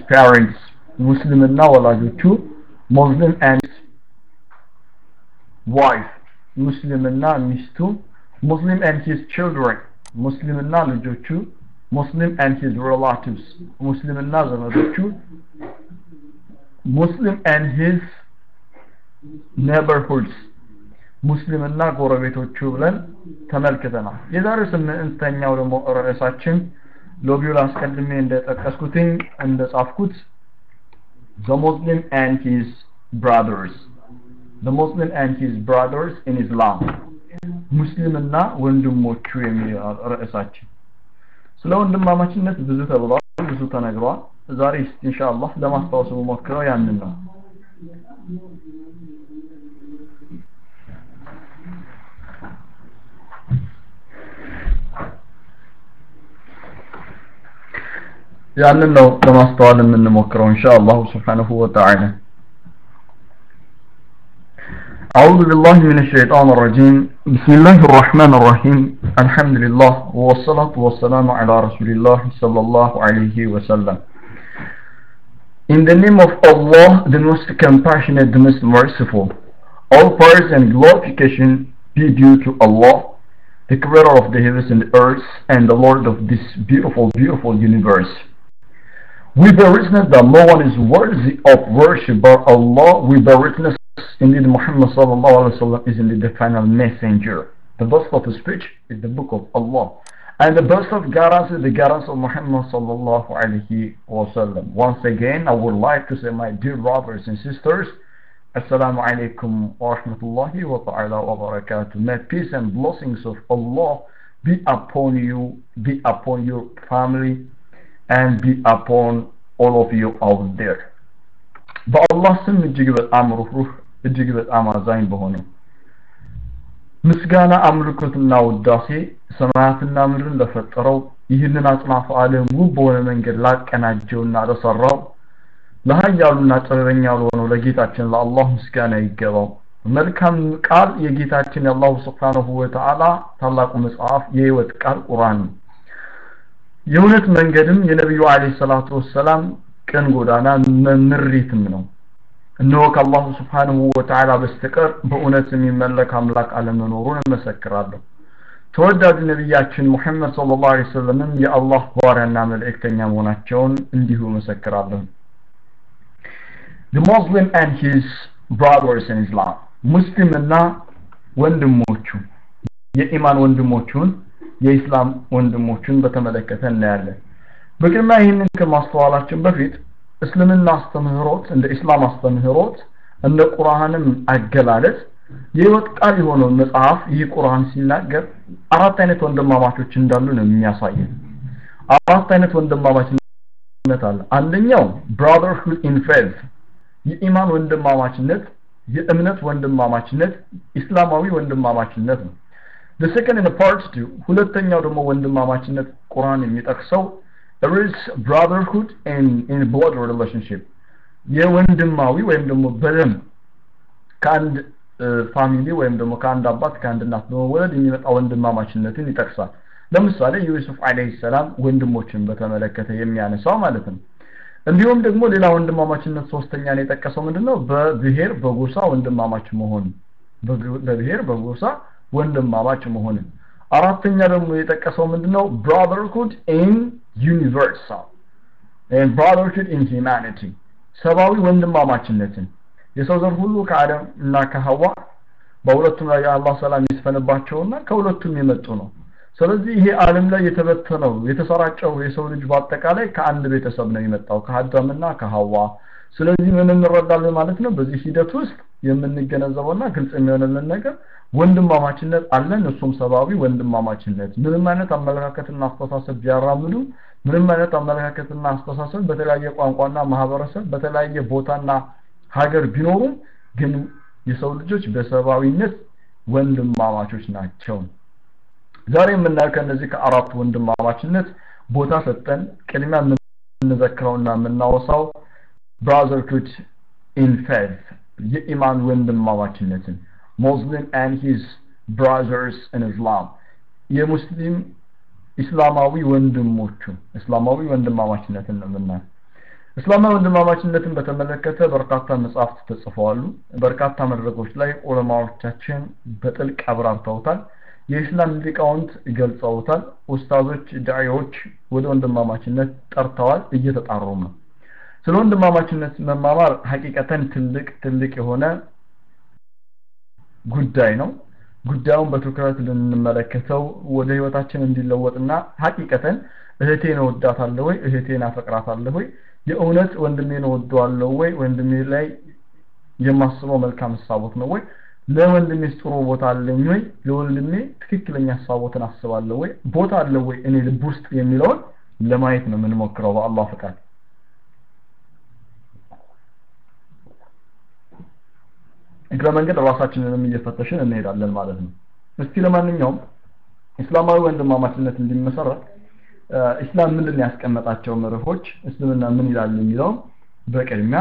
parents ሙስሊምና ወላጆቹ ሙስሊም and wife ሙስሊምና ሚስቱ ሙስሊም and his children ሙስሊምና ልጆቹ ሙስሊም and his relatives ሙስሊምና ዘመዶቹ ሙስሊም and his neighborhoods ሙስሊምና ጎረቤቶቹ ብለን ተመልክተናል የዛሬው ስምንተኛው ደግሞ ርዕሳችን ሎቢውን አስቀድሜ እንደጠቀስኩትኝ እንደጻፍኩት the Muslim and his brothers the Muslim and his brothers in Islam ሙስሊምና ወንድሞቹ የሚል ርዕሳችን ስለ ወንድማማችነት ብዙ ተብሏል ብዙ ተነግሯል ዛሬ ኢንሻአላህ ለማስታወስ ሞክረው ያንን ነው ያንን ነው ለማስተዋል የምንሞክረው ኢንሻአላህ ሱብሓነሁ ወተዓላ أعوذ بالله من الشيطان الرجيم بسم الله الرحمن الرحيم الحمد لله والصلاة والسلام على رسول الله صلى الله عليه وسلم In the name of Allah, the most compassionate, the most merciful, all praise and glorification be due to Allah, the creator of the heavens and the earth, and the Lord of this beautiful, beautiful universe. We bear witness that no one is worthy of worship but Allah. We bear witness indeed Muhammad sallallahu alaihi wasallam is indeed the final messenger. The best of speech is the book of Allah. And the best of guidance is the guidance of Muhammad sallallahu alaihi wasallam. Once again, I would like to say, my dear brothers and sisters, Assalamu alaikum wa rahmatullahi wa ta'ala wa barakatuh. May peace and blessings of Allah be upon you, be upon your family, and be upon all of you out there. በአላህ ስም እጅግ በጣም ሩህሩህ እጅግ በጣም አዛኝ በሆነው ምስጋና አምልኮትና ውዳሴ ሰማያትና ምድርን ለፈጠረው ይህንን አጽናፈ ዓለም ውብ በሆነ መንገድ ላቀናጀውና ለሰራው ለሀያሉና ጥበበኛ ለሆነው ለጌታችን ለአላህ ምስጋና ይገባው መልካም ቃል የጌታችን የአላሁ ስብሓንሁ ወተዓላ ታላቁ መጽሐፍ የህይወት ቃል ቁርአን ነው የእውነት መንገድም የነቢዩ አለ ሰላቱ ወሰላም ቀን ጎዳና ምሪትም ነው እነሆ ከአላሁ ስብሓንሁ ወተዓላ በስተቀር በእውነት የሚመለክ አምላክ አለመኖሩን እመሰክራለሁ ተወዳጁ ነቢያችን ሙሐመድ ስለ ላሁ ሰለምም የአላህ ባሪያና መልእክተኛ መሆናቸውን እንዲሁ እመሰክራለሁ The Muslim and his brothers in Islam ሙስሊምና ወንድሞቹ የኢማን ወንድሞቹን የኢስላም ወንድሞቹን በተመለከተ እናያለን በቅድሚያ ይህንን ከማስተዋላችን በፊት እስልምና አስተምህሮት እንደ ኢስላም አስተምህሮት እንደ ቁርአንም አገላለጽ የህይወት ቃል የሆነውን መጽሐፍ ይህ ቁርአን ሲናገር አራት አይነት ወንድማማቾች እንዳሉ ነው የሚያሳየን አራት አይነት ወንድማማችነት አለ አንደኛው brotherhood in faith የኢማን ወንድማማችነት የእምነት ወንድማማችነት ኢስላማዊ ወንድማማችነት ነው the second in part 2 ሁለተኛው ደግሞ ወንድማማችነት ቁርአን የሚጠቅሰው there is brotherhood in in blood relationship የወንድማዊ ወይም ደግሞ በደም ከአንድ ፋሚሊ ወይም ደግሞ ከአንድ አባት ከአንድ እናት በመወለድ የሚመጣ ወንድማማችነትን ይጠቅሳል ለምሳሌ ዩሱፍ አለይሂ ሰላም ወንድሞችን በተመለከተ የሚያነሳው ማለት ነው እንዲሁም ደግሞ ሌላ ወንድማማችነት ሶስተኛን የጠቀሰው ምንድነው በብሔር በጎሳ ወንድማማች መሆን በብሔር በጎሳ ወንድማማች መሆን አራተኛ ደግሞ የጠቀሰው ምንድነው brotherhood in universal and brotherhood in humanity ሰብአዊ ወንድማማችነትን የሰው ዘር ሁሉ ከአደም እና ከሐዋ በሁለቱም ላይ የአላህ ሰላም ይስፈንባቸውና ከሁለቱም የመጡ ነው ስለዚህ ይሄ ዓለም ላይ የተበተነው የተሰራጨው የሰው ልጅ በአጠቃላይ ከአንድ ቤተሰብ ነው የመጣው ከአዳምና ከሐዋ ስለዚህ ምን እንረዳለን ማለት ነው በዚህ ሂደት ውስጥ የምንገነዘበውና ግልጽ የሚሆንልን ነገር ወንድማማችነት አለን እሱም ሰብአዊ ወንድማማችነት ምንም አይነት አመለካከትና አስተሳሰብ ቢያራምዱ ምንም አይነት አመለካከትና አስተሳሰብ በተለያየ ቋንቋና ማህበረሰብ በተለያየ ቦታና ሀገር ቢኖሩም ግን የሰው ልጆች በሰብአዊነት ወንድማማቾች ናቸው ዛሬ የምናየው ከነዚህ ከአራቱ ወንድማማችነት ቦታ ሰጠን ቅድሚያ የምንዘክረውና የምናወሳው brotherhood in faith የኢማን ወንድማማችነትን ሙስሊም and his brothers in Islam የሙስሊም ኢስላማዊ ወንድሞቹ እስላማዊ ወንድማማችነትን ነው የምናየው እስላማዊ ወንድማማችነትን በተመለከተ በርካታ መጽሐፍት ተጽፈዋል በርካታ መድረኮች ላይ ዑለማዎቻችን በጥልቅ አብራርተውታል የኢስላም ሊቃውንት ገልጸውታል ኡስታዞች ዳዒዎች ወደ ወንድማማችነት ጠርተዋል እየተጣሩም ነው ስለ ወንድማማችነት መማማር ሀቂቀተን ትልቅ ትልቅ የሆነ ጉዳይ ነው ጉዳዩን በትኩረት ልንመለከተው ወደ ህይወታችን እንዲለወጥና ሀቂቀተን እህቴን እወዳታለሁ ወይ እህቴን አፈቅራታለሁ ወይ የእውነት ወንድሜን እወደዋለሁ ወይ ወንድሜ ላይ የማስበው መልካም ሀሳቦት ነው ወይ ለወንድሜ ጥሩ ቦታ አለኝ ወይ ለወንድሜ ትክክለኛ ሀሳቦትን አስባለሁ ወይ ቦታ አለው ወይ እኔ ልብ ውስጥ የሚለውን ለማየት ነው የምንሞክረው በአላህ ፈቃድ እግረ መንገድ ራሳችንንም እየፈተሽን እንሄዳለን ማለት ነው እስቲ ለማንኛውም እስላማዊ ወንድማማችነት እንዲመሰረት ኢስላም ምንድን ያስቀመጣቸው መርሆች እስልምና ምን ይላል የሚለው በቅድሚያ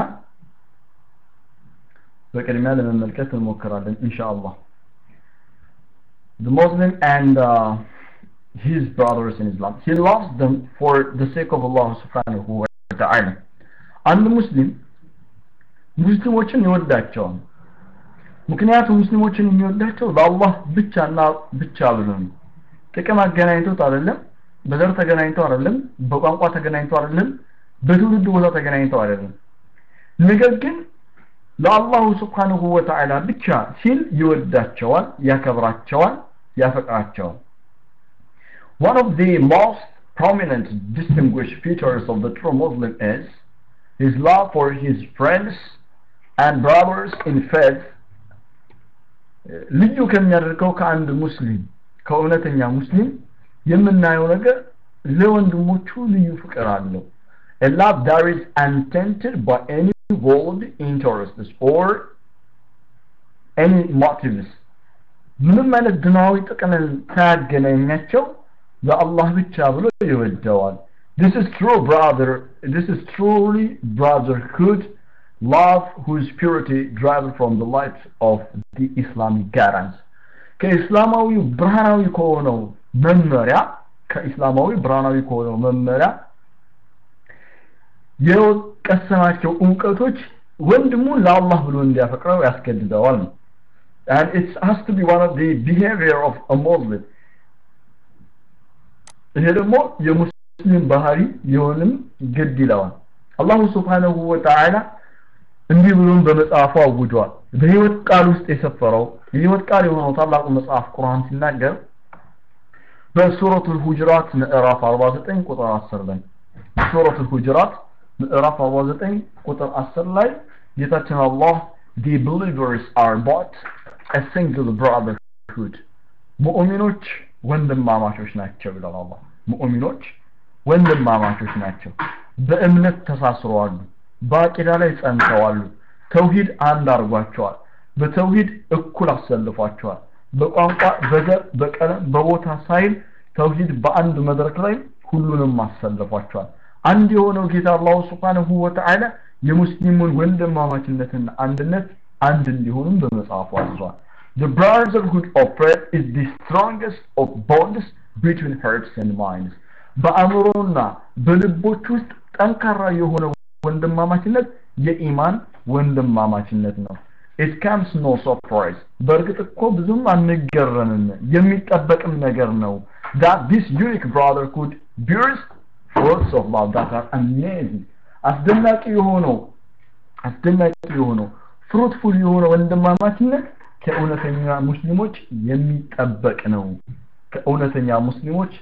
በቅድሚያ ለመመልከት እንሞክራለን ኢንሻአላህ the Muslim and uh, his brothers in Islam he loves them for the sake of Allah subhanahu wa ta'ala አንድ ሙስሊም ሙስሊሞችን ይወዳቸዋል ምክንያቱም ሙስሊሞችን የሚወዳቸው ለአላህ ብቻና ብቻ ብሎ ነው ጥቅም አገናኝቶት አይደለም በዘር ተገናኝተው አይደለም በቋንቋ ተገናኝተው አይደለም በትውልድ ቦታ ተገናኝተው አይደለም ነገር ግን ለአላሁ ስብሓንሁ ወተዓላ ብቻ ሲል ይወዳቸዋል ያከብራቸዋል ያፈቅራቸዋል One of the most prominent distinguished features of the true Muslim is his love for his friends and brothers in faith ልዩ ከሚያደርገው ከአንድ ሙስሊም ከእውነተኛ ሙስሊም የምናየው ነገር ለወንድሞቹ ልዩ ፍቅር አለው a love that is untainted by any world interests or any motives ምንም አይነት ድናዊ ጥቅምን ሳያገናኛቸው ለአላህ ብቻ ብሎ ይወደዋል this is true brother this is truly brotherhood love whose purity drives from the light of the Islamic guidance ከኢስላማዊ ብርሃናዊ ከሆነው መመሪያ ከኢስላማዊ ብርሃናዊ ከሆነው መመሪያ የቀሰማቸው እውቀቶች ወንድሙን ለአላህ ብሎ እንዲያፈቅረው ያስገድደዋል ነው and it has to be one of the behavior of a Muslim ይሄ ደግሞ የሙስሊም ባህሪ የሆንም ግድ ይለዋል አላሁ ስብሓንሁ ወተዓላ እንዲህ ብሎም በመጽሐፉ አውጇል በህይወት ቃል ውስጥ የሰፈረው የህይወት ቃል የሆነው ታላቁ መጽሐፍ ቁርአን ሲናገር በሱረቱ ሁጅራት ምዕራፍ 49 ቁጥር 10 ላይ ሱረቱ ሁጅራት ምዕራፍ 49 ቁጥር 10 ላይ ጌታችን አላህ the believers are but a single brotherhood ሙእሚኖች ወንድማማቾች ናቸው ይላል አላህ ሙእሚኖች ወንድማማቾች ናቸው በእምነት ተሳስረዋል በአቂዳ ላይ ጸንተዋል ተውሂድ አንድ አድርጓቸዋል በተውሂድ እኩል አሰልፏቸዋል በቋንቋ በዘር በቀለም በቦታ ሳይል ተውሂድ በአንድ መድረክ ላይ ሁሉንም አሰልፏቸዋል አንድ የሆነው ጌታ አላሁ ስብሓንሁ ወተዓላ የሙስሊሙን ወንድማማችነትና አንድነት አንድ እንዲሆኑም በመጽሐፉ አዝዟል The brotherhood of faith is the strongest of bonds between hearts and minds. በአእምሮና በልቦች ውስጥ ጠንካራ የሆነ ወንድማማችነት የኢማን ወንድማማችነት ነው it comes no surprise በእርግጥ እኮ ብዙም አንገረምም የሚጠበቅም ነገር ነው that this unique brotherhood bears fruits of love that are amazing አስደናቂ የሆነው አስደናቂ የሆነው ፍሩትፉል የሆነ ወንድማማችነት ከእውነተኛ ሙስሊሞች የሚጠበቅ ነው ከእውነተኛ ሙስሊሞች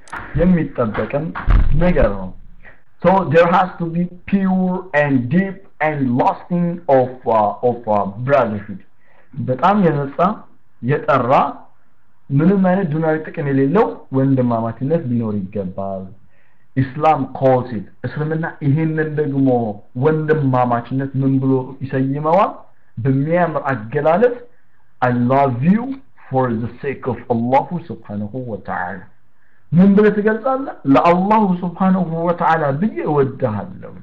የሚጠበቅም ነገር ነው So there has to be pure and deep and lasting of uh, of uh, brotherhood. በጣም የነጻ የጠራ ምንም አይነት ዱናዊ ጥቅም የሌለው ወንድማማችነት ሊኖር ይገባል። ኢስላም calls it እስልምና ይህንን ደግሞ ወንድማማችነት ምን ብሎ ይሰይመዋል? በሚያምር አገላለጽ I love you for the sake of Allah subhanahu wa ta'ala ምን ብለህ ትገልጻለህ ለአላሁ ስብሓንሁ ወተዓላ ብዬ እወድሃለሁ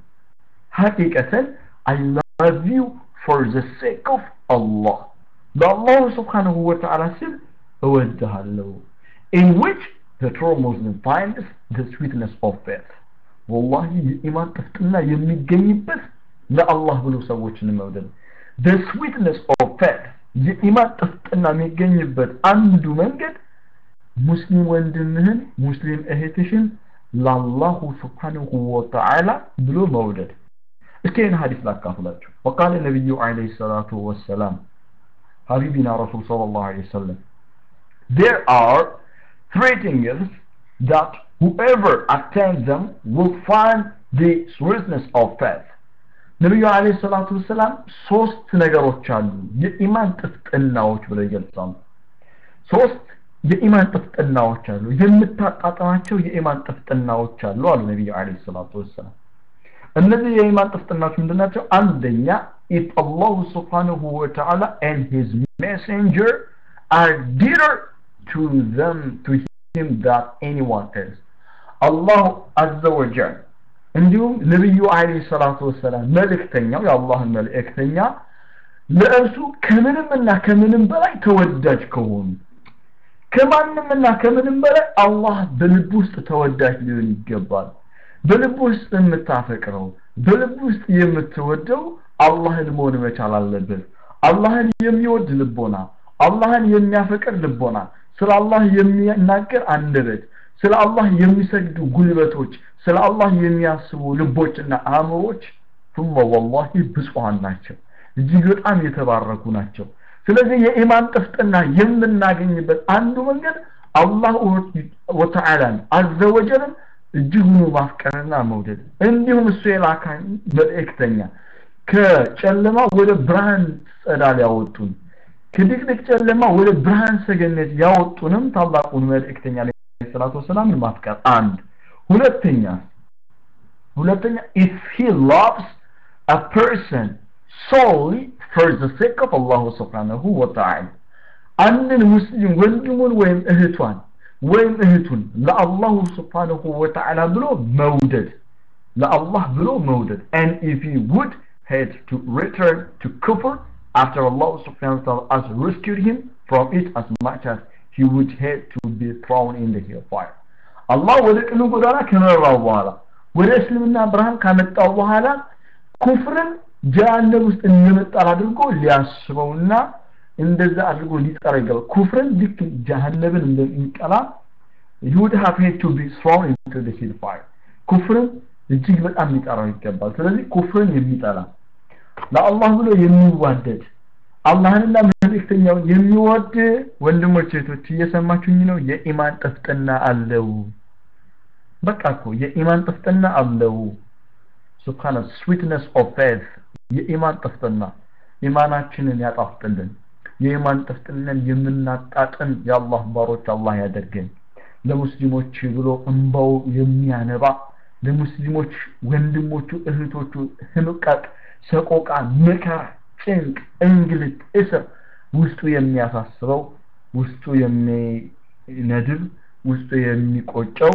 ሐቂቀተን I love you for the sake of Allah ለአላሁ ስብሓንሁ ወተዓላ ስል እወድሃለሁ in which the true Muslim finds the sweetness of faith ወላሂ የኢማን ጥፍጥና የሚገኝበት ለአላህ ብሎ ሰዎችን መውደድ the sweetness of faith የኢማን ጥፍጥና የሚገኝበት አንዱ መንገድ ሙስሊም ወንድምህን ሙስሊም እህትሽን ለአላሁ ስብሓንሁ ወተዓላ ብሎ መውደድ እስኪ ይህን ሀዲስ ላካፍላችሁ ወቃለ ነቢዩ አለይሂ ሰላቱ ወሰላም ሀቢቢና ረሱል ሰለላሁ ዐለይሂ ወሰለም there are three things that whoever attains them will find the sweetness of faith ነቢዩ አለይሂ ሰላቱ ወሰላም ሶስት ነገሮች አሉ የኢማን ጥፍጥናዎች ብለው ይገልጻሉ ሶስት የኢማን ጥፍጥናዎች አሉ የምታጣጣማቸው የኢማን ጥፍጥናዎች አሉ አሉ ነቢዩ አለይሂ ሰላቱ ወሰላም እነዚህ የኢማን ጥፍጥናዎች ምንድናቸው አንደኛ if Allah subhanahu wa ta'ala and his messenger are dearer to them to him that anyone is Allah azza wa jal እንዲሁም ነቢዩ አለይሂ ሰላቱ ወሰላም መልእክተኛው የአላህን መልእክተኛ ለእርሱ ከምንምና ከምንም በላይ ተወዳጅ ከሆኑ ከማንምና ከምንም በላይ አላህ በልብ ውስጥ ተወዳጅ ሊሆን ይገባል በልብ ውስጥ የምታፈቅረው በልብ ውስጥ የምትወደው አላህን መሆን መቻል አለበት አላህን የሚወድ ልቦና አላህን የሚያፈቅር ልቦና ስለ አላህ የሚናገር አንደበት ስለ አላህ የሚሰግዱ ጉልበቶች ስለ አላህ የሚያስቡ ልቦችና አእምሮች ثم والله ብፁዓን ናቸው እጅግ በጣም የተባረኩ ናቸው ስለዚህ የኢማን ጥፍጥና የምናገኝበት አንዱ መንገድ አላህ ወተዓላን አዘወጀልን እጅጉኑ ማፍቀርና መውደድ እንዲሁም እሱ የላካኝ መልእክተኛ ከጨለማ ወደ ብርሃን ጸዳል ያወጡን ከድቅድቅ ጨለማ ወደ ብርሃን ሰገነት ያወጡንም ታላቁን መልእክተኛ ሰላቱ ወሰላምን ማፍቀር አንድ ሁለተኛ ሁለተኛ if he loves a person solely for the sake of Allah subhanahu wa ta'ala አንድን ሙስሊም ወንድሙን ወይም እህቷን ወይም እህቱን ለአላሁ ስብሓንሁ ወተዓላ ብሎ መውደድ ለአላህ ብሎ መውደድ and if he would hate to return to kufr after Allah subhanahu wa ta'ala has rescued him from it as much as he would hate to be thrown in the hellfire አላህ ወደ ቅኑ ጎዳና ከመራው በኋላ ወደ እስልምና ብርሃን ካመጣው በኋላ ኩፍርን ጀሃነም ውስጥ እንደመጣል አድርጎ ሊያስበውና እንደዛ አድርጎ ሊጠራ ይገባል ኩፍርን ልክ ጀሃነምን እንደሚጠላ he would have had to be thrown into the hellfire ኩፍርን እጅግ በጣም ሊጠራው ይገባል ስለዚህ ኩፍርን የሚጠላ ለአላህ ብሎ የሚዋደድ አላህንና መልእክተኛውን የሚወድ ወንድሞች እህቶች እየሰማችሁኝ ነው የኢማን ጥፍጥና አለው በቃ እኮ የኢማን ጥፍጥና አለው ሱብሃነ ስዊትነስ ኦፍ ፌዝ የኢማን ጥፍጥና ኢማናችንን ያጣፍጥልን የኢማን ጥፍጥናን የምናጣጥን የአላህ ባሮች አላህ ያደርገን ለሙስሊሞች ብሎ እንባው የሚያነባ ለሙስሊሞች ወንድሞቹ እህቶቹ ህምቀቅ ሰቆቃ መከራ ጭንቅ እንግልት እስር ውስጡ የሚያሳስበው ውስጡ የሚነድብ ውስጡ የሚቆጨው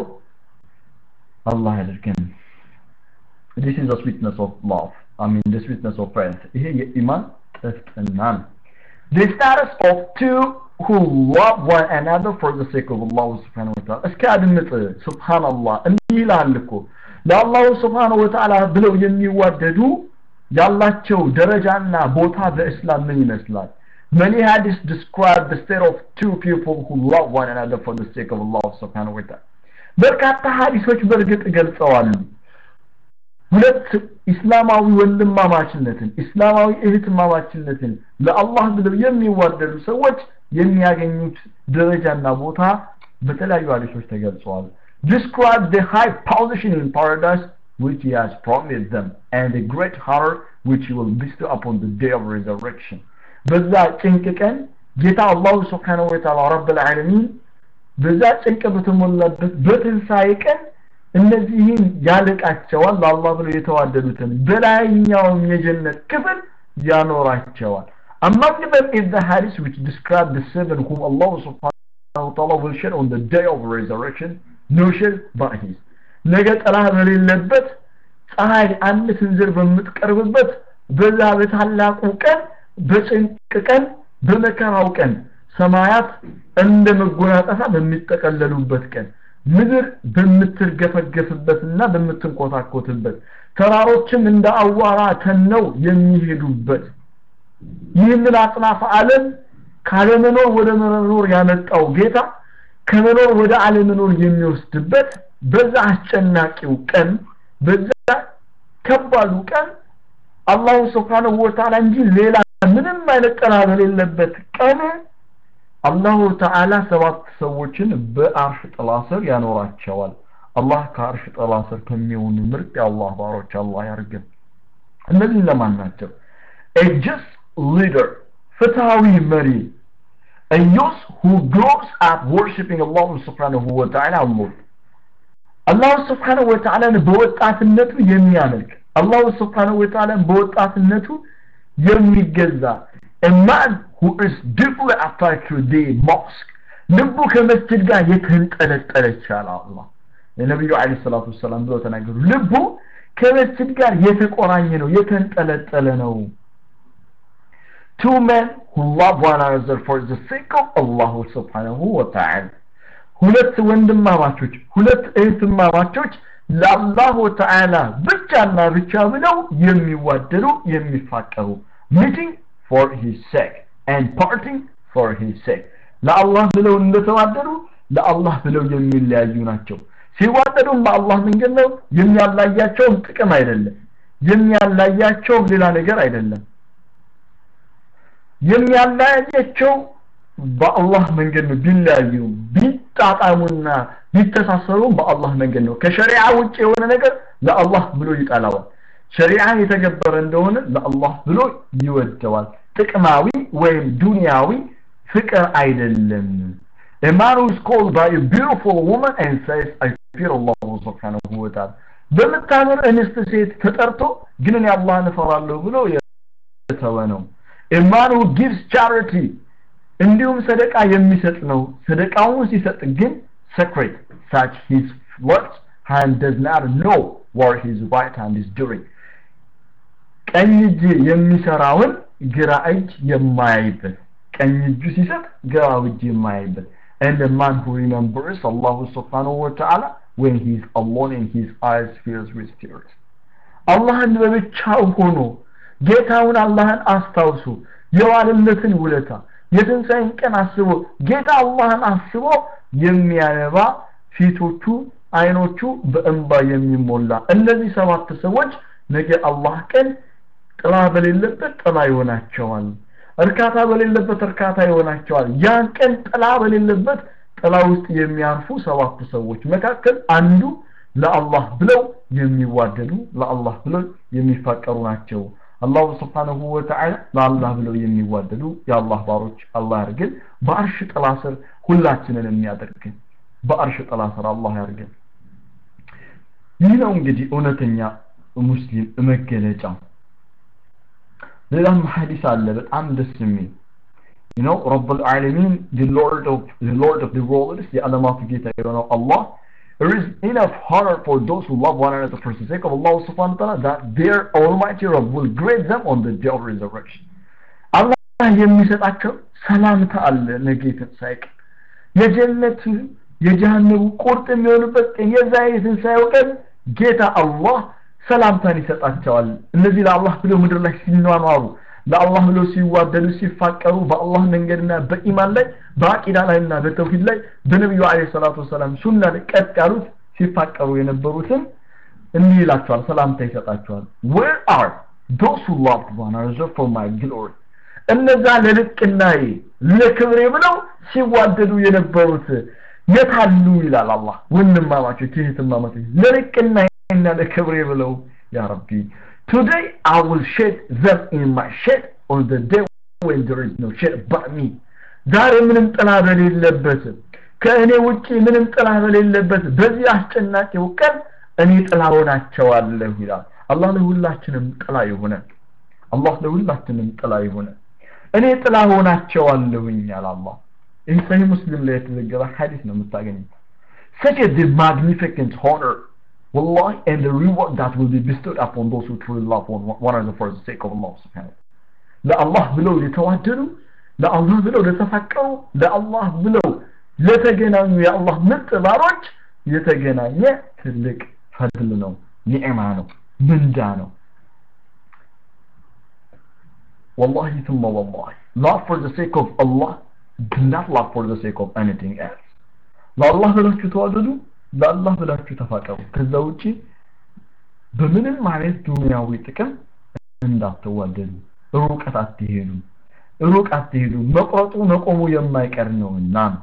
አላህ ያደርገን this is the sweetness of love I mean the sweetness of faith ይሄ የኢማን ጥፍጥና ነው the status of two who love one another for the sake of Allah subhanahu wa ta'ala እስኪ አድምጥ ሱብሃንአላህ እንዲህ ይላል እኮ ለአላሁ ስብሓንሁ ወተዓላ ብለው የሚዋደዱ ያላቸው ደረጃና ቦታ በእስላም ምን ይመስላል Many hadiths describe the state of two people who love one another for the sake of Allah subhanahu wa ta'ala. በርካታ ሀዲሶች በእርግጥ ገልጸዋሉ ሁለት ኢስላማዊ ወንድማማችነትን ኢስላማዊ እህትማማችነትን ለአላህ ብለው የሚዋደዱ ሰዎች የሚያገኙት ደረጃና ቦታ በተለያዩ ሀዲሶች ተገልጸዋል describe the high position in paradise which he has promised them and the great honor which he will bestow upon the day of resurrection በዛ ጭንቅ ቀን ጌታ አላሁ ስብሓንሁ ወተዓላ ረብል ዓለሚን በዛ ጭንቅ በተሞላበት በትንሣኤ ቀን እነዚህን ያልቃቸዋል ለአላህ ብለው የተዋደዱትን በላይኛውም የጀነት ክፍል ያኖራቸዋል Among them is the hadith which describe the seven whom Allah subhanahu wa ta'ala will share on the day of resurrection, no share but his. ነገ ጥላ በሌለበት ፀሐይ አንድ ስንዝር በምትቀርብበት በዛ በታላቁ ቀን በጭንቅ ቀን በመከራው ቀን ሰማያት እንደ መጎናጸፋ በሚጠቀለሉበት ቀን ምድር በምትርገፈገፍበትና በምትንኮታኮትበት ተራሮችም እንደ አዋራ ተነው የሚሄዱበት ይህንን አጽናፈ ዓለም ካለመኖር ወደ መኖር ያመጣው ጌታ ከመኖር ወደ አለመኖር የሚወስድበት በዛ አስጨናቂው ቀን በዛ ከባዱ ቀን አላሁ ስብሓንሁ ወተዓላ እንጂ ሌላ ምንም አይነት ጥላ በሌለበት ቀን አላሁ ተዓላ ሰባት ሰዎችን በአርሽ ጥላ ስር ያኖራቸዋል አላህ ከአርሽ ጥላ ስር ከሚሆኑ ምርጥ የአላህ ባሮች አላህ ያርገን እነዚህ ለማን ናቸው a just leader ፍትሃዊ መሪ a youth who grows up worshiping Allah subhanahu wa ta'ala alone አላሁ ስብሓንሁ ወተዓላን በወጣትነቱ የሚያመልክ አላሁ ስብሓንሁ ወተዓላን በወጣትነቱ የሚገዛ a man who is deeply attached to the mosque ልቡ ከመስጅድ ጋር የተንጠለጠለ ይቻላል አላህ የነቢዩ አለ ሰላቱ ወሰላም ብለው ተናገሩ ልቡ ከመስጅድ ጋር የተቆራኘ ነው የተንጠለጠለ ነው two men who love one another for the sake of Allah subhanahu wa ta'ala ሁለት ወንድማማቾች ሁለት እህትማማቾች ለአላሁ ተዓላ ብቻና ብቻ ብለው የሚዋደዱ የሚፋቀሩ meeting for his sake and parting for his sake ለአላህ ብለው እንደተዋደዱ ለአላህ ብለው የሚለያዩ ናቸው ሲዋደዱም በአላህ መንገድ ነው የሚያላያቸውም ጥቅም አይደለም የሚያላያቸውም ሌላ ነገር አይደለም የሚያለያያቸው በአላህ መንገድ ነው ቢለያዩ ቢጣጣሙና ቢተሳሰሩም በአላህ መንገድ ነው ከሸሪዓ ውጭ የሆነ ነገር ለአላህ ብሎ ይጠላዋል ሸሪዓ የተገበረ እንደሆነ ለአላህ ብሎ ይወደዋል ጥቅማዊ ወይም ዱንያዊ ፍቅር አይደለም A man who is called by a beautiful woman and says, I fear Allah subhanahu wa ta'ala. በምታምር እንስት ሴት ተጠርቶ ግን እኔ አላህን እፈራለሁ ብሎ የተወ ነው። A man who gives charity እንዲሁም ሰደቃ የሚሰጥ ነው። ሰደቃውን ሲሰጥ ግን secret such his left hand does not know what his right hand is doing. ቀኝ እጅ የሚሰራውን ግራ እጅ የማያይበት ቀኝ እጁ ሲሰጥ ግራ እጅ የማያይበት and the man who remembers Allah subhanahu wa ta'ala when he is alone and his eyes fills with tears. አላህን በብቻው ሆኖ ጌታውን አላህን አስታውሱ የዋልነትን ውለታ የትንሣኤን ቀን አስቦ ጌታ አላህን አስቦ የሚያነባ ፊቶቹ አይኖቹ በእንባ የሚሞላ እነዚህ ሰባት ሰዎች ነገ አላህ ቀን ጥላ በሌለበት ጥላ ይሆናቸዋል እርካታ በሌለበት እርካታ ይሆናቸዋል ያን ቀን ጥላ በሌለበት ጥላ ውስጥ የሚያርፉ ሰባት ሰዎች መካከል አንዱ ለአላህ ብለው የሚዋደዱ ለአላህ ብለው የሚፋቀሩ ናቸው አላሁ ስብሓንሁ ወተዓላ ለአላህ ብለው የሚዋደዱ የአላህ ባሮች አላህ ያርግን በአርሽ ጥላ ስር ሁላችንን የሚያደርግን በአርሽ ጥላ ስር አላህ ያርግን ይህ ነው እንግዲህ እውነተኛ ሙስሊም መገለጫ ሌላም ሐዲስ አለ በጣም ደስ የሚል you know رب العالمين the lord of the lord of the worlds የዓለማቱ ጌታ የሆነው አላህ there is enough honor for those who love one another for the sake of Allah subhanahu wa ta'ala that their almighty Rabb will grade them on the day of resurrection አላህ የሚሰጣቸው ሰላምታ አለ ነገ ትንሣኤ ቀን የጀነት የጀሃነሙ ቁርጥ የሚሆኑበት ቀን የዛ የትንሣኤው ቀን ጌታ አላህ ሰላምታን ይሰጣቸዋል እነዚህ ለአላህ ብለው ምድር ላይ ሲኗኗሩ ለአላህ ብለው ሲዋደዱ ሲፋቀሩ በአላህ መንገድና በኢማን ላይ በአቂዳ ላይና በተውሂድ ላይ በነቢዩ አለ ሰላቱ ወሰላም ሱና ላይ ቀጥ ያሉት ሲፋቀሩ የነበሩትን እንዲህ ይላቸዋል ሰላምታ ይሰጣቸዋል where are those who loved one another for my glory እነዛ ለልቅናዬ ለክብሬ ብለው ሲዋደዱ የነበሩት የታሉ ይላል አላህ ወንድማማቾች እህትማማቾች ለልቅናዬና ለክብሬ ብለው ያ ረቢ Today I will shed them in my shed on the day when there is no shed but me. ዛሬ ምንም ጥላ በሌለበት ከእኔ ውጪ ምንም ጥላ በሌለበት በዚህ አስጨናቂው ቀን እኔ ጥላ ሆናቸዋለሁ ይላል አላህ ለሁላችንም ጥላ ይሆነ አላህ ለሁላችንም ጥላ ይሆነ እኔ ጥላ ሆናቸዋለሁኝ ያለ አላህ ይህ ሰሂህ ሙስሊም ላይ የተዘገበ ሐዲስ ነው የምታገኙት such a magnificent honor Wallahi, and the reward that will be bestowed upon those who truly love one, one another for the sake of Allah subhanahu ለአላህ ብለው የተዋደዱ ለአላህ ብለው ለተፋቀሩ ለአላህ ብለው ለተገናኙ የአላህ ምርጥ ባሮች የተገናኘ ትልቅ ፈድል ነው ኒዕማ ነው ምንዳ ነው والله ثم والله love for the sake of Allah do not love for the sake of anything else ለአላህ ብላችሁ ተዋደዱ ለአላህ ብላችሁ ተፋቀሩ ከዛ ውጪ በምንም አይነት ዱንያዊ ጥቅም እንዳትዋደዱ ሩቀት አትሄዱ ሩቅ አትሄዱ መቁረጡ መቆሙ የማይቀር ነውና ነው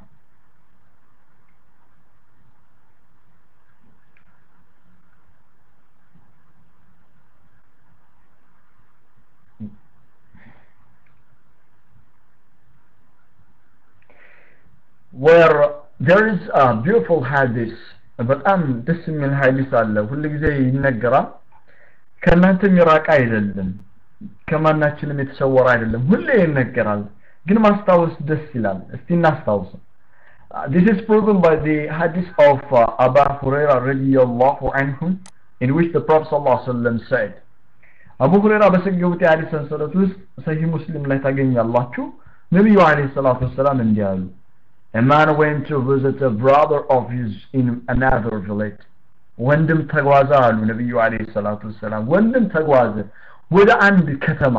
where there is a beautiful hadith በጣም ደስ የሚል ሀዲስ አለ ሁል ጊዜ ይነገራል ከእናንተ የሚራቅ አይደለም ከማናችንም የተሰወረ አይደለም ሁሌ ይነገራል ግን ማስታወስ ደስ ይላል እስቲ እናስታውስ this is proven by the hadith of uh, Abu Hurairah radiyallahu anhu in which the Prophet sallallahu alaihi wasallam said አቡ ሁሬራ በሰገቡት የሐዲስ ሰንሰለት ውስጥ ሰሂህ ሙስሊም ላይ ታገኛላችሁ ነቢዩ አለይሂ ሰላቱ ወሰላም እንዲህ አሉ A man went to visit a brother of his in another village. ወንድም ተጓዘ አሉ ነቢዩ አለይሂ ሰላቱ ወሰላም ወንድም ተጓዘ ወደ አንድ ከተማ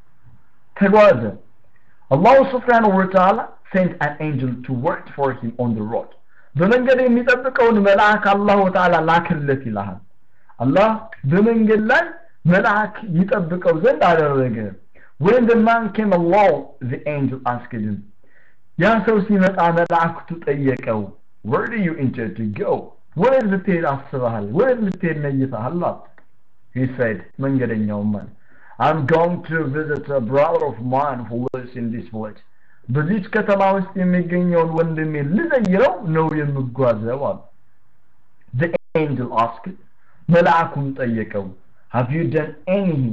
ተጓዘ አላሁ ስብሓንሁ ወተዓላ sent an angel to work for him on the road በመንገድ የሚጠብቀውን መልአክ አላሁ ተዓላ ላክለት ይልሃል አላህ በመንገድ ላይ መልአክ ይጠብቀው ዘንድ አደረገ when the man came along the angel asked him ያ ሰው ሲመጣ መላእክቱ ጠየቀው where do you intend to go ወዴት ልትሄድ አስበሃል ወዴት ልትሄድ ነይተሃል he said መንገደኛው ማን I'm going to visit a brother of mine who lives in this village በዚች ከተማ ውስጥ የሚገኘውን ወንድሜ ልዘይረው ነው የምጓዘው አሉ the angel asked መልአኩም ጠየቀው have you done any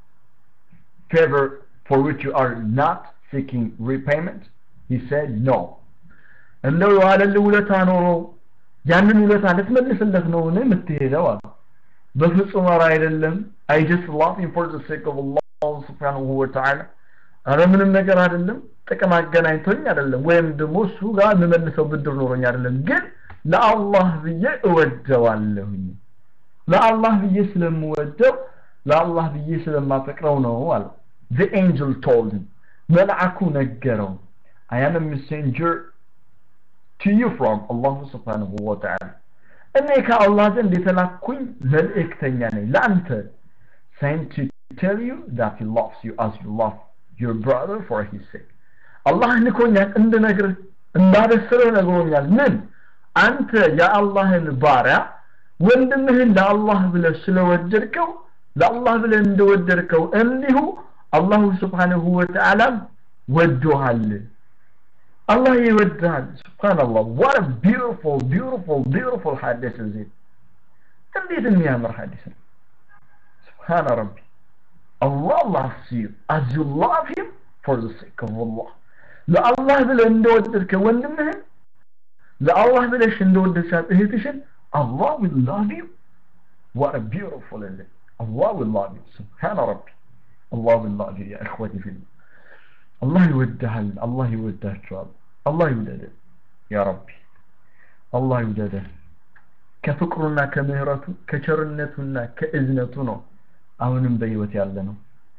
favor for which you are not seeking repayment he said no እንደው የዋለልህ ውለታ ኖሮ ያንን ውለታ ልትመልስለት ነው ነ የምትሄደው አሉ በፍጹም ኧረ አይደለም I just love him for the sake of Allah subhanahu wa ta'ala ኧረ ምንም ነገር አይደለም ጥቅም አገናኝቶኝ አይደለም ወይም ደግሞ እሱ ጋር የምመልሰው ብድር ኖሮኝ አይደለም ግን ለአላህ ብዬ እወደዋለሁኝ ለአላህ ብዬ ስለምወደው ለአላህ ብዬ ስለማፈቅረው ነው አለ the angel told him መልአኩ ነገረው I am a messenger to you from Allah subhanahu wa ta'ala እኔ ከአላህ ዘንድ የተላኩኝ መልእክተኛ ነኝ ለአንተ sent to tell you that he loves you as you love your brother for his sake አላህ ልኮኛል እንድነግርህ እንዳበስረው ነግሮኛል ምን አንተ የአላህን ባሪያ ወንድምህን ለአላህ ብለህ ስለወደድከው ለአላህ ብለህ እንደወደድከው እንዲሁ አላሁ ስብሓንሁ ወተዓላም ወዶሃል Allah ይወድሃል subhanallah what a beautiful beautiful beautiful hadith is it እንዴት የሚያምር ሐዲስ ነው subhana rabbi Allah loves you as you love him for the sake of Allah ለአላህ ብለህ እንደወደድከ ወንድምህን ለአላህ ብለሽ እንደወደድሻት እህትሽን Allah will love you what a beautiful is it Allah will love you subhana rabbi Allah will love you يا إخوتي في الله አላህ ይወድሃል አላህ ይወዳቸዋል አላህ ይውደደን ያ ረቢ አላህ ይውደደን ከፍቅሩና ከምህረቱ ከቸርነቱና ከእዝነቱ ነው አሁንም በህይወት ያለ ነው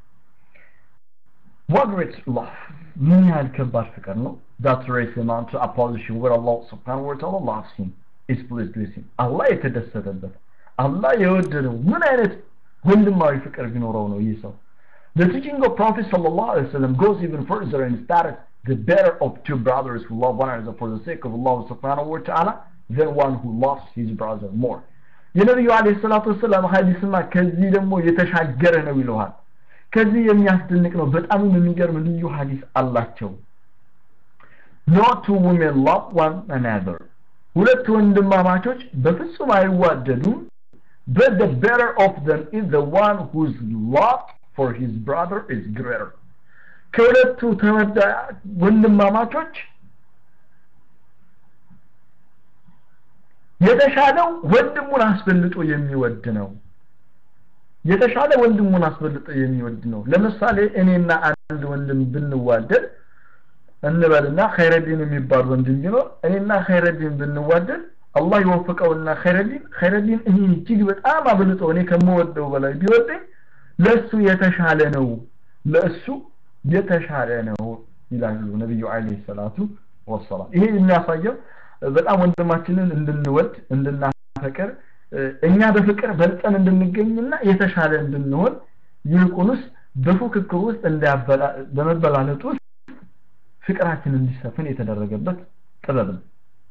what great love ምን ያህል ከባድ ፍቅር ነው that race him on to a position where Allah subhanahu wa ta'ala loves him is pleased with him አላህ የተደሰተበት አላህ የወደደው ምን አይነት ወንድማዊ ፍቅር ቢኖረው ነው ይህ ሰው The teaching of Prophet sallallahu alaihi wasallam goes even further and states the better of two brothers who love one another for the sake of Allah subhanahu wa ta'ala than one who loves his brother more. የነቢዩ አለይሂ ሰላቱ ወሰላም ሐዲስማ ከዚህ ደግሞ የተሻገረ ነው ይለዋል። ከዚህ የሚያስደንቅ ነው። በጣም የሚገርም ልዩ ሐዲስ አላቸው። No two women love one another. ሁለት ወንድማማቾች በፍጹም አይዋደዱም። But the better of them is the one whose love for his brother is greater ከሁለቱ ተወዳ ወንድማማቾች የተሻለው ወንድሙን አስበልጦ የሚወድ ነው የተሻለ ወንድሙን አስበልጦ የሚወድ ነው ለምሳሌ እኔና አንድ ወንድም ብንዋደድ እንበልና ኸይረዲን የሚባል ወንድም ቢኖር እኔና ኸይረዲን ብንዋደድ አላህ ይወፍቀውና ኸይረዲን ኸይረዲን እኔ እጅግ በጣም አብልጦ እኔ ከምወደው በላይ ቢወደኝ ለእሱ የተሻለ ነው ለእሱ የተሻለ ነው ይላሉ ነቢዩ አለይሂ ሰላቱ ወሰላም ይሄ የሚያሳየው በጣም ወንድማችንን እንድንወድ እንድናፈቅር እኛ በፍቅር በልጠን እንድንገኝና የተሻለ እንድንሆን ይልቁንስ በፉክክር ውስጥ እንዳያበላ በመበላለጥ ውስጥ ፍቅራችን እንዲሰፍን የተደረገበት ጥበብ ነው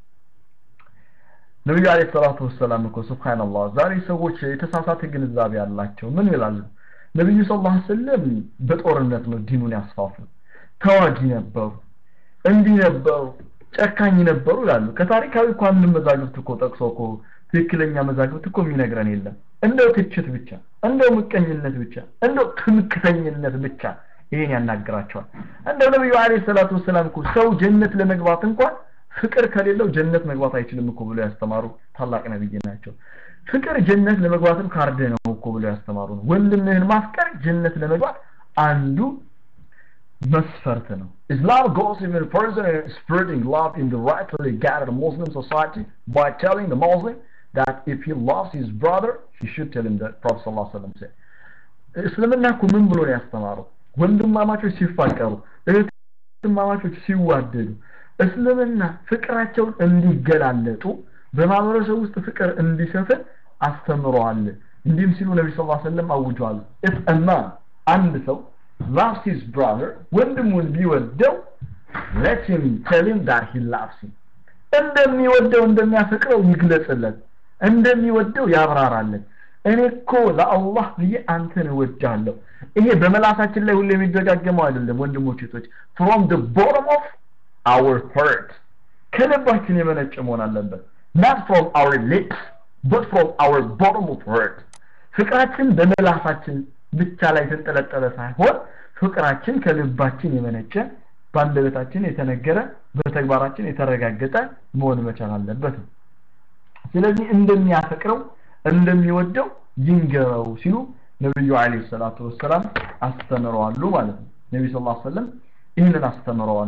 ነቢዩ አለይሂ ሰላቱ ወሰላም እኮ ሱብሃንአላህ ዛሬ ሰዎች የተሳሳተ ግንዛቤ ያላቸው ምን ይላሉ ነቢዩ ሰለላሁ ዐለይሂ ወሰለም በጦርነት ነው ዲኑን ያስፋፉ ተዋጊ ነበሩ እንዲህ ነበሩ ጨካኝ ነበሩ ይላሉ ከታሪካዊ እኮ አንድ መዛግብት እኮ ጠቅሶ እኮ ትክክለኛ መዛግብት እኮ የሚነግረን የለም እንደው ትችት ብቻ እንደው ምቀኝነት ብቻ እንደው ትምክተኝነት ብቻ ይሄን ያናግራቸዋል እንደው ነብዩ አለይሂ ሰላቱ ወሰላም እኮ ሰው ጀነት ለመግባት እንኳን ፍቅር ከሌለው ጀነት መግባት አይችልም እኮ ብሎ ያስተማሩ ታላቅ ነብይ ናቸው ፍቅር ጀነት ለመግባትም ካርድ ነው እኮ ብሎ ያስተማሩ ነው ወንድምህን ማፍቀር ጀነት ለመግባት አንዱ መስፈርት ነው Islam goes even further in spreading love in the rightly gathered Muslim society by telling the Muslim that if he loves his brother he should tell him that Prophet sallallahu alaihi wasallam said እስልምና እኮ ምን ብሎ ነው ያስተማረው ወንድማማቾች ሲፋቀሩ እህትማማቾች ሲዋደዱ እስልምና ፍቅራቸውን እንዲገላለጡ በማህበረሰብ ውስጥ ፍቅር እንዲሰፍን አስተምረዋል እንዲህም ሲሉ ነቢ ስ ሰለም አውጀዋል if a man አንድ ሰው loves his brother ወንድሙን ቢወደው let him tell him that he loves him እንደሚወደው እንደሚያፈቅረው ይግለጽለት እንደሚወደው ያብራራለት እኔ እኮ ለአላህ ብዬ አንተን እወዳለሁ ይሄ በመላሳችን ላይ ሁሉ የሚደጋገመው አይደለም ወንድሞች እህቶች from the bottom of our heart ከልባችን የመነጨ መሆን አለበት not from our lips but from our bottom of heart ፍቅራችን በመላሳችን ብቻ ላይ የተንጠለጠለ ሳይሆን ፍቅራችን ከልባችን የመነጨ በአንደበታችን የተነገረ በተግባራችን የተረጋገጠ መሆን መቻል አለበት ስለዚህ እንደሚያፈቅረው እንደሚወደው ይንገረው ሲሉ ነብዩ አለይሂ ሰላቱ ወሰላም አስተምረዋሉ ማለት ነው ነብዩ ሰለላሁ ዐለይሂ ወሰለም ይህንን አስተምረዋል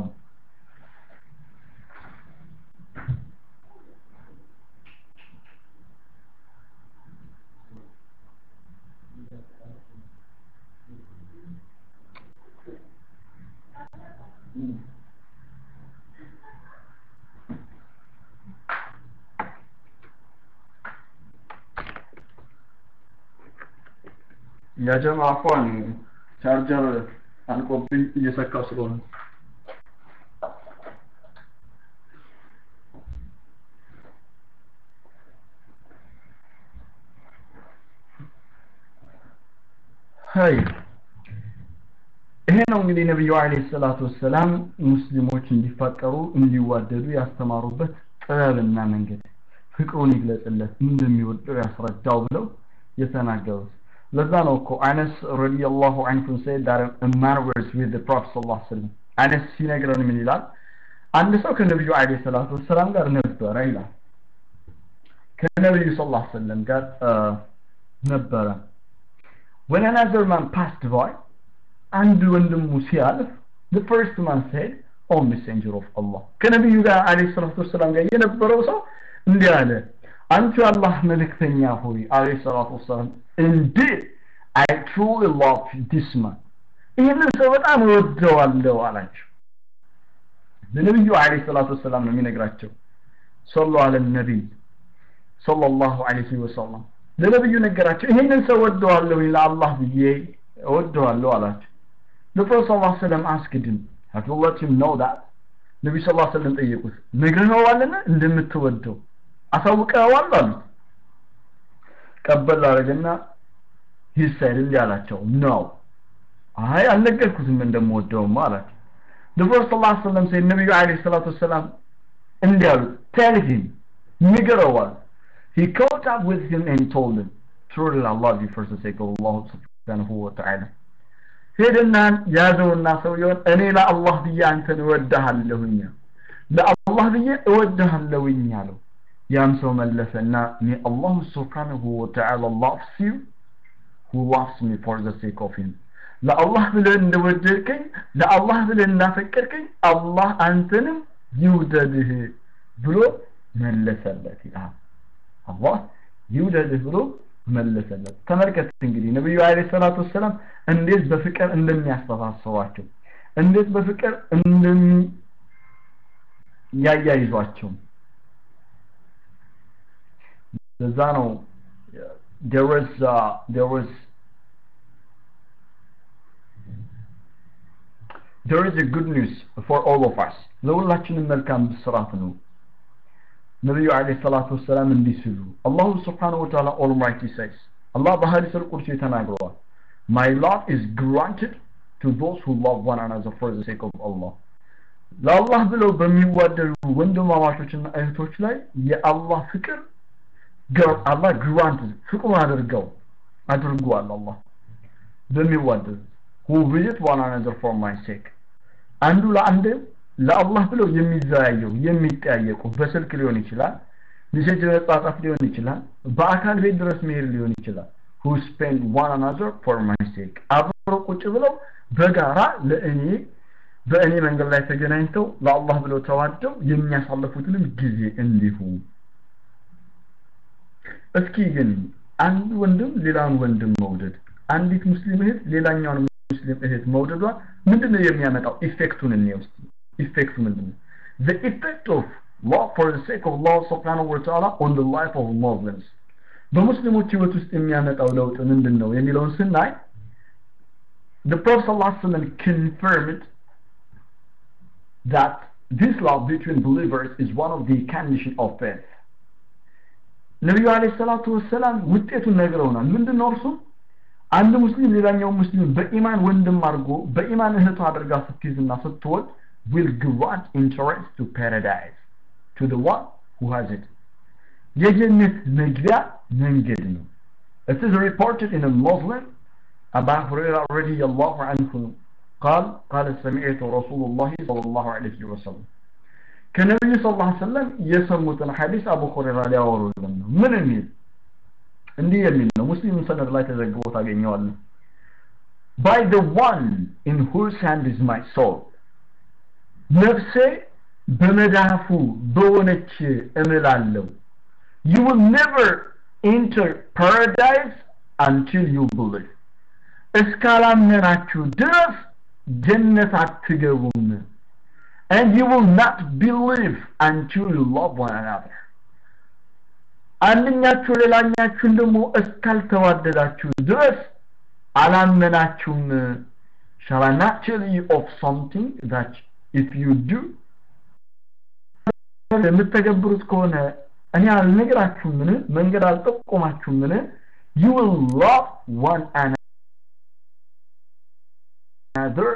ያጀማ አፏን ቻርጀር አልቆብኝ እየሰካው ስለሆነ ሀይ ይሄ ነው እንግዲህ ነብዩ አለይሂ ሰላቱ ወሰላም ሙስሊሞች እንዲፋቀሩ እንዲዋደዱ ያስተማሩበት ጥበብና መንገድ ፍቅሩን ይግለጽለት እንደሚወደው ያስረዳው ብለው የተናገሩት ለዛ ነው እኮ አነስ ረዲየላሁ ዐንሁ said that a man was with the prophet sallallahu alaihi wasallam አነስ ሲነግረን ምን ይላል አንድ ሰው ከነብዩ አለይሂ ሰላቱ ወሰላም ጋር ነበረ ይላል ከነብዩ ሰለላሁ ዐለይሂ ወሰለም ጋር ነበረ when another man passed by አንድ ወንድሙ ሲያልፍ the first man said oh messenger of Allah ከነብዩ ጋር አለይሂ ሰላቱ ወሰላም ጋር የነበረው ሰው እንዲህ አለ አንቺ አላህ መልእክተኛ ሆይ አለይሂ ሰላቱ ወሰላም indeed I truly love this man ይህንን ሰው በጣም እወደዋለሁ አላቸው ለነብዩ አለይሂ ሰላቱ ወሰላም ነው የሚነግራቸው ሰሉ አለ ነቢይ ሰለላሁ ዐለይሂ ወሰለም ለነብዩ ነገራቸው ይህንን ሰው ወደዋለሁ ለአላህ ብዬ እወደዋለሁ አላቸው ለፕሮፌት ሰለላሁ ዐለይሂ ወሰለም አስክድም have you let him know that ነብዩ ሰለላሁ ዐለይሂ ወሰለም ጠየቁት ነግረኸዋልና እንደምትወደው አሳውቀዋል አሉት ቀበል አደረገና ሂሳይል እንዲህ አላቸው ነው አይ አልነገርኩትም እንደምወደውማ አላቸው ነብዩ ሰለላሁ ዐለይሂ ወሰለም ሲል ነብዩ አለይሂ ሰላቱ ወሰላም እንዲህ አሉት tell him ንገረዋል he caught up with him and told him truly I love you for the sake of Allah subhanahu wa ta'ala ሄደና ያዘውና ሰውየውን እኔ ለአላህ ብዬ አንተን እወድሃለሁኝ ለአላህ ብዬ እወድሃለሁኝ አለው ያም ሰው መለሰና may Allah subhanahu wa ta'ala loves you who loves me for the sake of him ለአላህ ብለህ እንደወደድከኝ ለአላህ ብለህ እንዳፈቀድከኝ አላህ አንተንም ይውደድህ ብሎ መለሰለት ይላል አላህ ይውደድህ ብሎ መለሰለት ተመልከት እንግዲህ ነብዩ አለይሂ ሰላቱ ወሰላም እንዴት በፍቅር እንደሚያስተሳስሯቸው እንዴት በፍቅር እንደሚ ያያይዟቸው ለዛ ነው there was uh, there was there is a good news for all of us ለሁላችንም መልካም ብስራት ነው ነብዩ አለይሂ ሰላቱ ወሰላም እንዲህ ሲሉ አላሁ ስብሓነሁ ወተዓላ ኦልማይቲ says አላህ በሐዲስ አልቁርሲ ተናግረዋል my love is granted to those who love one another for the sake of Allah ለአላህ ብለው በሚዋደዱ ወንድማማቾችና እህቶች ላይ የአላህ ፍቅር አላህ ግራንት ፍቅሩን አድርገው አድርጓል አላህ በሚዋደዱ who visit one another for my sake አንዱ ለአንድ ለአላህ ብለው የሚዘያየው የሚጠያየቁ በስልክ ሊሆን ይችላል ሚሴጅ መጻጻፍ ሊሆን ይችላል በአካል ቤት ድረስ መሄድ ሊሆን ይችላል who spend one another for my sake አብረው ቁጭ ብለው በጋራ ለእኔ በእኔ መንገድ ላይ ተገናኝተው ለአላህ ብለው ተዋደው የሚያሳልፉትንም ጊዜ እንዲሁ እስኪ ግን አንድ ወንድም ሌላውን ወንድም መውደድ አንዲት ሙስሊም እህት ሌላኛውን ሙስሊም እህት መውደዷ ምንድነው የሚያመጣው ኢፌክቱን እንየው እስቲ ኢፌክቱ ምንድነው the effect of love for the sake of Allah subhanahu wa ta'ala on the life of Muslims በሙስሊሞች ህይወት ውስጥ የሚያመጣው ለውጥ ምንድነው የሚለውን ስናይ the Prophet sallallahu alaihi wasallam confirmed that this love between believers is one of the condition of faith ነቢዩ አለይሂ ሰላቱ ወሰላም ውጤቱን ነግረውናል ምንድነው እርሱ አንድ ሙስሊም ሌላኛው ሙስሊም በኢማን ወንድም አድርጎ በኢማን እህቱ አድርጋ ስትይዝና ስትወድ will grant entrance to paradise to the one who has it የጀነት መግቢያ መንገድ ነው it is reported in a Muslim أبا هريرة رضي الله عنه قال قال سمعت رسول الله صلى الله عليه وسلم ከነቢዩ ስ ላ ሰለም የሰሙትን ሐዲስ አቡ ሁሬራ ሊያወሩልን ነው ምን የሚል እንዲህ የሚል ነው ሙስሊም ሰነድ ላይ ተዘግቦ ታገኘዋለህ by the one in whose hand is my soul ነፍሴ በመዳፉ በሆነች እምላለሁ you will never enter paradise until you believe እስካላመናችሁ ድረስ ጀነት አትገቡም and you will not believe until you love one another አንደኛችሁ ሌላኛችሁን ደግሞ እስካልተዋደዳችሁ ድረስ አላመናችሁም shall I not tell you of something that if you do የምትተገብሩት ከሆነ እኔ አልነግራችሁም ምን መንገድ አልጠቆማችሁም ምን you will love one another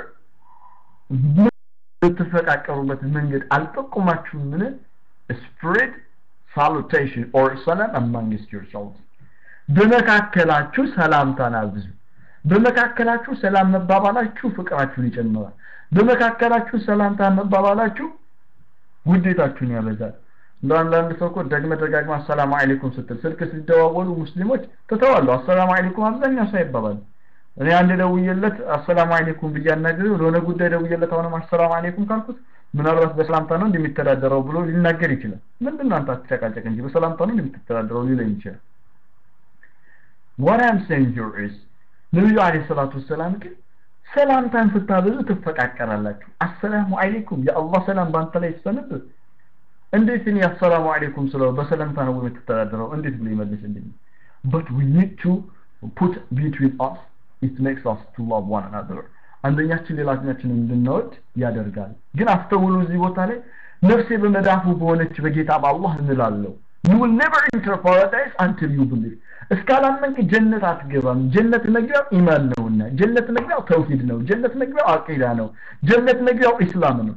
የምትፈቃቀሩበት መንገድ አልጠቆማችሁም ምን spread salutation or salam amongst yourselves በመካከላችሁ ሰላምታን አብዙ በመካከላችሁ ሰላም መባባላችሁ ፍቅራችሁን ይጨምራል በመካከላችሁ ሰላምታ መባባላችሁ ውዴታችሁን ያበዛል እንደ አንዳንድ ሰው እኮ ደግመ ደጋግማ አሰላሙ አለይኩም ስትል ስልክ ሲደዋወሉ ሙስሊሞች ትተዋሉ አሰላሙ አለይኩም አብዛኛው ሰው ይባባል እኔ አንድ ደውዬለት አሰላሙ አለይኩም ብዬ አናግሬው ለሆነ ጉዳይ ደውዬለት አሁንም አሰላሙ አለይኩም ካልኩት ምናልባት በሰላምታ ነው እንደሚተዳደረው ብሎ ሊናገር ይችላል ምንድነው አንተ አትጨቃጨቅ እንጂ በሰላምታ ነው እንደምትተዳደረው ሊለኝ ይችላል what I'm saying here is ነብዩ አለይሂ ሰላቱ ወሰላም ግን ሰላምታን ስታበዙ ትፈቃቀራላችሁ አሰላሙ አለይኩም የአላህ ሰላም ባንተ ላይ ይሰንብ እንዴት እኔ አሰላሙ አለይኩም ስለው በሰላምታ ነው የምትተዳደረው እንዴት ብሎ ይመልስልኝ but we need to put between us it makes us to love one another አንደኛችን ሌላኛችንን እንድንወድ ያደርጋል ግን አስተውሉ እዚህ ቦታ ላይ ነፍሴ በመዳፉ በሆነች በጌታ በአላህ እንላለሁ you will never enter paradise until you believe እስካላመንክ ጀነት አትገባም ጀነት መግቢያው ኢማን ነውና ጀነት መግቢያው ተውሂድ ነው ጀነት መግቢያው አቂዳ ነው ጀነት መግቢያው ኢስላም ነው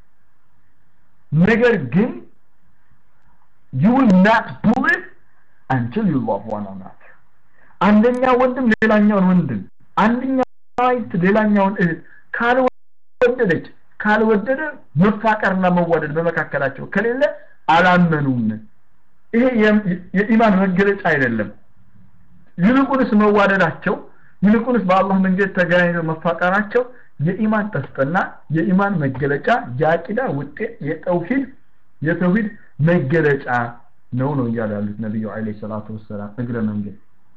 ነገር ግን you will not believe until you love one another አንደኛ ወንድም ሌላኛውን ወንድም አንደኛ አይት ሌላኛውን እህት ካልወደደች ካልወደደ መፋቀርና መዋደድ በመካከላቸው ከሌለ አላመኑም ይሄ የኢማን መገለጫ አይደለም ይልቁንስ መዋደዳቸው ይልቁንስ በአላህ መንገድ ተገናኝተው መፋቀራቸው የኢማን ጠስጥና የኢማን መገለጫ የአቂዳ ውጤት የተውሂድ የተውሂድ መገለጫ ነው ነው እያሉ ያሉት ነቢዩ አለይሂ ሰላቱ ወሰላም እግረ መንገድ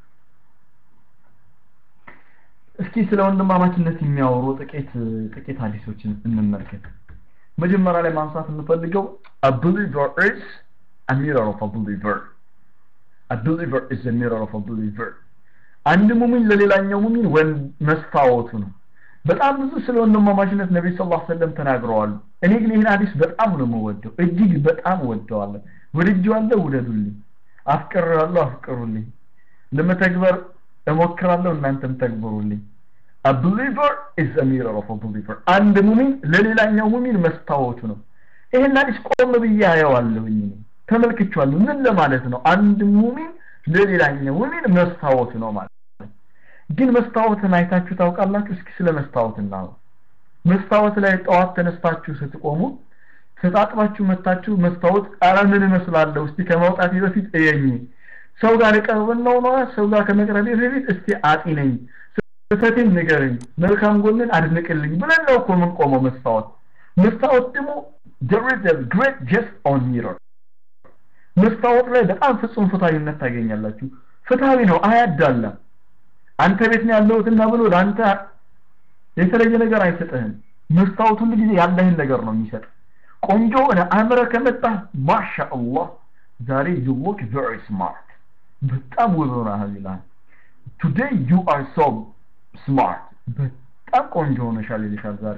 እስኪ ስለ ወንድማማችነት የሚያወሩ ጥቂት ጥቂት ሀዲሶችን እንመልከት መጀመሪያ ላይ ማንሳት የምፈልገው a believer is a mirror of a believer a believer is a mirror of a believer አንድ ሙሚን ለሌላኛው ሙሚን ወን መስታወቱ ነው በጣም ብዙ ስለ ወንድማማችነት ነብይ ሰለላሁ ዐለይሂ ወሰለም ተናግረዋል እኔ ግን ይህን ሀዲስ በጣም ነው የምወደው እጅግ በጣም ወደዋለሁ ወድጄዋለሁ ውደዱልኝ አፍቅሬዋለሁ አፍቅሩልኝ ለመተግበር እሞክራለሁ እናንተም ተግብሩልኝ a believer is a mirror of a believer አንድ ሙሚን ለሌላኛው ሙሚን መስታወቱ ነው ይሄን ሀዲስ ቆም ብዬ አየዋለሁኝ ተመልክቻለሁ ምን ለማለት ነው አንድ ሙሚን ለሌላኛው ሙሚን መስታወቱ ነው ማለት ግን መስታወትን አይታችሁ ታውቃላችሁ እስኪ ስለ መስታወት እናውራ መስታወት ላይ ጠዋት ተነስታችሁ ስትቆሙ ተጣጥባችሁ መታችሁ መስታወት ኧረ ምን እመስላለሁ እስቲ ከመውጣቴ በፊት እየኝ ሰው ጋር ቀርበናው ነው ሰው ጋር ከመቅረቤ በፊት እስቲ አጢነኝ ስህተቴን ንገረኝ መልካም ጎንን አድንቅልኝ ብለን ነው እኮ የምንቆመው መስታወት መስታወት ደግሞ there is a great just on mirror መስታወት ላይ በጣም ፍጹም ፍትሃዊነት ታገኛላችሁ ፍትሃዊ ነው አያዳላም አንተ ቤት ነው ያለሁትና ብሎ ለአንተ የተለየ ነገር አይሰጥህም መስታወት ሁሉ ጊዜ ያለህን ነገር ነው የሚሰጥ ቆንጆ ሆነ አምረ ከመጣ ማሻአላህ ዛሬ you look very smart በጣም ውብ ሆነሃል ይላል today you are so smart በጣም ቆንጆ ሆነሻል ይልሻል ዛሬ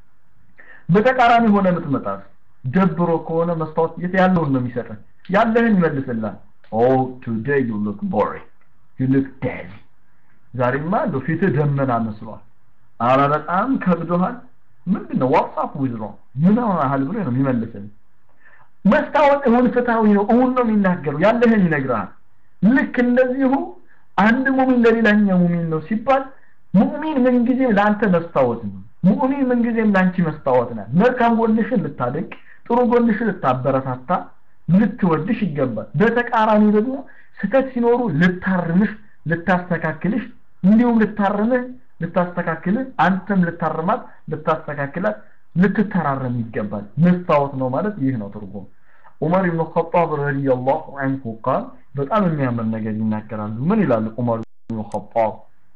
በተቃራኒ ሆነ የምትመጣስ ደብሮ ከሆነ መስታወት የት ያለውን ነው የሚሰጥህ ያለህን ይመልስልሃል oh today you look boring you look dead ዛሬማ እንደው ፊትህ ደመና መስሏል አረ በጣም ከብዶሃል ምንድነው ዋትስአፕ ዊዝሮ ምን ሆነሃል ብሎ ነው የሚመልስልህ መስታወት እውን ፍትሃዊ ነው እውን ነው የሚናገረው ያለህን ይነግርሃል ልክ እንደዚሁ አንድ ሙሚን ለሌላኛው ሙሚን ነው ሲባል ሙሚን ምንጊዜም ለአንተ መስታወት ነው ሙሚን ምንጊዜም ለአንቺ መስታወት ናት መልካም ጎንሽን ልታደንቅ ጥሩ ጎንሽን ልታበረታታ ልትወድሽ ይገባል በተቃራኒ ደግሞ ስህተት ሲኖሩ ልታርምሽ ልታስተካክልሽ እንዲሁም ልታርምህ ልታስተካክልህ አንተም ልታርማት ልታስተካክላት ልትተራረም ይገባል መስታወት ነው ማለት ይህ ነው ትርጉም ዑመር ኢብኑ ኸጣብ ረዲየላሁ ዐንሁ ቃል በጣም የሚያምር ነገር ይናገራሉ ምን ይላሉ ዑመር ኢብኑ ኸጣብ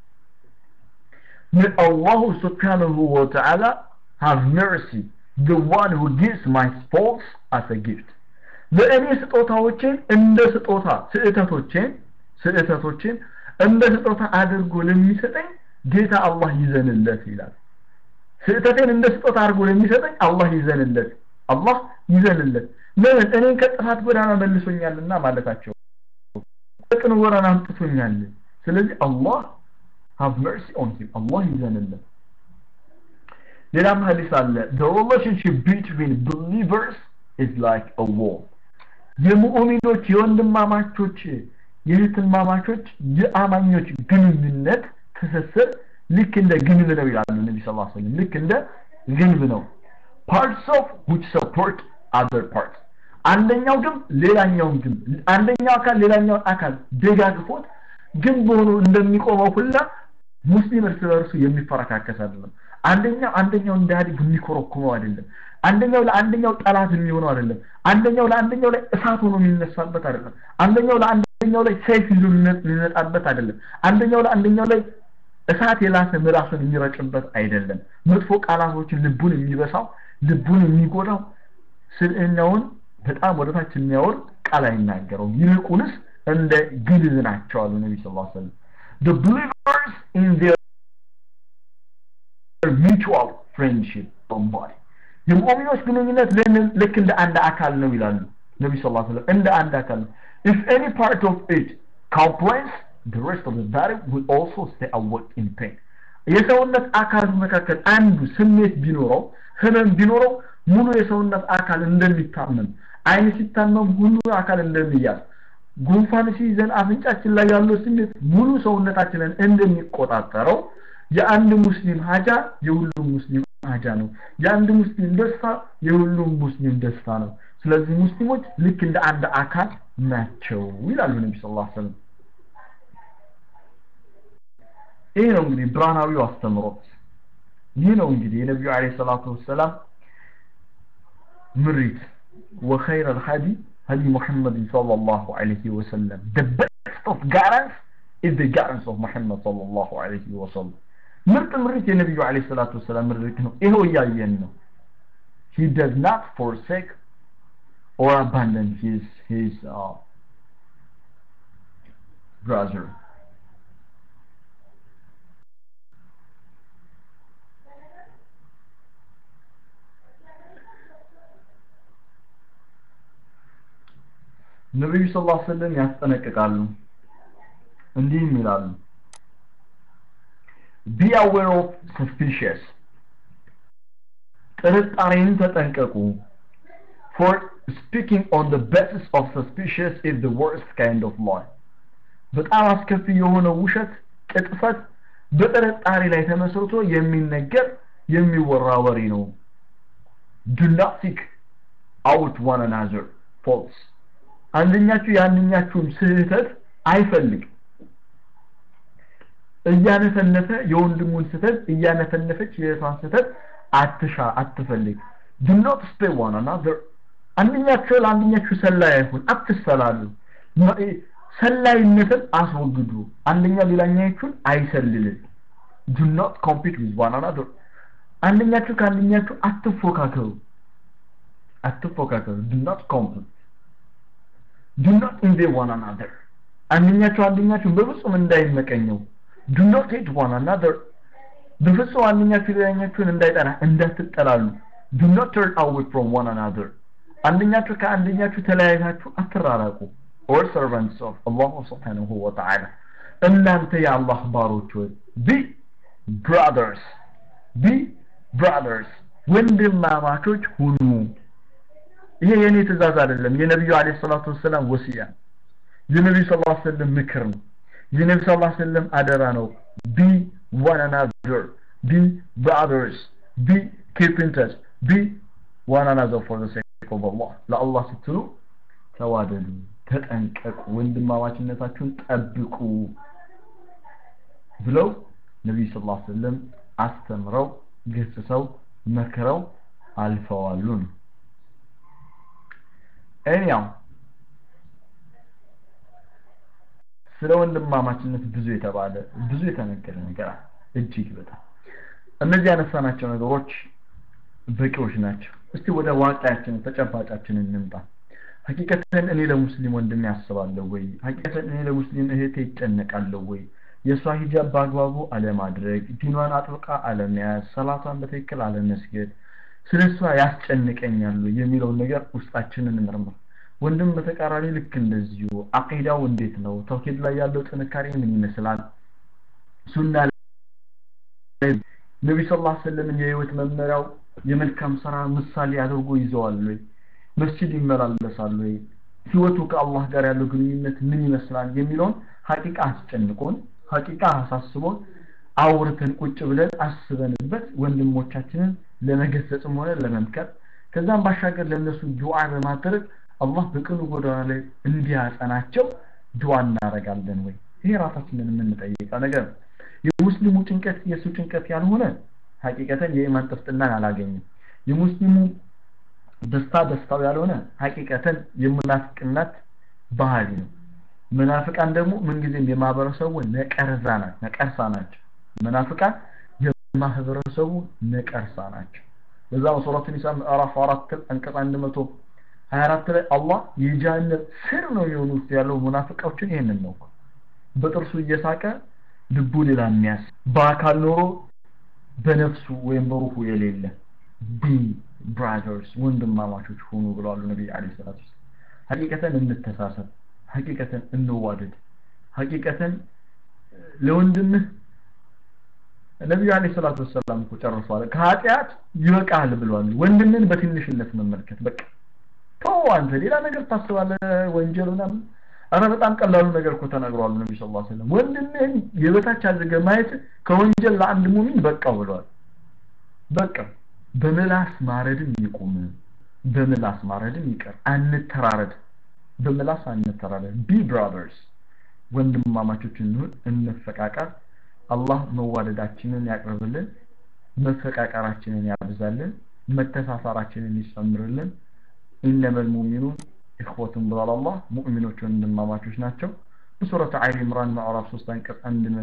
May Allah subhanahu wa ta'ala have mercy the one who gives my faults as a gift ለእኔ ስጦታዎችን እንደ ስጦታ ስህተቶችን ስህተቶችን እንደ ስጦታ አድርጎ ለሚሰጠኝ ጌታ አላህ ይዘንለት ይላል ስህተቴን እንደ ስጦታ አድርጎ ለሚሰጠኝ አላህ ይዘንለት አላህ ይዘንለት ለምን እኔን ከጥፋት ጎዳና መልሶኛልና ማለታቸው ቅን ጎዳና አምጥቶኛል ስለዚህ አላህ have mercy on him አላህ ይዘንለት ሌላም ሀዲስ አለ the relationship between believers is like a wall የሙእሚኖች የወንድማማቾች የእህትማማቾች የአማኞች ግንኙነት ትስስር ልክ እንደ ግንብ ነው ይላሉ ነቢ ስ ሰለም ልክ እንደ ግንብ ነው parts of which support other parts አንደኛው ግንብ ሌላኛውን ግንብ አንደኛው አካል ሌላኛውን አካል ደጋግፎት ግንብ ሆኖ እንደሚቆመው ሁላ ሙስሊም እርስ በርሱ የሚፈረካከስ አይደለም አንደኛው አንደኛው እንዳያድግ የሚኮረኩመው አይደለም አንደኛው ለአንደኛው ጠላት የሚሆነው አይደለም አንደኛው ለአንደኛው ላይ እሳት ሆኖ የሚነሳበት አይደለም አንደኛው ለአንደኛው ላይ ሰይፍ ይዞ የሚመጣበት አይደለም አንደኛው ለአንደኛው ላይ እሳት የላሰ ምላሱን የሚረጭበት አይደለም መጥፎ ቃላቶችን ልቡን የሚበሳው ልቡን የሚጎዳው ስልእኛውን በጣም ወደታች የሚያወርድ ቃል አይናገረው ይልቁንስ እንደ ግልብ ናቸው አሉ ነቢ ስ ሰለም the believers in their mutual friendship body የሙእሚኖች ግንኙነት ልክ እንደ አንድ አካል ነው ይላሉ ነቢ ስ ሰለም እንደ አንድ አካል ነው if any part of it complains the rest of the body will also stay awake in pain የሰውነት አካል መካከል አንዱ ስሜት ቢኖረው ህመም ቢኖረው ሙሉ የሰውነት አካል እንደሚታመም አይን ሲታመም ሁሉ አካል እንደሚያዝ ጉንፋን ሲይዘን አፍንጫችን ላይ ያለው ስሜት ሙሉ ሰውነታችንን እንደሚቆጣጠረው የአንድ ሙስሊም ሀጃ የሁሉም ሙስሊም ሀጃ ነው የአንድ ሙስሊም ደስታ የሁሉም ሙስሊም ደስታ ነው ስለዚህ ሙስሊሞች ልክ እንደ አንድ አካል ናቸው ይላሉ ነቢ ስ ሰለም ይህ ነው እንግዲህ ብርሃናዊው አስተምሮት ይህ ነው እንግዲህ የነቢዩ አለ ሰላቱ ወሰላም ምሪት ወኸይር አልሀዲ هدي محمد صلى الله عليه وسلم the best of guidance is the guidance of Muhammad صلى الله عليه وسلم ምርጥ ምርት የነቢዩ አለይሂ ሰላቱ ወሰላም ምርት ነው ይሄው እያየን ነው he does not forsake or abandon his his uh, brother ነብዩ ሰለላሁ ዐለይሂ ወሰለም ያስጠነቅቃሉ እንዲህም ይላሉ be aware of suspicious ጥርጣሬን ተጠንቀቁ for speaking on the basis of suspicious is the worst kind of lie በጣም አስከፊ የሆነ ውሸት ቅጥፈት በጥርጣሬ ላይ ተመስርቶ የሚነገር የሚወራ ወሬ ነው do not seek out one another faults አንደኛችሁ የአንደኛችሁን ስህተት አይፈልግ እያነፈነፈ የወንድሙን ስህተት እያነፈነፈች የእሷን ስህተት አትሻ አትፈልግ do not stay one another አንደኛችሁ ለአንደኛችሁ ሰላይ አይሁን አትሰላሉ ሰላይነትን አስወግዱ አንደኛ ሌላኛችሁን አይሰልልን do not compete with one another አንደኛችሁ ከአንደኛችሁ አትፎካከሩ አትፎካከሩ do not compete do not envy one another አንደኛችሁ አንደኛችሁ በፍጹም እንዳይመቀኘው do not hate one another በፍጹም አንደኛችሁ ሌላኛችሁን እንዳይጠላ እንዳትጠላሉ do not turn away from one another አንደኛችሁ ከአንደኛችሁ ተለያይታችሁ አትራራቁ or servants of Allah subhanahu wa ta'ala እናንተ የአላህ ባሮች ሆይ be brothers be brothers ወንድማማቾች ሁኑ ይሄ የኔ ትእዛዝ አይደለም የነብዩ አለይሂ ሰላቱ ወሰለም ወሲያ የነብዩ ሰለላሁ ዐለይሂ ወሰለም ምክር ነው የነብዩ ሰለላሁ ዐለይሂ ወሰለም አደራ ነው be one another be brothers be keep in touch be one another for the sake of Allah ለአላህ ስትሉ ተዋደዱ ተጠንቀቁ ወንድማማችነታችሁን ጠብቁ ብለው ነብዩ ሰለላሁ ዐለይሂ ወሰለም አስተምረው ገስጸው መክረው አልፈዋሉ ነው ኤኒያው ስለ ወንድማማችነት ብዙ የተባለ ብዙ የተነገረ ነገር አለ እጅግ በጣም እነዚህ ያነሳናቸው ነገሮች በቂዎች ናቸው እስቲ ወደ ዋቃያችን ተጨባጫችን እንምጣ ሀቂቀተን እኔ ለሙስሊም ወንድም ያስባለሁ ወይ ሀቂቀተን እኔ ለሙስሊም እህቴ ይጨነቃለሁ ወይ የእሷ ሂጃብ በአግባቡ አለማድረግ ዲኗን አጥብቃ አለመያዝ ሰላቷን በትክክል አለመስገድ ስለ እሷ ያስጨንቀኛሉ የሚለውን ነገር ውስጣችንን እንመርምር ወንድም በተቃራኒ ልክ እንደዚሁ አቂዳው እንዴት ነው ተውሂድ ላይ ያለው ጥንካሬ ምን ይመስላል ሱና ነቢ ስ ላ ስለምን የህይወት መመሪያው የመልካም ስራ ምሳሌ አድርጎ ይዘዋል ወይ መስጂድ ይመላለሳል ወይ ህይወቱ ከአላህ ጋር ያለው ግንኙነት ምን ይመስላል የሚለውን ሀቂቃ አስጨንቆን ሀቂቃ አሳስቦን አውርተን ቁጭ ብለን አስበንበት ወንድሞቻችንን ለመገሰጽም ሆነ ለመምከር ከዛም ባሻገር ለነሱ ዱዓ በማድረግ አላህ በቅኑ ጎዳና ላይ እንዲያጸናቸው ዱዓ እናደርጋለን ወይ ይሄ ራሳችንን የምንጠይቀው ነገር ነው የሙስሊሙ ጭንቀት የእሱ ጭንቀት ያልሆነ ሀቂቀተን የኢማን ጥፍጥናን አላገኝም የሙስሊሙ ደስታ ደስታው ያልሆነ ሀቂቀተን የሙናፍቅነት ባህሪ ነው መናፍቃን ደግሞ ምንጊዜም የማህበረሰቡ ነቀርዛ ናቸው ነቀርሳ ናቸው መናፍቃን የማህበረሰቡ ነቀርሳ ናቸው በዛ ሱረት ኒሳ ምዕራፍ 4 አንቀጽ 124 ላይ አላህ የጀሃነም ስር ነው የሆኑት ያለው ሙናፍቃዎችን ይሄንን ነው በጥርሱ እየሳቀ ልቡ ሌላ የሚያስ በአካል ኖሮ በነፍሱ ወይም በሩሁ የሌለ ቢ ብራዘርስ ወንድማማቾች ሆኑ ብለዋል ነቢይ አለ ሰላት ሀቂቀተን እንተሳሰብ ሀቂቀተን እንዋደድ ሀቂቀተን ለወንድምህ ነቢዩ አለ ሰላት ወሰላም እኮ ጨርሰዋል ከኃጢአት ይበቃል ብለዋል ወንድምን በትንሽነት መመልከት በቃ ተው አንተ ሌላ ነገር ታስባለህ ወንጀል ምናምን አረ በጣም ቀላሉ ነገር እኮ ተናግሯል ነብዩ ሰለላሁ ዐለይሂ ወሰለም ወንድምህን የበታች አድርገህ ማየት ከወንጀል ለአንድ ሙሚን በቃው ብሏል በቃ በምላስ ማረድም ይቁም በምላስ ማረድም ይቀር አንተራረድ በምላስ አንተራረድ ቢ ብራዘርስ ወንድማማቾች እንሁን እንፈቃቀር አላህ መዋደዳችንን ያቅርብልን መፈቃቀራችንን ያብዛልን መተሳሰራችንን ይጨምርልን ኢነመል ሙሚኑን ኢኽወቱን ብሏል አላህ ሙእሚኖች ወንድማማቾች ናቸው በሱረት አሊ ኢምራን ምዕራፍ 3 አንቀጽ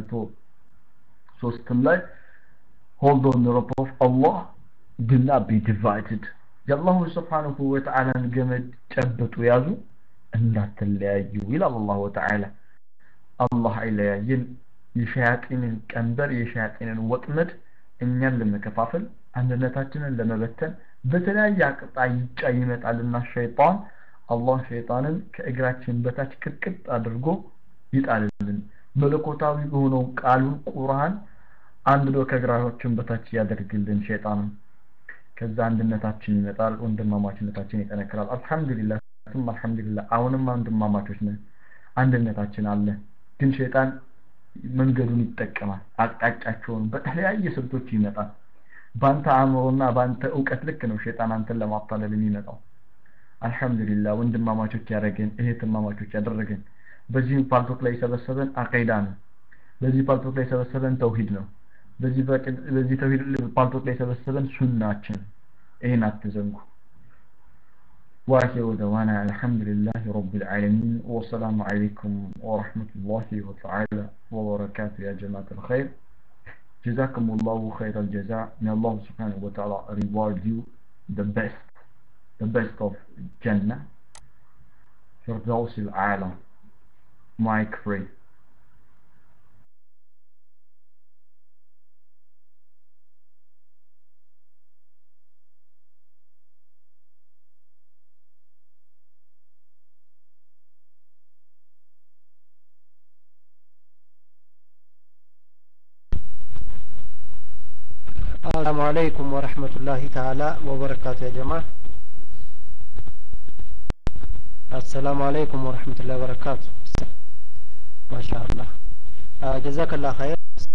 103 ላይ hold on the rope of Allah do not be divided የአላሁ ስብሓንሁ ወተዓላን ገመድ ጨብጡ ያዙ እንዳትለያዩ ይላል አላሁ ተዓላ አላህ አይለያየን የሸያጢንን ቀንበር የሸያጢንን ወጥመድ እኛን ለመከፋፈል አንድነታችንን ለመበተን በተለያየ አቅጣጫ ይመጣልና ሸይጣን አላህ ሸይጣንን ከእግራችን በታች ቅጥቅጥ አድርጎ ይጣልልን መለኮታዊ የሆነው ቃሉን ቁርአን አንድዶ ከእግራችን በታች ያደርግልን ሸይጣንን ከዛ አንድነታችን ይመጣል ወንድማማችነታችን ይጠነክራል አልহামዱሊላህ ثم አልহামዱሊላህ አሁንም ወንድማማቾች ነን አንድነታችን አለ ግን ሸይጣን መንገዱን ይጠቀማል አቅጣጫቸውን በተለያየ ስልቶች ይመጣል ባንተ አእምሮና ባንተ እውቀት ልክ ነው ሸይጣን አንተን ለማታለል የሚመጣው አልহামዱሊላህ ወንድማማቾች ያደረገን እህትማማቾች ያደረገን በዚህ ፓልቶክ ላይ የሰበሰበን አቂዳ ነው በዚህ ፓልቶክ ላይ የሰበሰበን ተውሂድ ነው በዚህ በዚህ ተውሂድ ፓልቶክ ላይ የሰበሰበን ሱናችን ይህን አትዘንጉ واخر دعوانا الحمد لله رب العالمين والسلام عليكم ورحمة الله وتعالى وبركاته يا جماعة الخير جزاكم الله خير الجزاء may Allah subhanahu wa ta'ala reward you the best the best of Jannah Firdaus al-Alam Mike Free السلام عليكم ورحمة الله تعالى وبركاته يا جماعة السلام عليكم ورحمة الله وبركاته ما شاء الله آه جزاك الله خير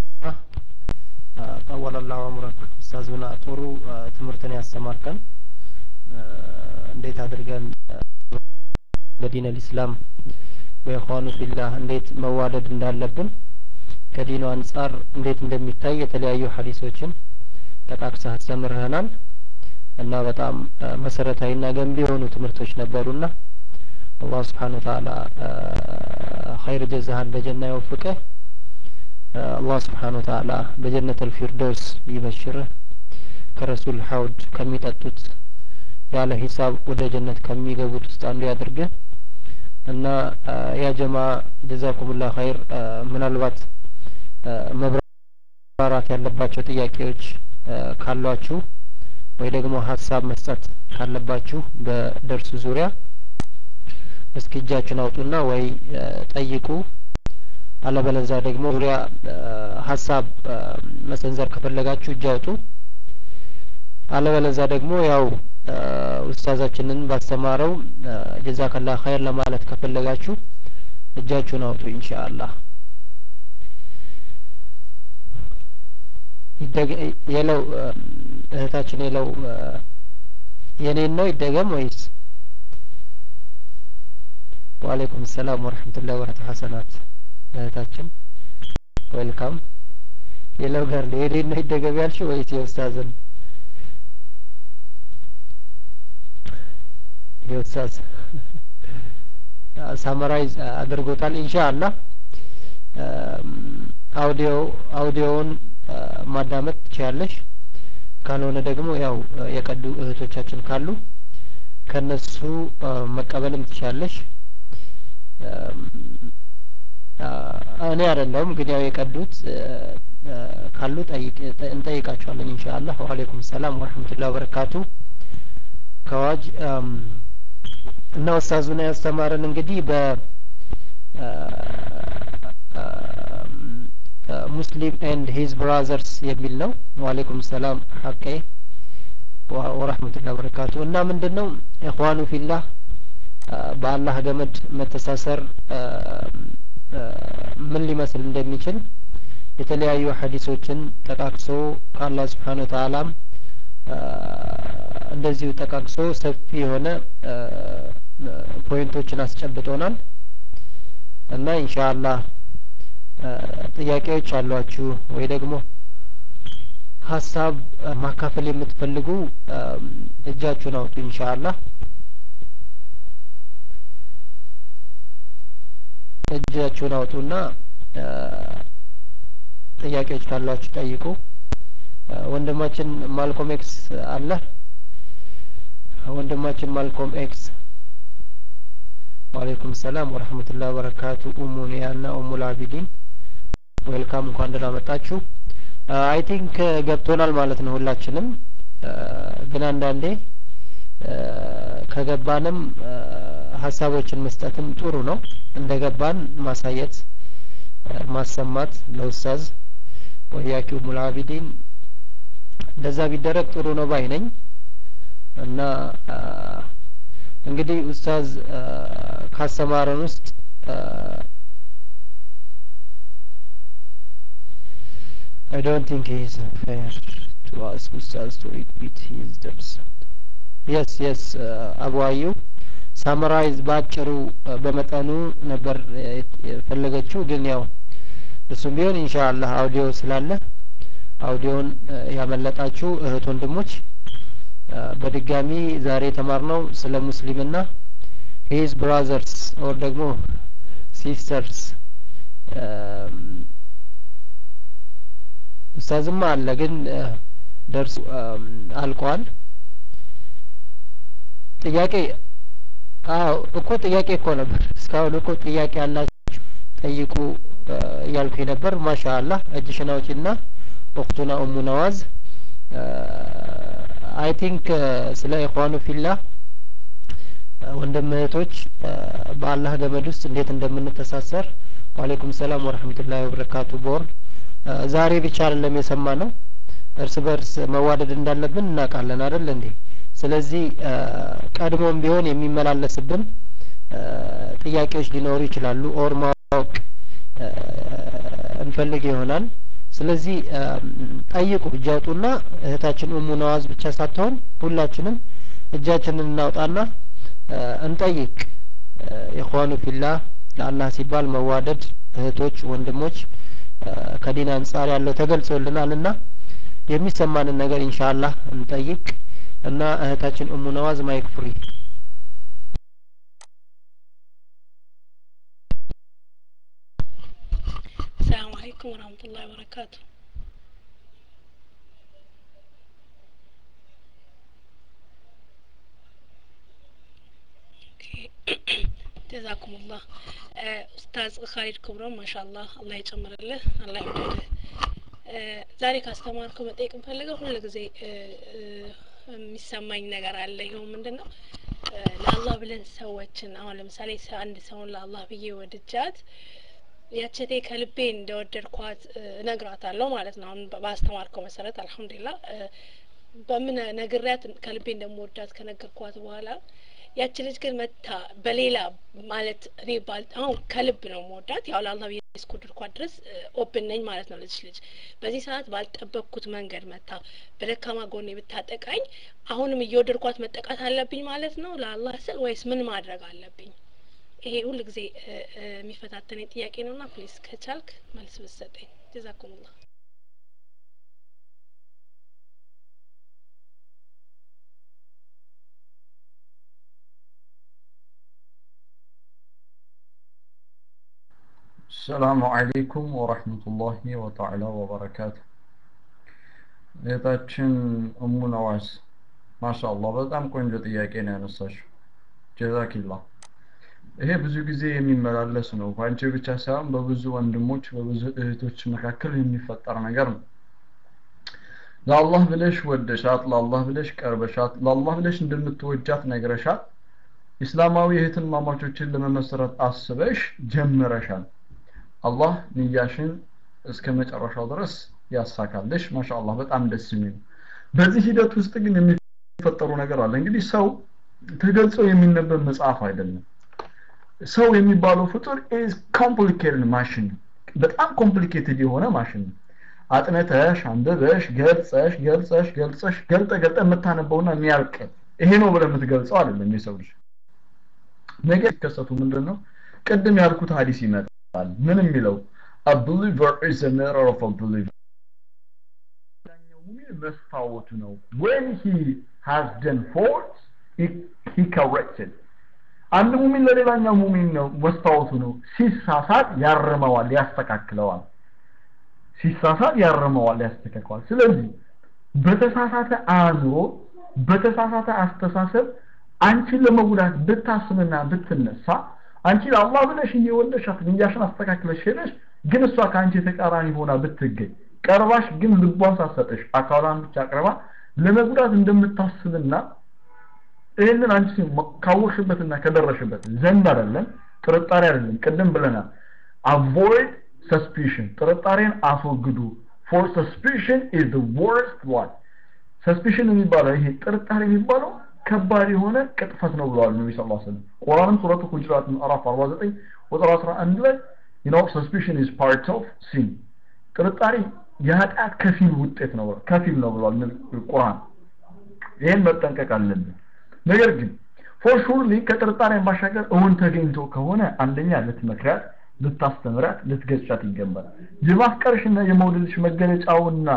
آه طول الله عمرك أستاذنا ጥሩ ትምህርትን ያስተማርከን እንዴት አድርገን በዲን አልኢስላም ወኢኽዋኑ ፊላህ እንዴት መዋደድ እንዳለብን ከዲኑ አንጻር እንዴት እንደሚታይ የተለያዩ ሀዲሶችን ጠቃቅሰህ አስተምርህናል እና በጣም መሰረታዊና ገንቢ የሆኑ ትምህርቶች ነበሩና አላህ ስብሓን ወተዓላ ኸይር ጀዛህን በጀና ይወፍቅህ አላህ ስብሓን ወተዓላ በጀነት አልፊርደውስ ይበሽርህ ከረሱል ሐውድ ከሚጠጡት ያለ ሂሳብ ወደ ጀነት ከሚገቡት ውስጥ አንዱ ያድርግህ እና ያ ጀማ ጀዛኩሙላ ኸይር ምናልባት መብራራት ያለባቸው ጥያቄዎች ካሏችሁ ወይ ደግሞ ሀሳብ መስጠት ካለባችሁ በደርሱ ዙሪያ እስኪ እጃችሁን አውጡና ወይ ጠይቁ አለበለዛ ደግሞ ዙሪያ ሀሳብ መሰንዘር ከፈለጋችሁ እጅ አውጡ አለበለዛ ደግሞ ያው ኡስታዛችንን ባስተማረው ጀዛከላ ኸይር ለማለት ከፈለጋችሁ እጃችሁን አውጡ ኢንሻአላህ የለው እህታችን የለው የኔን ነው ይደገም ወይስ ወአለይኩም ሰላም ወረህመቱላሂ ወበረካቱ ሐሰናት እህታችን ዌልካም የለው ጋር ነው የኔን ነው ይደገም ያልሽው ወይስ የኡስታዝን የኡስታዝ ሳመራይዝ አድርጎታል ኢንሻአላህ አውዲዮ አውዲዮውን ማዳመጥ ትችያለሽ ካልሆነ ደግሞ ያው የቀዱ እህቶቻችን ካሉ ከነሱ መቀበልም ትችያለሽ እኔ አይደለሁም ግን ያው የቀዱት ካሉ እንጠይቃቸዋለን ኢንሻአላህ ወአለይኩም ሰላም ወረህመቱላሂ ወበረካቱ ከዋጅ እና ኡስታዙና ያስተማረን እንግዲህ በ ሙስሊም ኤንድ ሂዝ ብራዘርስ የሚል ነው ወአለይኩም ሰላም ሀቄ ወረህመቱላሂ ወበረካቱ እና ምንድን ነው ኢኽዋኑ ፊላህ በአላህ ገመድ መተሳሰር ምን ሊመስል እንደሚችል የተለያዩ ሀዲሶችን ጠቃቅሶ ከአላህ ስብሓን ወተአላም እንደዚሁ ጠቃቅሶ ሰፊ የሆነ ፖይንቶችን አስጨብጦናል እና ኢንሻአላህ ጥያቄዎች አሏችሁ ወይ ደግሞ ሀሳብ ማካፈል የምትፈልጉ እጃችሁን አውጡ ኢንሻአላህ እጃችሁን አውጡና ጥያቄዎች ካሏችሁ ጠይቁ። ወንድማችን ማልኮም ኤክስ አለ። ወንድማችን ማልኮም ኤክስ ወአለይኩም ሰላም ወረህመቱላሂ ወበረካቱ። ኡሙ ኒያና ኡሙ ላቢዲን ዌልካም፣ እንኳን ደህና መጣችሁ። አይ ቲንክ ገብቶናል ማለት ነው ሁላችንም። ግን አንዳንዴ ከገባንም ሀሳቦችን መስጠትም ጥሩ ነው። እንደገባን ማሳየት ማሰማት ለኡስታዝ ወያኪው ሙላቢዲን እንደዛ ቢደረግ ጥሩ ነው ባይ ነኝ እና እንግዲህ ኡስታዝ ካስተማረን ውስጥ I don't think he is fair to ask Ustaz to repeat his dars. Yes, yes, አቡ አዩ ሳመራይዝ ባጭሩ በመጠኑ ነበር የፈለገችው፣ ግን ያው እሱም ቢሆን ኢንሻአላህ አውዲዮ ስላለ አውዲዮን ያመለጣችሁ እህት ወንድሞች በድጋሚ ዛሬ የተማርነው ስለ ሙስሊምና ሂዝ ብራዘርስ ኦር ደግሞ ሲስተርስ ኡስታዝማ አለ ግን ደርሱ አልቋል። ጥያቄ አዎ እኮ ጥያቄ እኮ ነበር። እስካሁን እኮ ጥያቄ ያላችሁ ጠይቁ እያልኩ ነበር። ማሻአላህ እጅሽን አውጪና ኡክቱና ኡሙ ነዋዝ አይ ቲንክ ስለ ኢኽዋኑ ፊላህ ወንድም እህቶች በአላህ ገመድ ውስጥ እንዴት እንደምንተሳሰር ወአለይኩም ሰላም ወረህመቱላሂ ወበረካቱ ቦርን ዛሬ ብቻ አይደለም የሰማ ነው። እርስ በርስ መዋደድ እንዳለብን እናውቃለን አይደል እንዴ? ስለዚህ ቀድሞም ቢሆን የሚመላለስብን ጥያቄዎች ሊኖሩ ይችላሉ። ኦር ማወቅ እንፈልግ ይሆናል። ስለዚህ ጠይቁ፣ እጅ አውጡና እህታችን ኡሙ ነዋዝ ብቻ ሳትሆን ሁላችንም እጃችንን እናውጣና እንጠይቅ። ኢኽዋኑ ፊላህ ለአላህ ሲባል መዋደድ እህቶች፣ ወንድሞች ከዲን አንጻር ያለው ተገልጾልናል እና የሚሰማንን ነገር ኢንሻአላህ እንጠይቅ እና እህታችን ኡሙ ነዋዝ ማይክ ፍሪ ሰላም አለይኩም ወራህመቱላሂ ወበረካቱ ጀዛኩሙላህ ኡስታዝ ካሊድ ክብሮም ማሻአላህ አላህ ይጨምርልህ አላህ ይወድልህ ዛሬ ካስተማርከው መጠየቅ የምፈልገው ሁሉ ጊዜ የሚሰማኝ ነገር አለ ይኸው ምንድን ነው ለአላህ ብለን ሰዎችን አሁን ለምሳሌ አንድ ሰውን ለአላህ ብዬ ወድጃት ያቸቴ ከልቤ እንደወደድኳት እነግራታለሁ ማለት ነው አሁን ባስተማርከው መሰረት አልሐምዱሊላህ በምን ነግሪያት ከልቤ እንደምወዳት ከነገርኳት በኋላ ያቺ ልጅ ግን መታ በሌላ ማለት እኔ ባል አሁን ከልብ ነው መወዳት ያው ለአላህ ብዬ እስከወደድኳት ድረስ ኦፕን ነኝ ማለት ነው ልጅ ልጅ በዚህ ሰዓት ባልጠበቅኩት መንገድ መታ በደካማ ጎኔ ብታጠቃኝ አሁንም እየወደድኳት መጠቃት አለብኝ ማለት ነው ለአላህ ስል ወይስ ምን ማድረግ አለብኝ ይሄ ሁሉ ጊዜ የሚፈታተነኝ ጥያቄ ነውና ፕሊዝ ከቻልክ መልስ ብትሰጠኝ ጀዛኩሙላህ ሰላሙ አለይኩም ወረህመቱላሂ ወተዓላ ወበረካቱ እህታችን እሙ ነዋስ ማሻአላህ በጣም ቆንጆ ጥያቄ ነው ያነሳሽው ጀዛኪላ ይሄ ብዙ ጊዜ የሚመላለስ ነው በአንቺ ብቻ ሳይሆን በብዙ ወንድሞች በብዙ እህቶች መካከል የሚፈጠር ነገር ነው ለአላህ ብለሽ ወደሻት ለአላህ ብለሽ ቀርበሻት ለአላህ ብለሽ እንደምትወጃት ነግረሻት ኢስላማዊ እህትን ማማቾችን ለመመስረት አስበሽ ጀምረሻል አላህ ንያሽን እስከ መጨረሻው ድረስ ያሳካልሽ ማሻአላህ በጣም ደስ የሚል በዚህ ሂደት ውስጥ ግን የሚፈጠሩ ነገር አለ እንግዲህ ሰው ተገልጾ የሚነበብ መጽሐፍ አይደለም ሰው የሚባለው ፍጡር ኢዝ ኮምፕሊኬትድ ማሽን በጣም ኮምፕሊኬትድ የሆነ ማሽን ነው አጥነተሽ አንብበሽ ገልጸሽ ገልጸሽ ገልጸሽ ገልጠ ገልጠ የምታነበውና የሚያልቅ ይሄ ነው ብለህ የምትገልጸው አይደለም የሰው ልጅ ነገር ሲከሰቱ ምንድን ነው ቅድም ያልኩት ሀዲስ ይመጣል ምን የሚለው a believer is a mirror of a believer መስታወቱ ነው when he has done faults he, he corrected አንድ ሙሚን ለሌላኛው ሙሚን ነው መስታወቱ ነው ሲሳሳት ያርመዋል ያስተካክለዋል ሲሳሳት ያርመዋል ያስተካክለዋል ስለዚህ በተሳሳተ አእምሮ በተሳሳተ አስተሳሰብ አንቺን ለመጉዳት ብታስብና ብትነሳ አንቺ ለአላህ ብለሽ እየወለሻት ንያሽን አስተካክለሽ ሄደሽ ግን እሷ ከአንቺ ተቃራኒ ሆና ብትገኝ ቀርባሽ ግን ልቧን ሳሰጠሽ አካሏን ብቻ አቅርባ ለመጉዳት እንደምታስብና ይህንን አንቺ ካወቅሽበትና ከደረሽበት ዘንድ አይደለም ጥርጣሬ አይደለም ቅድም ብለናል avoid suspicion ጥርጣሬን አስወግዱ for suspicion is the worst one suspicion የሚባለው ይሄ ጥርጣሬ የሚባለው ከባድ የሆነ ቅጥፈት ነው ብለዋል ነቢ ስ ሰለም ቁርአንም ሱረቱ ሁጅራት ምዕራፍ 49 ቁጥር 11 ላይ you know suspicion is part of sin ጥርጣሬ የኃጢአት ከፊል ውጤት ነው ከፊል ነው ብለዋል ቁርአን ይህን መጠንቀቅ አለብን ነገር ግን ፎር ሹርሊ ከጥርጣሬ ባሻገር እውን ተገኝቶ ከሆነ አንደኛ ልትመክሪያት ልታስተምራት ልትገጫት ይገባል የማፍቀርሽና የመውደድሽ መገለጫውና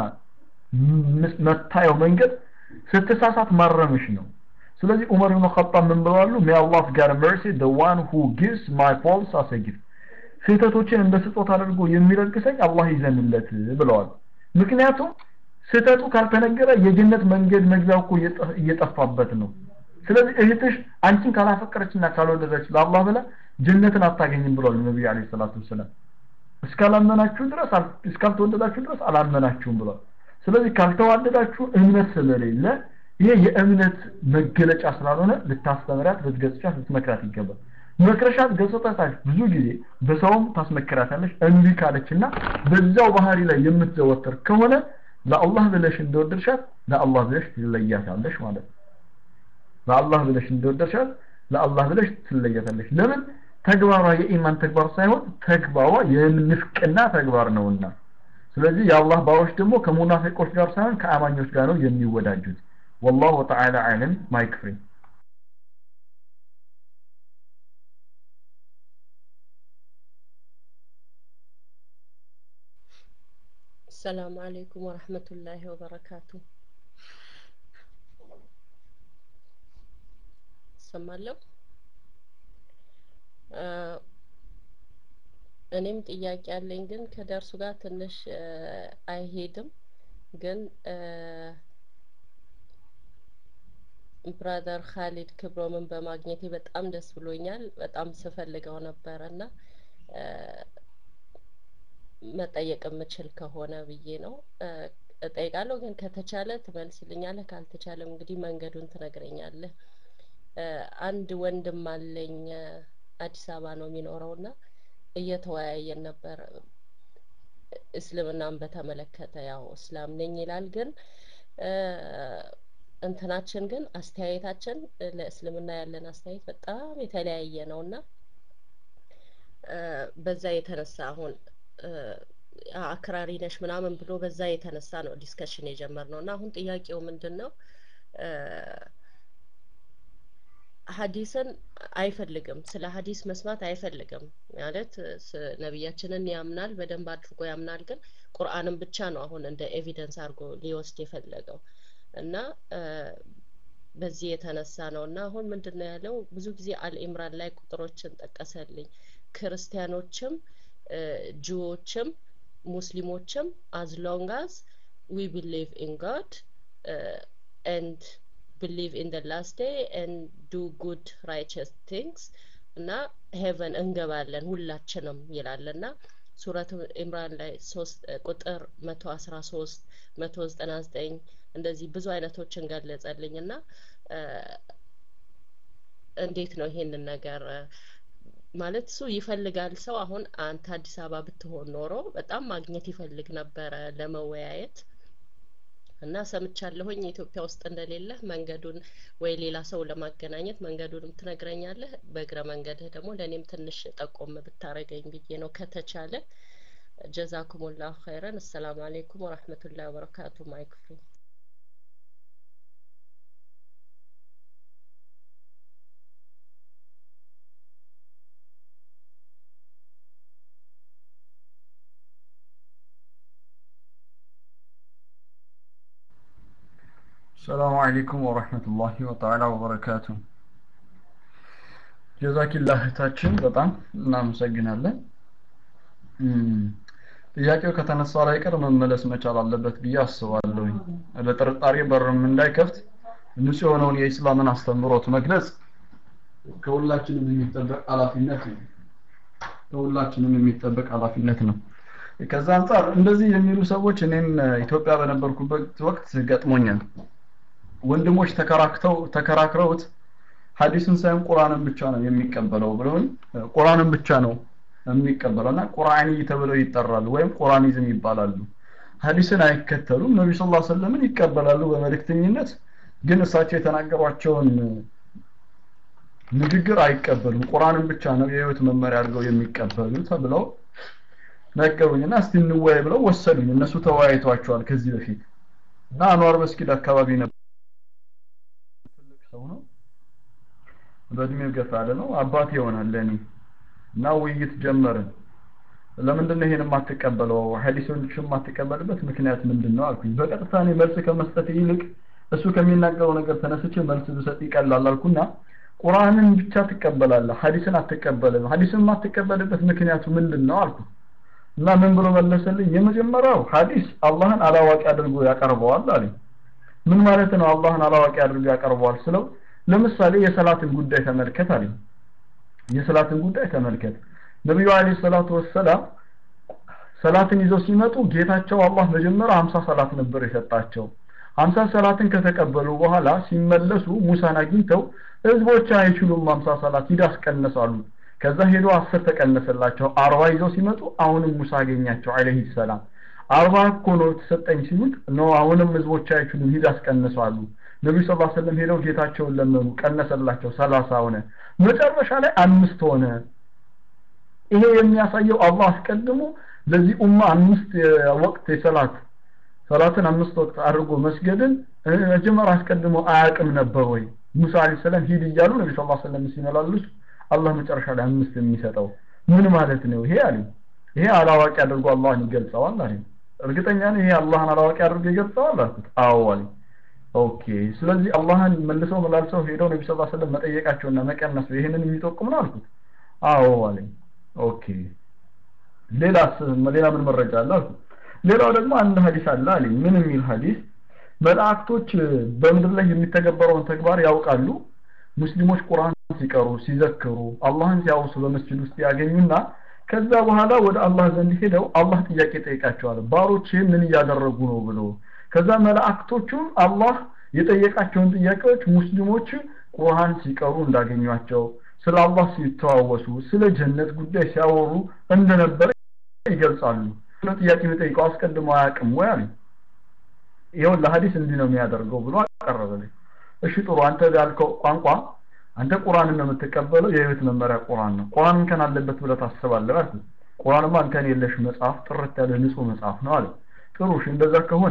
መታየው መንገድ ስትሳሳት ማረምሽ ነው ስለዚህ ዑመር ብን ኸጣብ ምን ብለዋሉ ሜይ አላህ ጋር መርሲ the one who gives my faults as a gift ስህተቶችን እንደ ስጦታ አድርጎ የሚለግሰኝ አላህ ይዘንለት ብለዋል ምክንያቱም ስህተቱ ካልተነገረ የጀነት መንገድ መግቢያው እኮ እየጠፋበት ነው ስለዚህ እህትሽ አንቺን ካላፈቀረችና ካልወደደች ለአላህ ብላ ጀነትን አታገኝም ብሏል ነብዩ አለይሂ ሰላቱ ወሰለም እስካላመናችሁ ድረስ እስካልተወደዳችሁ ድረስ አላመናችሁም ብሏል ስለዚህ ካልተዋደዳችሁ እምነት ስለሌለ ይሄ የእምነት መገለጫ ስላልሆነ ልታስተምራት ልትገጽቻት ልትመክራት ይገባል መክረሻት ገጽታታች ብዙ ጊዜ በሰውም ታስመክራታለች እምቢ ካለችና በዛው ባህሪ ላይ የምትዘወትር ከሆነ ለአላህ ብለሽ እንደወደድሻት ለአላህ ብለሽ ትለያታለሽ ማለት ነው ለአላህ ብለሽ እንደወደድሻት ለአላህ ብለሽ ትለያታለሽ ለምን ተግባሯ የኢማን ተግባር ሳይሆን ተግባሯ የንፍቅና ተግባር ነውና ስለዚህ የአላህ ባሮች ደግሞ ከሙናፊቆች ጋር ሳይሆን ከአማኞች ጋር ነው የሚወዳጁት والله تعالى اعلم ማይክ ፍሪ السلام عليكم ورحمة الله وبركاته ሰማለሁ እኔም ጥያቄ አለኝ ግን ከደርሱ ጋር ትንሽ አይሄድም ግን ብራዘር ካሊድ ክብሮምን በማግኘቴ በጣም ደስ ብሎኛል በጣም ስፈልገው ነበረ እና መጠየቅ የምችል ከሆነ ብዬ ነው እጠይቃለሁ ግን ከተቻለ ትመልስልኛለህ ካልተቻለም እንግዲህ መንገዱን ትነግረኛለህ አንድ ወንድም አለኝ አዲስ አበባ ነው የሚኖረው እና እየተወያየን ነበር እስልምናን በተመለከተ ያው እስላም ነኝ ይላል ግን እንትናችን ግን አስተያየታችን ለእስልምና ያለን አስተያየት በጣም የተለያየ ነው እና በዛ የተነሳ አሁን አክራሪ ነሽ ምናምን ብሎ በዛ የተነሳ ነው ዲስከሽን የጀመርነው እና አሁን ጥያቄው ምንድን ነው ሀዲስን አይፈልግም ስለ ሀዲስ መስማት አይፈልግም ማለት ነቢያችንን ያምናል በደንብ አድርጎ ያምናል ግን ቁርአንን ብቻ ነው አሁን እንደ ኤቪደንስ አድርጎ ሊወስድ የፈለገው እና በዚህ የተነሳ ነው እና አሁን ምንድን ነው ያለው ብዙ ጊዜ አልኢምራን ላይ ቁጥሮችን ጠቀሰልኝ ክርስቲያኖችም ጅዎችም ሙስሊሞችም አዝ ሎንግ አዝ ዊ ቢሊቭ ኢን ጋድ ኤንድ believe in the last day and do good righteous things እና ሄቨን እንገባለን ሁላችንም ይላል እና ሱረት ኢምራን ላይ ሶስት ቁጥር መቶ አስራ ሶስት መቶ ዘጠና ዘጠኝ እንደዚህ ብዙ አይነቶችን ገለጸልኝ እና እንዴት ነው ይሄንን ነገር ማለት እሱ ይፈልጋል ሰው አሁን አንተ አዲስ አበባ ብትሆን ኖሮ በጣም ማግኘት ይፈልግ ነበረ ለመወያየት እና ሰምቻለሁኝ ኢትዮጵያ ውስጥ እንደሌለ መንገዱን ወይ ሌላ ሰው ለማገናኘት መንገዱንም ትነግረኛለህ በእግረ መንገድህ ደግሞ ለእኔም ትንሽ ጠቆም ብታረገኝ ብዬ ነው ከተቻለ ጀዛኩሙላሁ ኸይረን አሰላሙ አሌይኩም ወረህመቱላሂ ወበረካቱ ማይክ ፍሪ السلام عليكم ورحمة الله وتعالى وبركاته ጀዛኪላህ እህታችን በጣም እናመሰግናለን ጥያቄው ከተነሳ ላይ ቀር መመለስ መቻል አለበት ብዬ አስባለሁኝ ለጥርጣሬ በርም እንዳይከፍት ንጹህ የሆነውን የኢስላምን አስተምሮት መግለጽ ከሁላችንም የሚጠበቅ ኃላፊነት ነው ከሁላችንም የሚጠበቅ ኃላፊነት ነው ከዛ አንጻር እንደዚህ የሚሉ ሰዎች እኔም ኢትዮጵያ በነበርኩበት ወቅት ገጥሞኛል ወንድሞች ተከራክተው ተከራክረውት ሐዲስን ሳይሆን ቁርአንን ብቻ ነው የሚቀበለው ብለውኝ ቁርአንን ብቻ ነው የሚቀበለው እና ቁርአኒ ተብለው ይጠራሉ ወይም ቁርአኒዝም ይባላሉ ሐዲስን አይከተሉም ነቢ ስ ላ ሰለምን ይቀበላሉ በመልእክተኝነት ግን እሳቸው የተናገሯቸውን ንግግር አይቀበሉም ቁርአንን ብቻ ነው የህይወት መመሪያ አድርገው የሚቀበሉ ተብለው ነገሩኝና እስቲ እንወያይ ብለው ወሰዱኝ እነሱ ተወያይቷቸዋል ከዚህ በፊት እና አንዋር መስጊድ አካባቢ ነበር ትልቅ ሰው ነው በእድሜው ገፋ ያለ ነው አባቴ ይሆናል ለእኔ እና ውይይት ጀመርን ለምንድን ነው ይሄን የማትቀበለው ሐዲሶችን የማትቀበልበት ምክንያት ምንድን ነው አልኩኝ በቀጥታ እኔ መልስ ከመስጠት ይልቅ እሱ ከሚናገረው ነገር ተነስቼ መልስ ብሰጥ ይቀላል አልኩና ቁርአንን ብቻ ትቀበላለህ ሐዲስን አትቀበልም ሐዲስን የማትቀበልበት ምክንያቱ ምንድን ነው አልኩ እና ምን ብሎ መለሰልኝ የመጀመሪያው ሐዲስ አላህን አላዋቂ አድርጎ ያቀርበዋል አለኝ ምን ማለት ነው አላህን አላዋቂ አድርጎ ያቀርበዋል ስለው ለምሳሌ የሰላትን ጉዳይ ተመልከት አለኝ የሰላትን ጉዳይ ተመልከት ነብዩ አለይሂ ሰላቱ ወሰላም ሰላትን ይዘው ሲመጡ ጌታቸው አላህ መጀመሪያ 50 ሰላት ነበር የሰጣቸው 50 ሰላትን ከተቀበሉ በኋላ ሲመለሱ ሙሳን አግኝተው ህዝቦች አይችሉም 50 ሰላት ሂድ አስቀነሳሉ ከዛ ሄዶ 10 ተቀነሰላቸው 40 ይዘው ሲመጡ አሁንም ሙሳ አገኛቸው አለይሂ ሰላም 40 እኮ ነው ተሰጠኝ ሲሉት ነው አሁንም ህዝቦች አይችሉም ሂድ አስቀነሳሉ ነብዩ ሰለላሁ ዐለይሂ ወሰለም ሄደው ጌታቸውን ለመኑ ቀነሰላቸው 30 ሆነ መጨረሻ ላይ አምስት ሆነ ይሄ የሚያሳየው አላህ አስቀድሞ ለዚህ ኡማ አምስት ወቅት የሰላት ሰላትን አምስት ወቅት አድርጎ መስገድን መጀመሪያ አስቀድሞ አያውቅም ነበር ወይ ሙሳ አለይሂ ሰላም ሂድ እያሉ ነብዩ ሰለላሁ ዐለይሂ ወሰለም ሲመላለሱ አላህ መጨረሻ ላይ አምስት የሚሰጠው ምን ማለት ነው ይሄ አለኝ ይሄ አላዋቂ አድርጎ አላህን ይገልጸዋል አለኝ እርግጠኛ ነህ ይሄ አላህን አላዋቂ አድርጎ ይገልጸዋል አልኩት አዎ አለኝ ኦኬ ስለዚህ አላህን መልሰው መላልሰው ሄደው ነብዩ ሰለላሁ ዐለይሂ ወሰለም መጠየቃቸውና መቀነስ ይሄንን የሚጠቁም ነው አልኩት አዎ አለኝ ኦኬ ሌላስ ሌላ ምን መረጃ አለ አልኩት ሌላው ደግሞ አንድ ሐዲስ አለ አለኝ ምን የሚል ሐዲስ መላእክቶች በምድር ላይ የሚተገበረውን ተግባር ያውቃሉ ሙስሊሞች ቁርአን ሲቀሩ ሲዘክሩ አላህን ሲያወሱ በመስጂድ ውስጥ ያገኙና ከዛ በኋላ ወደ አላህ ዘንድ ሄደው አላህ ጥያቄ ጠይቃቸዋል ባሮች ምን እያደረጉ ነው ብሎ ከዛ መላእክቶቹም አላህ የጠየቃቸውን ጥያቄዎች ሙስሊሞች ቁርአን ሲቀሩ እንዳገኟቸው ስለ አላህ ሲተዋወሱ ስለ ጀነት ጉዳይ ሲያወሩ እንደነበረ ይገልጻሉ ስለ ጥያቄ የሚጠይቀው አስቀድሞ አያውቅም ወይ አለኝ ይኸው ለሐዲስ እንዲህ ነው የሚያደርገው ብሎ አቀረበልኝ እሺ ጥሩ አንተ ያልከው ቋንቋ አንተ ቁርአንን ነው የምትቀበለው የህይወት መመሪያ ቁርአን ነው ቁርአን እንከን አለበት ብለህ ታስባለህ አልኩት ቁርአንማ እንከን የለሽ መጽሐፍ ጥርት ያለ ንጹህ መጽሐፍ ነው አለ ጥሩ እሺ እንደዛ ከሆነ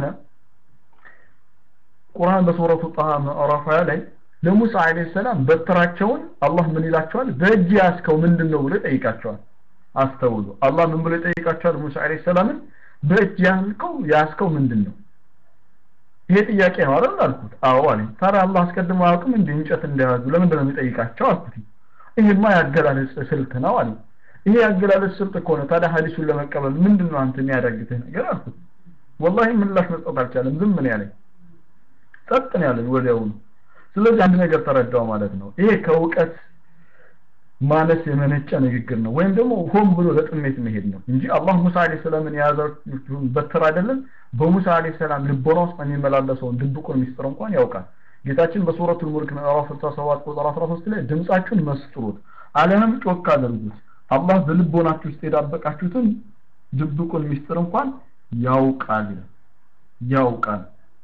ቁርአን በሱረቱ ጣሃ ምዕራፍ ላይ ለሙሳ አለይሂ ሰላም በትራቸውን አላህ ምን ይላቸዋል በእጅ ያስከው ምንድነው ብሎ ይጠይቃቸዋል አስተውሉ አላህ ምን ብሎ ይጠይቃቸዋል ሙሳ አለይሂ ሰላምን በእጅ ያልከው ያስከው ምንድነው ይሄ ጥያቄ ነው አይደል አልኩት አዎ አለኝ ታዲያ አላህ አስቀድሞ አያውቅም እንደ እንጨት እንደያዙ ለምንድን ነው የሚጠይቃቸው አልኩት ይሄማ ያገላለጽ ስልት ነው አለኝ ይሄ ያገላለጽ ስልት ከሆነ ታዲያ ሐዲሱን ለመቀበል ምንድን ነው አንተ የሚያዳግትህ ነገር አልኩት ወላሂ ምላሽ መስጠት አልቻለም ዝም ነው ያለኝ ጸጥ ነው ያለኝ ወዲያውኑ ስለዚህ አንድ ነገር ተረዳው ማለት ነው ይሄ ከእውቀት ማነስ የመነጨ ንግግር ነው ወይም ደግሞ ሆን ብሎ ለጥሜት መሄድ ነው እንጂ አላህ ሙሳ አለይሂ ሰላምን የያዘው በትር አይደለም በሙሳ አለይሂ ሰላም ልቦና ውስጥ የሚመላለሰውን ድብቁን ሚስጥር እንኳን ያውቃል ጌታችን በሱረቱል ሙልክ ምዕራፍ 67 ቁጥር 13 ላይ ድምጻችሁን መስጥሩት አለንም ጮክ አድርጉት አላህ በልቦናችሁ ውስጥ የዳበቃችሁትን ድብቁን ሚስጥር እንኳን ያውቃል ያውቃል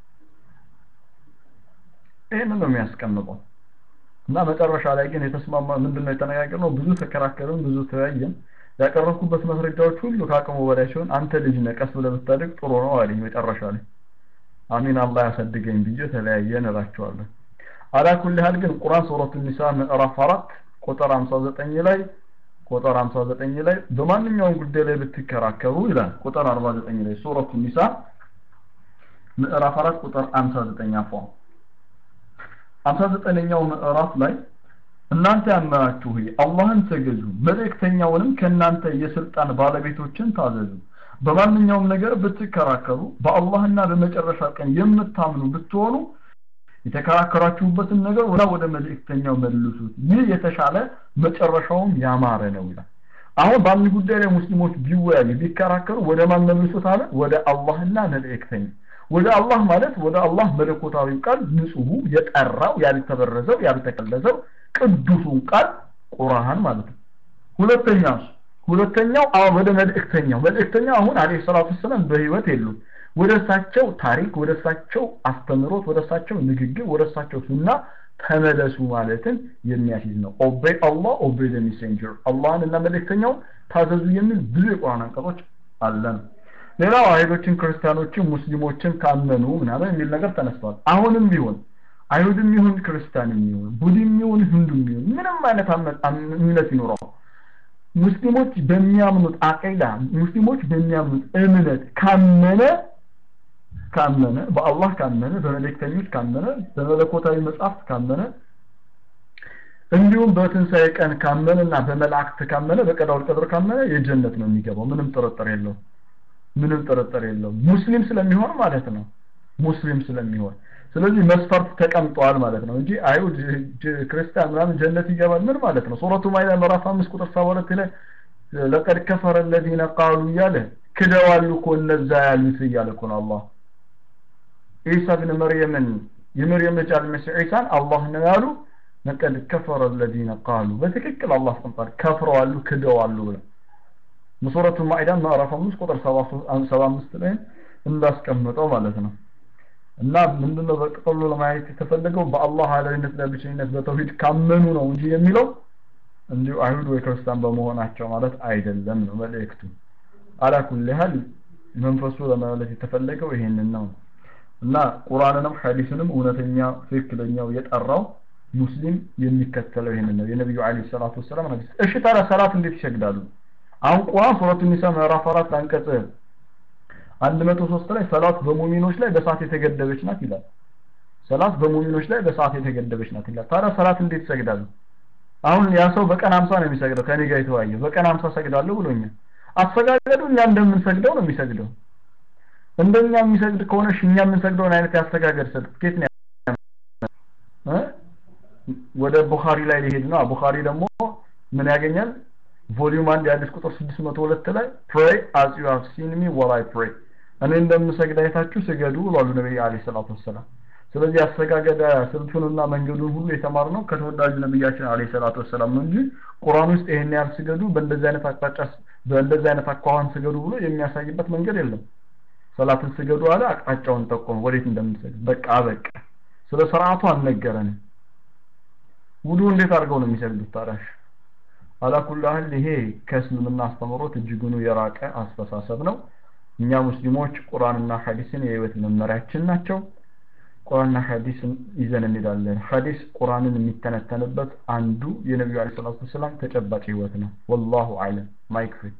ይህንን ነው የሚያስቀምጠው እና መጨረሻ ላይ ግን የተስማማ ምንድነው የተነጋገርነው ብዙ ተከራከርን ብዙ ተወያየን ያቀረብኩበት ማስረጃዎች ሁሉ ከአቅሙ በላይ ሲሆን አንተ ልጅ ነህ ቀስ ብለህ ብታደግ ጥሩ ነው አለኝ መጨረሻ ላይ አሚን አላህ ያሳድገኝ ብዬ ተለያየን እላቸዋለሁ አላ ኩል ያህል ግን ቁርአን ሱረቱ ኒሳ ምዕራፍ 4 ቁጥር 59 ላይ ቁጥር 59 ላይ በማንኛውም ጉዳይ ላይ ብትከራከሩ ይላል ቁጥር 49 ላይ ሱረቱ ኒሳ ምዕራፍ 4 ቁጥር 59 አፏ 59ኛው ምዕራፍ ላይ እናንተ ያመናችሁ ሆይ አላህን ተገዙ መልእክተኛውንም ከእናንተ የስልጣን ባለቤቶችን ታዘዙ በማንኛውም ነገር ብትከራከሩ በአላህና በመጨረሻ ቀን የምታምኑ ብትሆኑ የተከራከራችሁበትን ነገር ወደ ወደ መልእክተኛው መልሱት ይህ የተሻለ መጨረሻውም ያማረ ነው ይላል አሁን በአንድ ጉዳይ ላይ ሙስሊሞች ቢወያዩ ቢከራከሩ ወደ ማን መልሱት አለ ወደ አላህና መልእክተኛ ወደ አላህ ማለት ወደ አላህ መለኮታዊ ቃል ንጹሁ የጠራው ያልተበረዘው ያልተቀለዘው ቅዱሱን ቃል ቁርአን ማለት ነው ሁለተኛ ሁለተኛው አዎ ወደ መልእክተኛው መልእክተኛው አሁን አለይሂ ሰላቱ ሰላም በህይወት የሉም ወደ እሳቸው ታሪክ ወደ እሳቸው አስተምሮት ወደ እሳቸው ንግግር ወደ እሳቸው ሱና ተመለሱ ማለትን የሚያስይዝ ነው ኦቤይ አላህ ኦቤይ ዘ ሜሴንጀር አላህን እና መልእክተኛው ታዘዙ የሚል ብዙ የቁርአን አንቀጾች አለን ሌላው አይሁዶችን ክርስቲያኖችን ሙስሊሞችን ካመኑ ምናምን የሚል ነገር ተነስቷል አሁንም ቢሆን አይሁድም ይሁን ክርስቲያንም ይሁን ቡድም ይሁን ህንዱም ይሁን ምንም አይነት እምነት ይኖረው ሙስሊሞች በሚያምኑት አቂዳ ሙስሊሞች በሚያምኑት እምነት ካመነ ካመነ በአላህ ካመነ በመልእክተኞች ካመነ በመለኮታዊ መጽሐፍት ካመነ እንዲሁም በትንሣኤ ቀን ካመነና በመላእክት ካመነ በቀዳው ቀድር ካመነ የጀነት ነው የሚገባው ምንም ጥርጥር የለው ምንም ጥርጥር የለው ሙስሊም ስለሚሆን ማለት ነው ሙስሊም ስለሚሆን ስለዚህ መስፈርት ተቀምጧል ማለት ነው እንጂ አይሁድ ክርስቲያን ምናምን ጀነት ይገባል ምን ማለት ነው ሱረቱ ማይዳ ምዕራፍ 5 ቁጥር 72 ላይ ለቀድ ከፈረ الذين قالوا እያለ ክደዋል እኮ እነዛ ያሉት እያለ እኮ ነው አላህ ኢሳ ብን መርየምን የመርየም ልጅ አልመሲህ ዒሳን አላህ ነው ያሉ ለቀድ ከፈረ الذين قالوا በትክክል አላህ አስቀምጧል ከፍረዋሉ ክደዋሉ ብለው በሱረቱ ማኢዳ ምዕራፍ 5 ቁጥር 75 ላይ እንዳስቀመጠው ማለት ነው እና ምንድነው በጥቅሉ ለማየት የተፈለገው በአላህ አላዊነት ለብቸኝነት በተውሂድ ካመኑ ነው እንጂ የሚለው እንዲሁ አይሁድ ወይ ክርስቲያን በመሆናቸው ማለት አይደለም ነው መልእክቱ አላ ኩል ሀል መንፈሱ ለማለት የተፈለገው ይሄንን ነው እና ቁርአንንም ሐዲስንም እውነተኛ ትክክለኛው የጠራው ሙስሊም የሚከተለው ይሄንን ነው የነብዩ አለይሂ ሰላቱ ወሰላም ሐዲስ እሺ ታዲያ ሰላት እንዴት ይሰግዳሉ አሁን ቁርአን ሱረቱ ኒሳ ምዕራፍ 4 አንቀጽ 103 ላይ ሰላት በሙሚኖች ላይ በሰዓት የተገደበች ናት ይላል ሰላት በሙሚኖች ላይ በሰዓት የተገደበች ናት ይላል ታዲያ ሰላት እንዴት ይሰግዳሉ አሁን ያ ሰው በቀን 50 ነው የሚሰግደው ከኔ ጋር የተወያየው በቀን 50 ሰግዳለሁ ብሎኛል አሰጋገዱ እኛ እንደምንሰግደው ነው የሚሰግደው እንደኛ የሚሰግድ ከሆነ እኛ የምንሰግደውን አይነት ያስተጋገድ ሰርቲፊኬት ነው ወደ ቡኻሪ ላይ ሊሄድ ነው ቡኻሪ ደግሞ ምን ያገኛል ቮሊዩም 1 የአዲስ ቁጥር 602 ላይ pray as you have seen me while I pray እኔ እንደምሰግድ አይታችሁ ስገዱ ብሏሉ ነብይ አለይሂ ሰላቱ ወሰላም ስለዚህ አሰጋገደ ስልቱንና መንገዱን ሁሉ የተማርነው ከተወዳጁ ነብያችን አለይሂ ሰላቱ ወሰላም ነው እንጂ ቁርአን ውስጥ ይሄን ያህል ስገዱ በእንደዚህ አይነት አቅጣጫ በእንደዚህ አይነት አኳኋን ስገዱ ብሎ የሚያሳይበት መንገድ የለም ሰላትን ስገዱ አለ አቅጣጫውን ጠቆመ ወዴት እንደምንሰግድ በቃ በቃ ስለ ስርዓቱ አልነገረንም ውዱ እንዴት አድርገው ነው የሚሰግዱት ታዲያሽ አላኩላህል ይሄ ከእስልምና አስተምሮት እጅጉኑ የራቀ አስተሳሰብ ነው እኛ ሙስሊሞች ቁርአንና ሐዲስን የህይወት መመሪያችን ናቸው ቁርአንና ሐዲስን ይዘን እንሄዳለን ሐዲስ ቁርአንን የሚተነተንበት አንዱ የነቢዩ አለይሂ ሰላቱ ወሰላም ተጨባጭ ህይወት ነው ወላሁ አለም ማይክ ፍሪ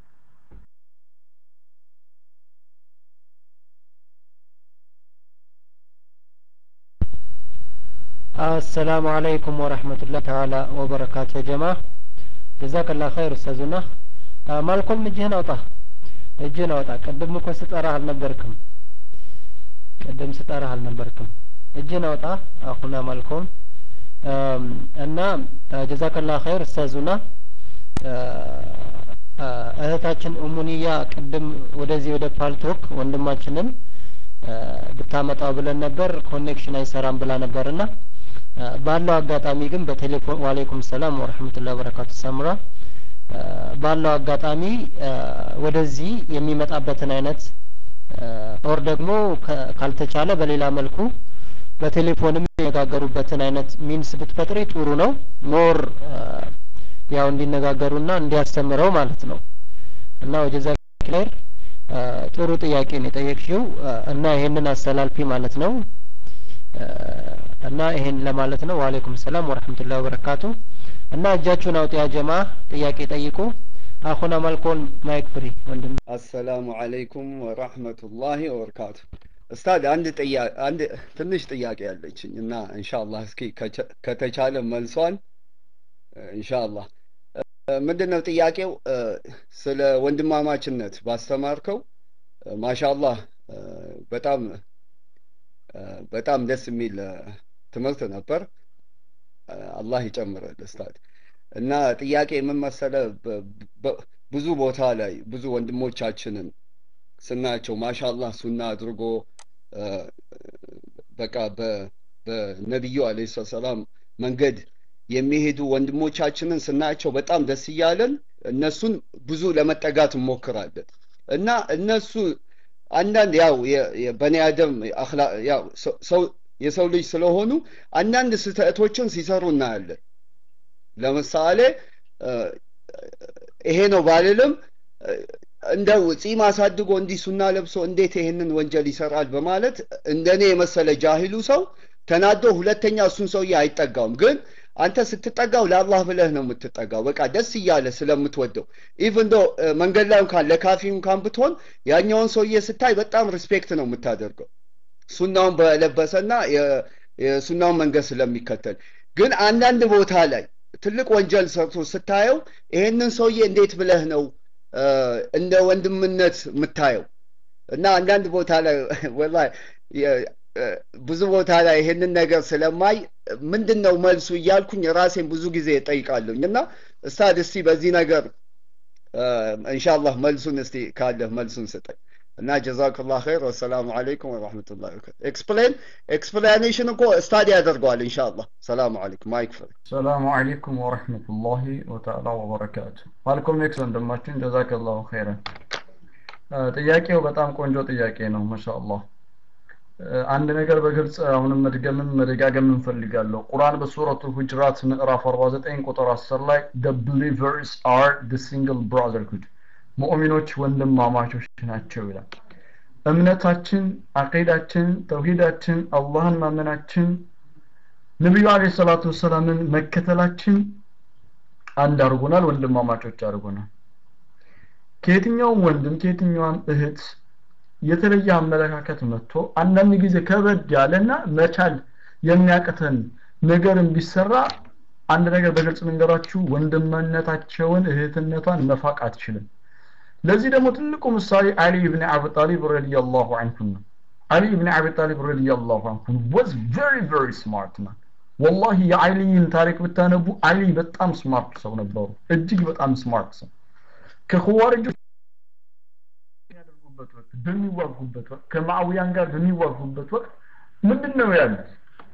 አሰላሙ አለይኩም ወረህመቱላህ ተዓላ ወበረካቱ ጀማ ጀዛከላ ኸይር ኡስታዙና ማልኮም እጅህን አውጣ እጅህን አውጣ ቅድም እኮ ስጠራህ አልነበርክም ቅድም ስጠራህ አልነበርክም እጅህን አውጣ አሁና ማልኮም እና ጀዛከላ ኸይር ኡስታዙና እህታችን ኡሙኒያ ቅድም ወደዚህ ወደ ፓልቶክ ወንድማችንን ብታመጣው ብለን ነበር ኮኔክሽን አይሰራም ብላ ነበርና ባለው አጋጣሚ ግን በቴሌፎን ዋሌኩም ሰላም ወረህመቱላሂ ወበረካቱ ሰምራ ባለው አጋጣሚ ወደዚህ የሚመጣበትን አይነት ኦር ደግሞ ካልተቻለ በሌላ መልኩ በቴሌፎንም የሚነጋገሩበትን አይነት ሚንስ ብትፈጥሪ ጥሩ ነው ሞር ያው እንዲነጋገሩና እንዲያስተምረው ማለት ነው እና ወጀዛ ኸይር ጥሩ ጥያቄ ነው የጠየቅሽው እና ይሄንን አስተላልፊ ማለት ነው እና ይሄን ለማለት ነው ወአለይኩም ሰላም ወራህመቱላሂ ወበረካቱ እና እጃችሁን አውጡ ያ ጀማ ጥያቄ ጠይቁ አኹና ማልኮን ማይክ ፍሪ ወንድም አሰላሙ አለይኩም ወራህመቱላሂ ወበረካቱ ኡስታድ አንድ ጥያቄ አንድ ትንሽ ጥያቄ ያለችኝ እና ኢንሻአላህ እስኪ ከተቻለ መልሷን ኢንሻአላህ ምንድን ነው ጥያቄው? ስለ ወንድማማችነት ባስተማርከው ማሻአላህ በጣም በጣም ደስ የሚል ትምህርት ነበር። አላህ ይጨምረል ኡስታዝ። እና ጥያቄ ምን መሰለ፣ ብዙ ቦታ ላይ ብዙ ወንድሞቻችንን ስናያቸው ማሻአላህ ሱና አድርጎ በቃ በነቢዩ አለይሂ ሰላም መንገድ የሚሄዱ ወንድሞቻችንን ስናያቸው በጣም ደስ እያለን እነሱን ብዙ ለመጠጋት እንሞክራለን እና እነሱ አንዳንድ ያው በኒ አደም ያው ሰው የሰው ልጅ ስለሆኑ አንዳንድ ስህተቶችን ሲሰሩ እናያለን። ለምሳሌ ይሄ ነው ባልልም እንደው ጺም አሳድጎ እንዲህ ሱና ለብሶ እንዴት ይሄንን ወንጀል ይሰራል በማለት እንደኔ የመሰለ ጃሂሉ ሰው ተናዶ ሁለተኛ እሱን ሰውዬ አይጠጋውም። ግን አንተ ስትጠጋው ለአላህ ብለህ ነው የምትጠጋው። በቃ ደስ እያለ ስለምትወደው ኢቭን ዶ መንገድ ላይ እንኳን ለካፊ እንኳን ብትሆን ያኛውን ሰውዬ ስታይ በጣም ሪስፔክት ነው የምታደርገው ሱናውን በለበሰና የሱናውን መንገድ ስለሚከተል። ግን አንዳንድ ቦታ ላይ ትልቅ ወንጀል ሰርቶ ስታየው ይሄንን ሰውዬ እንዴት ብለህ ነው እንደ ወንድምነት የምታየው? እና አንዳንድ ቦታ ላይ ወላሂ ብዙ ቦታ ላይ ይሄንን ነገር ስለማይ ምንድን ነው መልሱ እያልኩኝ ራሴን ብዙ ጊዜ እጠይቃለሁኝ። እና እስታድ እስቲ በዚህ ነገር ኢንሻአላህ መልሱን እስቲ ካለህ መልሱን ስጠኝ። እና ጀዛክላህ ኸይር ወሰላሙ አለይኩም ወራህመቱላሂ ወበረካቱ። ኤክስፕሌን ኤክስፕላኔሽን እኮ ስታዲ ያደርገዋል ኢንሻአላህ። ሰላሙ አለይኩም ማይክ ፍሪ። ሰላሙ አለይኩም ወረህመቱላሂ ወተዓላ ወበረካቱ። ማልኮም ኤክስ ወንድማችን ጀዛከላሁ ኸይረን። ጥያቄው በጣም ቆንጆ ጥያቄ ነው ማሻአላህ። አንድ ነገር በግልጽ አሁንም መድገምም መደጋገም እንፈልጋለሁ። ቁርአን በሱረቱ ሁጅራት ምዕራፍ 49 ቁጥር 10 ላይ the believers are the single brotherhood ሙእሚኖች ወንድማማቾች ናቸው ይላል። እምነታችን፣ አቂዳችን፣ ተውሂዳችን፣ አላህን ማመናችን፣ ነቢዩ አለይሂ ሰላቱ ወሰላምን መከተላችን አንድ አድርጎናል፣ ወንድማማቾች አድርጎናል። ከየትኛውም ወንድም ከየትኛውም እህት የተለየ አመለካከት መጥቶ አንዳንድ ጊዜ ከበድ ያለና መቻል የሚያቅተን ነገርን ቢሰራ አንድ ነገር በግልጽ መንገራችሁ ወንድምነታቸውን እህትነቷን መፋቅ አትችልም። ለዚህ ደግሞ ትልቁ ምሳሌ አሊ ኢብን አቢ ጣሊብ ረዲየላሁ ዐንሁ ነው። አሊ ኢብን አቢ ጣሊብ ረዲየላሁ ዐንሁ was very very smart man ወላሂ የአሊን ታሪክ ብታነቡ አሊ በጣም ስማርት ሰው ነበሩ። እጅግ በጣም ስማርት ሰው ከኹዋሪጆች በሚያደርጉበት ወቅት በሚዋጉበት ወቅት ከማዕውያን ጋር በሚዋጉበት ወቅት ምንድን ነው ያሉት?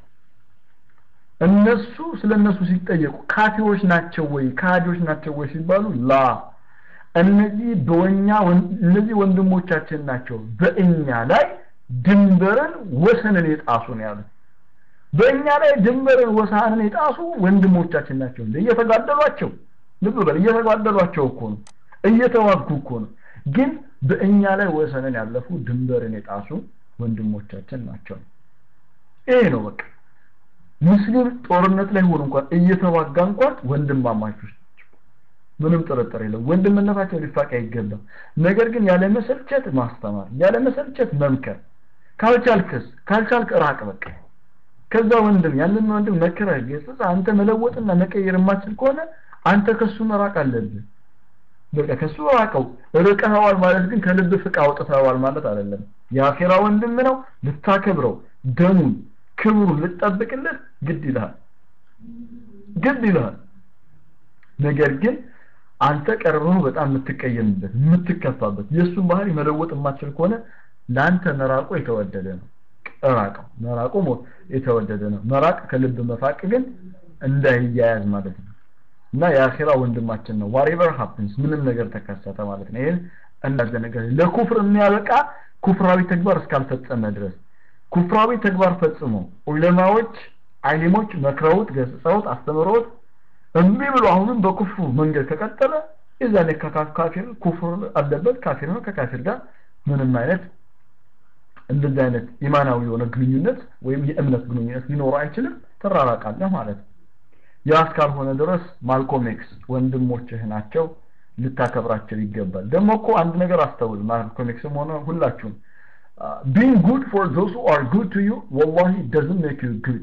እነሱ ስለ እነሱ ሲጠየቁ ካፊሮች ናቸው ወይ ካዲዎች ናቸው ወይ ሲባሉ ላ እነዚህ በወኛ እነዚህ ወንድሞቻችን ናቸው በእኛ ላይ ድንበርን ወሰንን የጣሱ ነው ያሉት። በእኛ ላይ ድንበርን ወሰንን የጣሱ ወንድሞቻችን ናቸው እንደ እየተጋደሏቸው ልብ በል እየተጋደሏቸው እኮ ነው እየተዋጉ እኮ ነው ግን በእኛ ላይ ወሰንን ያለፉ ድንበርን የጣሱ ወንድሞቻችን ናቸው ይሄ ነው በቃ ሙስሊም ጦርነት ላይ ሆኖ እንኳን እየተዋጋ እንኳን ወንድማማቾች ምንም ጥርጥር የለም ወንድምነታቸው ሊፋቅ አይገባም ነገር ግን ያለ መሰልቸት ማስተማር ያለ መሰልቸት መምከር ካልቻልክስ ካልቻልክ ራቅ በቃ ከዛ ወንድም ያንን ወንድም መከረህ ገጽጽ አንተ መለወጥና መቀየር የማትችል ከሆነ አንተ ከሱ መራቅ አለብህ በቃ ከሱ ራቀው ርቀኸዋል ማለት ግን ከልብ ፍቅ አውጥተኸዋል ማለት አይደለም የአኼራ ወንድም ነው ልታከብረው ደሙን ክብሩን ልትጠብቅለት ግድ ይልሃል ግድ ይልሃል ነገር ግን አንተ ቀርበው በጣም የምትቀየምበት የምትከፋበት የእሱን ባህሪ መለወጥ የማትችል ከሆነ ለአንተ መራቁ የተወደደ ነው ራቀው መራቁ የተወደደ ነው መራቅ ከልብ መፋቅ ግን እንዳይያያዝ ማለት ነው እና የአኺራ ወንድማችን ነው ዋሬቨር ሃፕንስ ምንም ነገር ተከሰተ ማለት ነው ይሄን እንዳዘ ነገር ለኩፍር የሚያበቃ ኩፍራዊ ተግባር እስካልፈጸመ ድረስ ኩፍራዊ ተግባር ፈጽሞ ዑለማዎች አይሊሞች መክረውት ገስጸውት አስተምረውት እምቢ ብሎ አሁንም በኩፍሩ መንገድ ከቀጠለ የዛኔ ካፊር ኩፍር አለበት ካፊር ነው ከካፊር ጋር ምንም አይነት እንደዚህ አይነት ኢማናዊ የሆነ ግንኙነት ወይም የእምነት ግንኙነት ሊኖር አይችልም ተራራቃለህ ማለት ነው ያ እስካልሆነ ድረስ ማልኮም ኤክስ ወንድሞችህ ናቸው ልታከብራቸው ይገባል ደግሞ እኮ አንድ ነገር አስተውል ማልኮም ኤክስም ሆነ ሁላችሁም being good for those who are good to you wallahi doesn't make you good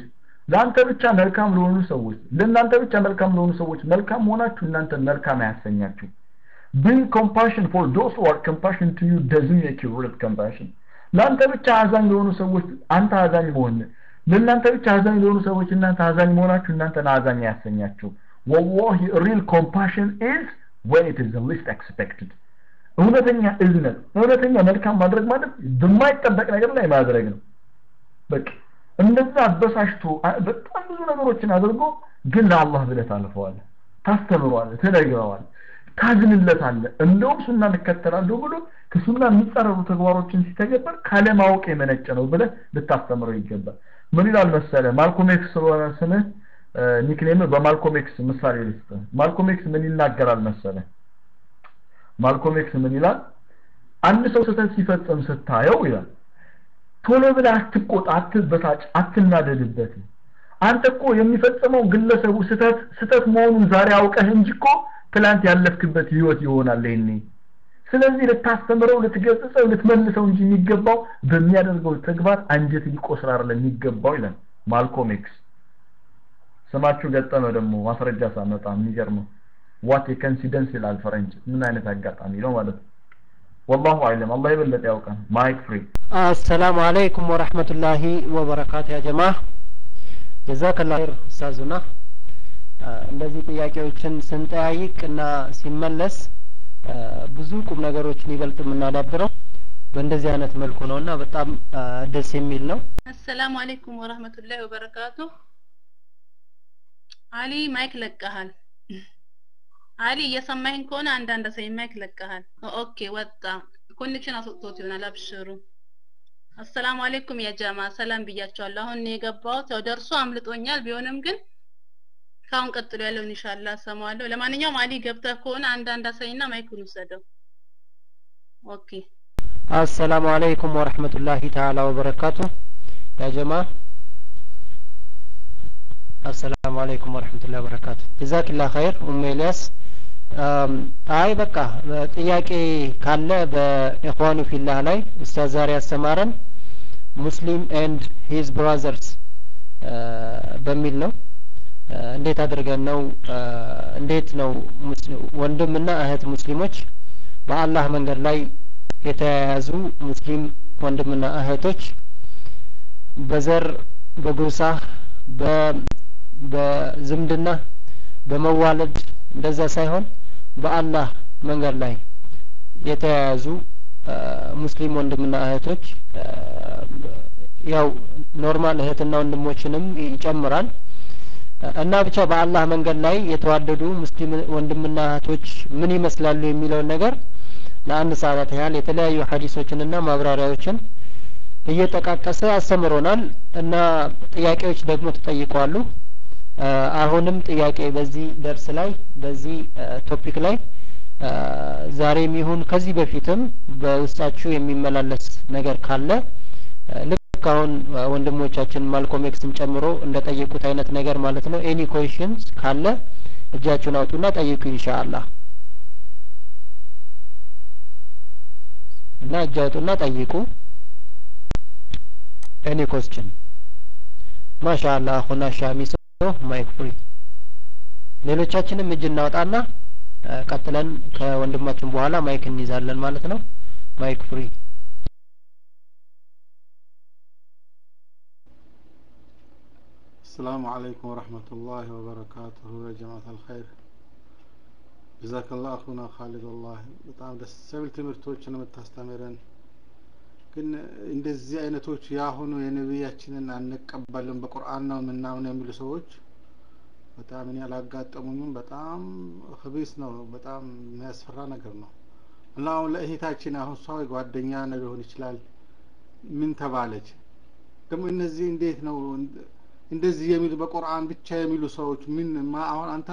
ለአንተ ብቻ መልካም ለሆኑ ሰዎች ለእናንተ ብቻ መልካም ለሆኑ ሰዎች መልካም መሆናችሁ እናንተ መልካም አያሰኛችሁ being compassion for those who are compassion to you doesn't make you real compassion ለአንተ ብቻ አዛኝ ለሆኑ ሰዎች አንተ አዛኝ መሆን ለእናንተ ብቻ አዛኝ ለሆኑ ሰዎች እናንተ አዛኝ መሆናችሁ እናንተን አዛኝ አያሰኛችሁ wallahi real compassion is when it is the least expected እውነተኛ እዝነት እውነተኛ መልካም ማድረግ ማለት በማይጠበቅ ነገር ላይ ማድረግ ነው በቃ እንደዛ አበሳሽቶ በጣም ብዙ ነገሮችን አድርጎ ግን ለአላህ ብለህ ታልፈዋለህ ታስተምረዋለህ ትነግረዋለህ ታዝንለታለህ እንደውም ሱና እንከተላለሁ ብሎ ከሱና የሚጻረሩ ተግባሮችን ሲተገበር ካለማወቅ የመነጨ ነው ብለህ ልታስተምረው ይገባል ምን ይላል መሰለ ማልኮም ኤክስ ስለሆነ ስምህ ኒክኔም በማልኮም ኤክስ ምሳሌ ልስጥ ማልኮም ኤክስ ምን ይናገራል መሰለ ማልኮም ኤክስ ምን ይላል አንድ ሰው ስህተት ሲፈጽም ስታየው ይላል ቶሎ ብለህ አትቆጣ አትበሳጭ አትናደድበት አንተ እኮ የሚፈጽመው ግለሰቡ ስህተት ስህተት መሆኑን ዛሬ አውቀህ እንጂ እኮ ትላንት ያለፍክበት ህይወት ይሆናል ይሄኔ ስለዚህ ልታስተምረው ልትገጽጸው ልትመልሰው እንጂ የሚገባው በሚያደርገው ተግባር አንጀት ሊቆስል አይደለም የሚገባው ይላል ማልኮም ኤክስ ስማችሁ ገጠመ ደግሞ ማስረጃ ሳመጣ የሚገርመው ዋት የኮንሲደንስ ይላል ፈረንጅ ምን አይነት አጋጣሚ ነው ማለት ነው والله اعلم الله يبلغ ያውቃል ማይክ ፍሪ አሰላሙ አለይኩም ወረህመቱላሂ ወበረካቱ ያ ጀማ ጀዛከላ ኸይር ኡስታዙና እንደዚህ ጥያቄዎችን ስንጠያይቅ እና ሲመለስ ብዙ ቁም ነገሮችን ይበልጥ የምናዳብረው በእንደዚህ አይነት መልኩ ነው እና በጣም ደስ የሚል ነው አሰላሙ አለይኩም ወራህመቱላሂ ወበረካቱ አሊ ማይክ ለቀሃል አሊ እየሰማኸኝ ከሆነ አንዳንድ ሰው ማይክ ለቀሃል ኦኬ ወጣ ኮኔክሽን አስወጥቶት ይሆናል አብሽሩ አሰላሙ አለይኩም ያ ጀማ ሰላም ብያቸዋለሁ አሁን የገባሁት ያው ደርሶ አምልጦኛል ቢሆንም ግን ካሁን ቀጥሎ ያለውን ኢንሻአላህ ሰማዋለሁ ለማንኛውም አሊ ገብተህ ከሆነ አንዳንድ አሳይና ማይኩን ውሰደው ኦኬ አሰላሙ አለይኩም ወረህመቱላሂ ተዓላ ወበረካቱ ያ ጀማ አሰላሙ አለይኩም ወረህመቱላሂ ወበረካቱ ጀዛኪላ ኸይር ኡም ኤልያስ አይ በቃ ጥያቄ ካለ በኢኽዋኑ ፊላህ ላይ ኡስታዝ ዛሬ ያስተማረን ሙስሊም ኤንድ ሂዝ ብራዘርስ በሚል ነው እንዴት አድርገን ነው እንዴት ነው ወንድምና እህት ሙስሊሞች በአላህ መንገድ ላይ የተያያዙ ሙስሊም ወንድምና እህቶች በዘር በጎሳ በዝምድና በመዋለድ እንደዛ ሳይሆን በአላህ መንገድ ላይ የተያያዙ ሙስሊም ወንድምና እህቶች ያው ኖርማል እህትና ወንድሞችንም ይጨምራል እና ብቻ በአላህ መንገድ ላይ የተዋደዱ ሙስሊም ወንድምና እህቶች ምን ይመስላሉ የሚለውን ነገር ለአንድ ሰዓታት ያህል የተለያዩ ሀዲሶችንና ማብራሪያዎችን እየጠቃቀሰ አስተምሮናል እና ጥያቄዎች ደግሞ ተጠይቀዋሉ አሁንም ጥያቄ በዚህ ደርስ ላይ በዚህ ቶፒክ ላይ ዛሬም ይሁን ከዚህ በፊትም በውስጣችሁ የሚመላለስ ነገር ካለ ልክ አሁን ወንድሞቻችን ማልኮም ኤክስን ጨምሮ እንደ ጠየቁት አይነት ነገር ማለት ነው ኤኒ ኮሽንስ ካለ እጃችሁን አውጡና ጠይቁ ኢንሻአላህ እና እጅ አውጡና ጠይቁ ኤኒ ኮስችን ማሻአላህ አኹና ሻሚሶ ማይክ ፍሪ ሌሎቻችንም እጅ እናወጣና ቀጥለን ከወንድማችን በኋላ ማይክ እንይዛለን ማለት ነው ማይክ ፍሪ السلام عليكم ورحمة الله وبركاته يا جماعة الخير جزاك الله أخونا خالد والله በጣም ደስ የሚል ትምህርቶችን የምታስተምረን ግን እንደዚህ አይነቶች የአሁኑ የነቢያችንን አንቀበልም በቁርአን ነው ምናምን የሚሉ ሰዎች በጣም እኔ አላጋጠሙኝም በጣም ህቢስ ነው በጣም የሚያስፈራ ነገር ነው እና አሁን ለእህታችን አሁን እሷ ጓደኛ ነው ሊሆን ይችላል ምን ተባለች ደግሞ እነዚህ እንዴት ነው እንደዚህ የሚሉ በቁርአን ብቻ የሚሉ ሰዎች ምን አሁን አንተ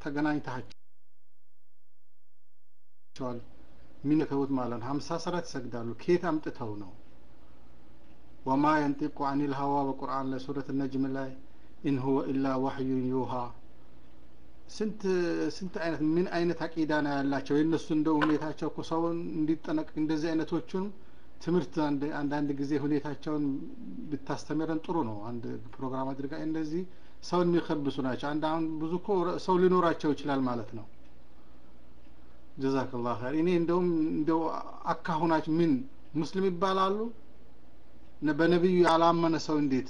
ተገናኝተሃቸዋል የሚነከቡት ማለት ነው ሀምሳ ሰላት ይሰግዳሉ ከየት አምጥተው ነው ወማ የንጢቁ አኒል ሀዋ በቁርአን ላይ ሱረት ነጅም ላይ ኢን ሁወ ኢላ ዋህዩን ዩሃ ስንት ስንት አይነት ምን አይነት አቂዳ ነው ያላቸው የእነሱ እንደው ሁኔታቸው እኮ ሰውን እንዲጠነቅ እንደዚህ አይነቶቹን ትምህርት አንዳንድ ጊዜ ሁኔታቸውን ብታስተምረን ጥሩ ነው። አንድ ፕሮግራም አድርጋ እንደዚህ ሰውን የሚከብሱ ናቸው። አንድ አሁን ብዙ እኮ ሰው ሊኖራቸው ይችላል ማለት ነው። ጀዛከላህ ኸይር። እኔ እንደውም እንደው አካሁናችሁ ምን ሙስሊም ይባላሉ? በነቢዩ ያላመነ ሰው እንዴት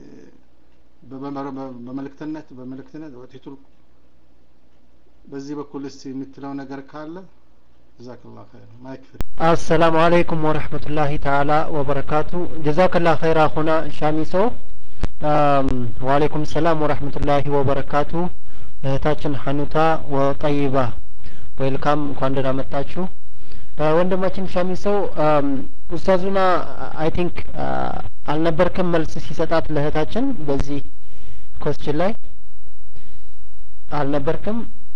በመልእክትነት በመልእክትነት ወቲቱል በዚህ በኩል እስቲ የምትለው ነገር ካለ ጀዛከላህ ኸይር ማይክ ፍሪ አሰላሙ አለይኩም ወረህመቱላሂ ተዓላ ወበረካቱ ጀዛከላ ኸይር አኹና ሻሚሶ ወአለይኩም ሰላም ወረህመቱላሂ ወበረካቱ እህታችን ሐኑታ ወጠይባ ዌልካም እንኳን ደህና መጣችሁ ወንድማችን ሻሚሰው ኡስታዙና አይ ቲንክ አልነበርክም መልስ ሲሰጣት ለእህታችን በዚህ ኮስችን ላይ አልነበርክም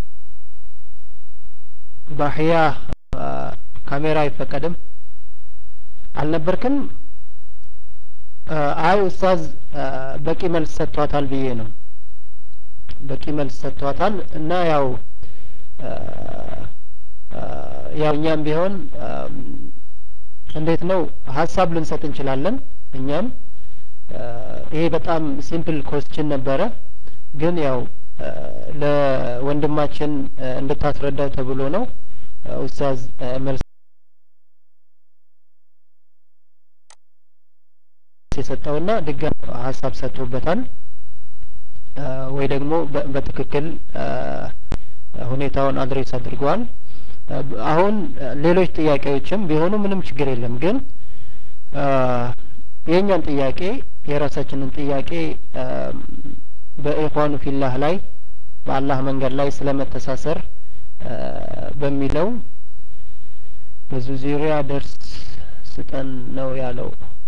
ባህያ ካሜራ አይፈቀድም አልነበርክም አይ ኡስታዝ በቂ መልስ ሰጥቷታል ብዬ ነው በቂ መልስ ሰጥቷታል እና ያው ያው እኛም ቢሆን እንዴት ነው ሀሳብ ልንሰጥ እንችላለን እኛም ይሄ በጣም ሲምፕል ኮስችን ነበረ ግን ያው ለወንድማችን እንድታስረዳው ተብሎ ነው ኡስታዝ መልስ የሰጠውና ድጋሚ ሀሳብ ሰጥቶበታል ወይ ደግሞ በትክክል ሁኔታውን አድሬስ አድርገዋል አሁን ሌሎች ጥያቄዎችም ቢሆኑ ምንም ችግር የለም ግን የእኛን ጥያቄ የራሳችንን ጥያቄ በኢኳኑ ፊላህ ላይ በአላህ መንገድ ላይ ስለመተሳሰር በሚለው ብዙ ዙሪያ ደርስ ስጠን ነው ያለው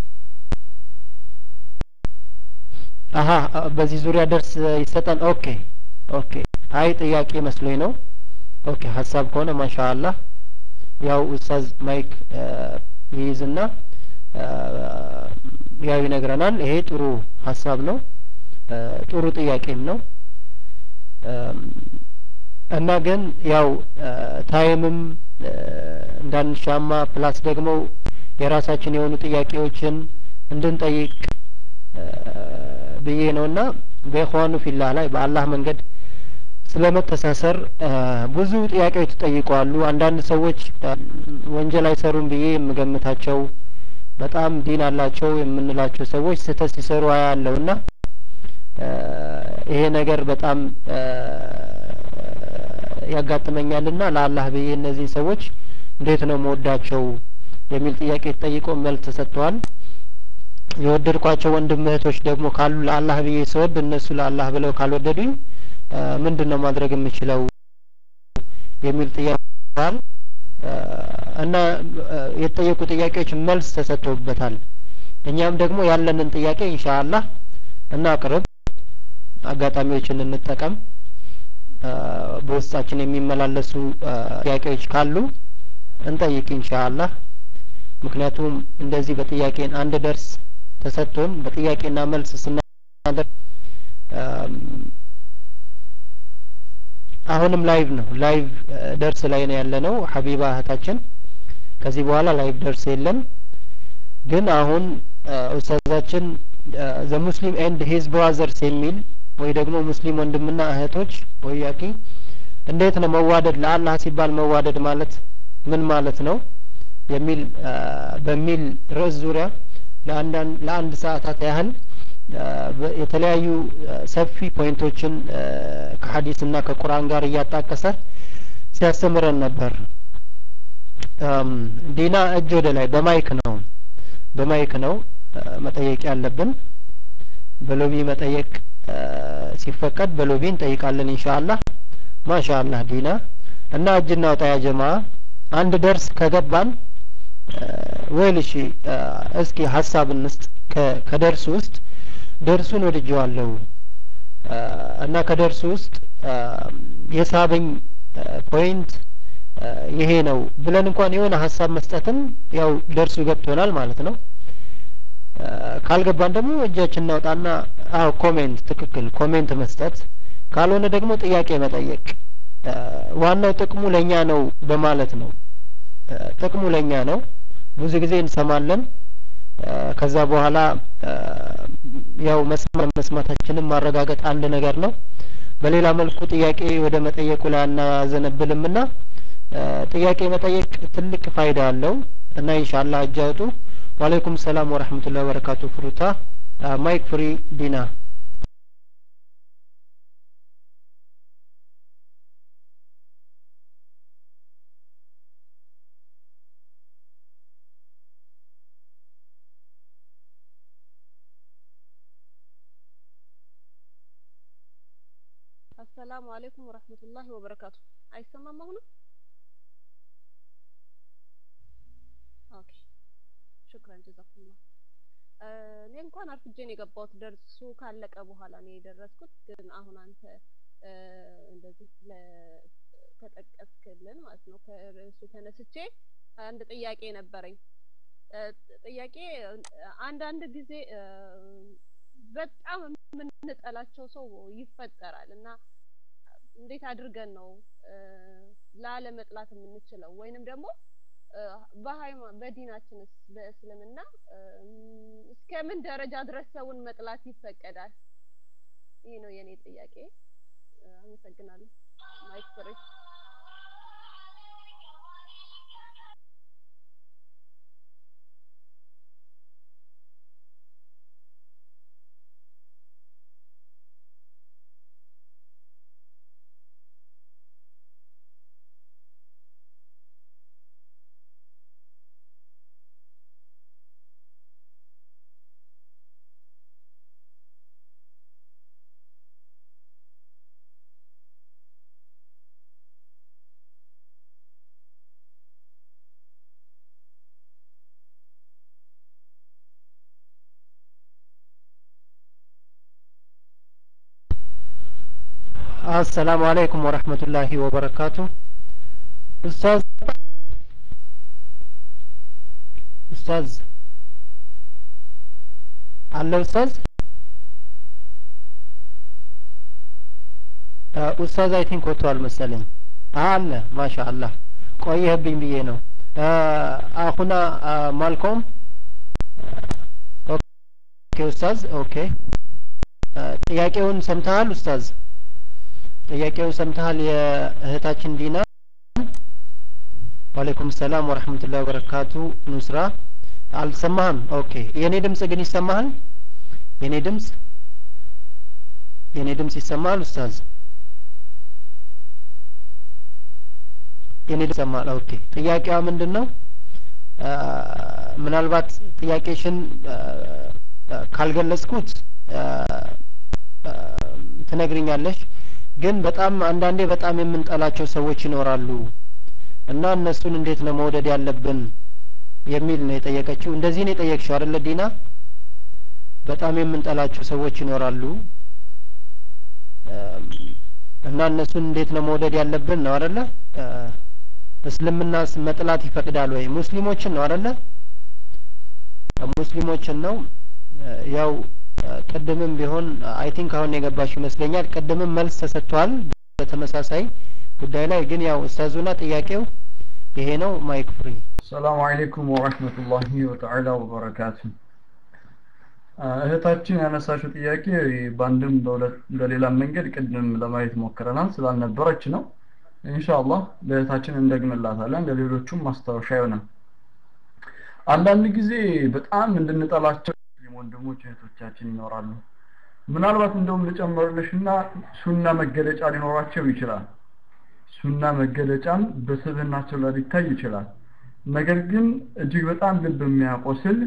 አሀ በዚህ ዙሪያ ደርስ ይሰጠን ኦኬ ኦኬ አይ ጥያቄ መስሎኝ ነው ኦኬ ሀሳብ ከሆነ ማሻአላህ ያው ኡስታዝ ማይክ ይይዝና ያው ይነግረናል ይሄ ጥሩ ሀሳብ ነው ጥሩ ጥያቄም ነው እና ግን ያው ታይምም እንዳንሻማ ፕላስ ደግሞ የራሳችን የሆኑ ጥያቄዎችን እንድንጠይቅ ብዬ ነውና በኢኽዋኑ ፊላህ ላይ በአላህ መንገድ ስለመተሳሰር ብዙ ጥያቄዎች ተጠይቀዋሉ። አንዳንድ ሰዎች ወንጀል አይሰሩም ብዬ የምገምታቸው በጣም ዲን አላቸው የምንላቸው ሰዎች ስህተት ሲሰሩ አያለውና ይሄ ነገር በጣም ያጋጥመኛልና ለአላህ ብዬ እነዚህ ሰዎች እንዴት ነው መወዳቸው የሚል ጥያቄ ተጠይቆ መልስ ተሰጥተዋል። የወደድኳቸው ወንድም እህቶች ደግሞ ካሉ ለአላህ ብዬ ስወድ እነሱ ለአላህ ብለው ካልወደዱኝ ምንድን ነው ማድረግ የምችለው የሚል ጥያቄ እና የተጠየቁ ጥያቄዎች መልስ ተሰጥቶበታል። እኛም ደግሞ ያለንን ጥያቄ ኢንሻአላህ እናቅርብ፣ አጋጣሚዎችን እንጠቀም። በውስጣችን የሚመላለሱ ጥያቄዎች ካሉ እንጠይቅ ኢንሻአላህ። ምክንያቱም እንደዚህ በጥያቄን አንድ ደርስ ተሰጥቶን በጥያቄና መልስ ስናደርግ አሁንም ላይቭ ነው ላይቭ ደርስ ላይ ነው ያለ ነው ሀቢባ እህታችን ከዚህ በኋላ ላይቭ ደርስ የለም ግን አሁን ኡስታዛችን ዘ ሙስሊም ኤንድ ሂዝ ብራዘርስ የሚል ወይ ደግሞ ሙስሊም ወንድምና እህቶች ወያቂ እንዴት ነው መዋደድ ለአላህ ሲባል መዋደድ ማለት ምን ማለት ነው የሚል በሚል ርዕስ ዙሪያ ለአንድ ሰዓታት ያህል የተለያዩ ሰፊ ፖይንቶችን ከሀዲስና ከቁርአን ጋር እያጣቀሰ ሲያስተምረን ነበር። ዲና እጅ ወደ ላይ በማይክ ነው በማይክ ነው መጠየቅ ያለብን። በሎቢ መጠየቅ ሲፈቀድ በሎቢ እንጠይቃለን ኢንሻአላህ። ማሻአላህ ዲና እና እጅ እናውጣ ያ ጀማ አንድ ደርስ ከገባን ወይል እሺ እስኪ ሀሳብ እንስጥ ከደርሱ ውስጥ ደርሱን ወድጀዋለሁ እና ከደርሱ ውስጥ የሳበኝ ፖይንት ይሄ ነው ብለን እንኳን የሆነ ሀሳብ መስጠትም ያው ደርሱ ገብቶናል ማለት ነው። ካልገባን ደግሞ እጃችን እናውጣና አዎ ኮሜንት ትክክል ኮሜንት መስጠት ካልሆነ ደግሞ ጥያቄ መጠየቅ ዋናው ጥቅሙ ለኛ ነው በማለት ነው። ጥቅሙ ለኛ ነው። ብዙ ጊዜ እንሰማለን ከዛ በኋላ ያው መስማት መስማታችንን ማረጋገጥ አንድ ነገር ነው በሌላ መልኩ ጥያቄ ወደ መጠየቁ ላይ አናዘነብልምና ጥያቄ መጠየቅ ትልቅ ፋይዳ አለው እና ኢንሻአላህ እጅ አውጡ ወአለይኩም ሰላም ወራህመቱላሂ ወበረካቱ ፍሩታ ማይክ ፍሪ ዲና አሰላሙ አለይኩም ወራህመቱላሂ ወበረካቱ አይሰማም አሁንም ኦኬ ሽክራን ጀዛኩሙላህ እኔ እንኳን አርፍጄ ነው የገባሁት ደርሱ ካለቀ በኋላ ነው የደረስኩት ግን አሁን አንተ እንደዚህ ከጠቀስክልን ማለት ነው ከርዕሱ ተነስቼ አንድ ጥያቄ ነበረኝ ጥያቄ አንዳንድ ጊዜ በጣም የምንጠላቸው ሰው ይፈጠራል እና እንዴት አድርገን ነው ላለመጥላት የምንችለው ወይንም ደግሞ በሃይማ በዲናችንስ በእስልምና እስከ ምን ደረጃ ድረስ ሰውን መጥላት ይፈቀዳል? ይህ ነው የኔ ጥያቄ። አመሰግናለሁ። ማይክ ፍሬ አሰላሙ አለይኩም ወረህመቱላሂ ወበረካቱ ኡስታዝ ኡስታዝ አለ ኡስታዝ ኡስታዝ አይ ቲንክ ወጥቷል መሰለኝ አለ ማሻአላህ ቆየህብኝ ብዬ ነው አሁና ማልኮም ኦኬ ኡስታዝ ኦኬ ጥያቄውን ሰምተሃል ኡስታዝ ጥያቄውን ሰምተሃል የእህታችን ዲና ዋሌኩም ሰላም ወረህመቱላሂ ወበረካቱ ኑስራ አልሰማህም ኦኬ የኔ ድምጽ ግን ይሰማሃል የኔ ድምጽ የኔ ድምጽ ይሰማሃል ኡስታዝ የኔ ድምጽ ይሰማሃል ኦኬ ጥያቄዋ ምንድን ነው ምናልባት ጥያቄሽን ካልገለጽኩት ትነግርኛለሽ ግን በጣም አንዳንዴ በጣም የምንጠላቸው ሰዎች ይኖራሉ እና እነሱን እንዴት ነው መውደድ ያለብን የሚል ነው የጠየቀችው እንደዚህ ነው የጠየቅሽው አይደለ ዲና በጣም የምንጠላቸው ሰዎች ይኖራሉ እና እነሱን እንዴት ነው መውደድ ያለብን ነው አይደለ እስልምናስ መጥላት ይፈቅዳል ወይ ሙስሊሞችን ነው አይደለ ሙስሊሞችን ነው ያው ቅድምም ቢሆን አይ ቲንክ አሁን የገባሽ ይመስለኛል ቅድምም መልስ ተሰጥቷል በተመሳሳይ ጉዳይ ላይ ግን ያው ኡስታዙና ጥያቄው ይሄ ነው ማይክ ፍሪ ሰላም አለይኩም ወራህመቱላሂ ወተዓላ ወበረካቱ እህታችን ያነሳችው ጥያቄ በአንድም በሌላ መንገድ ቅድም ለማየት ሞክረናል ስላልነበረች ነው ኢንሻአላህ ለእህታችን እንደግምላታለን ለሌሎቹም ማስታወሻ ይሆናል አንዳንድ ጊዜ በጣም እንድንጠላቸው ወንድሞች እህቶቻችን ይኖራሉ ምናልባት እንደውም ልጨምርልሽና ሱና መገለጫ ሊኖራቸው ይችላል ሱና መገለጫም በስብህናቸው ላይ ሊታይ ይችላል ነገር ግን እጅግ በጣም ልብ የሚያቆስል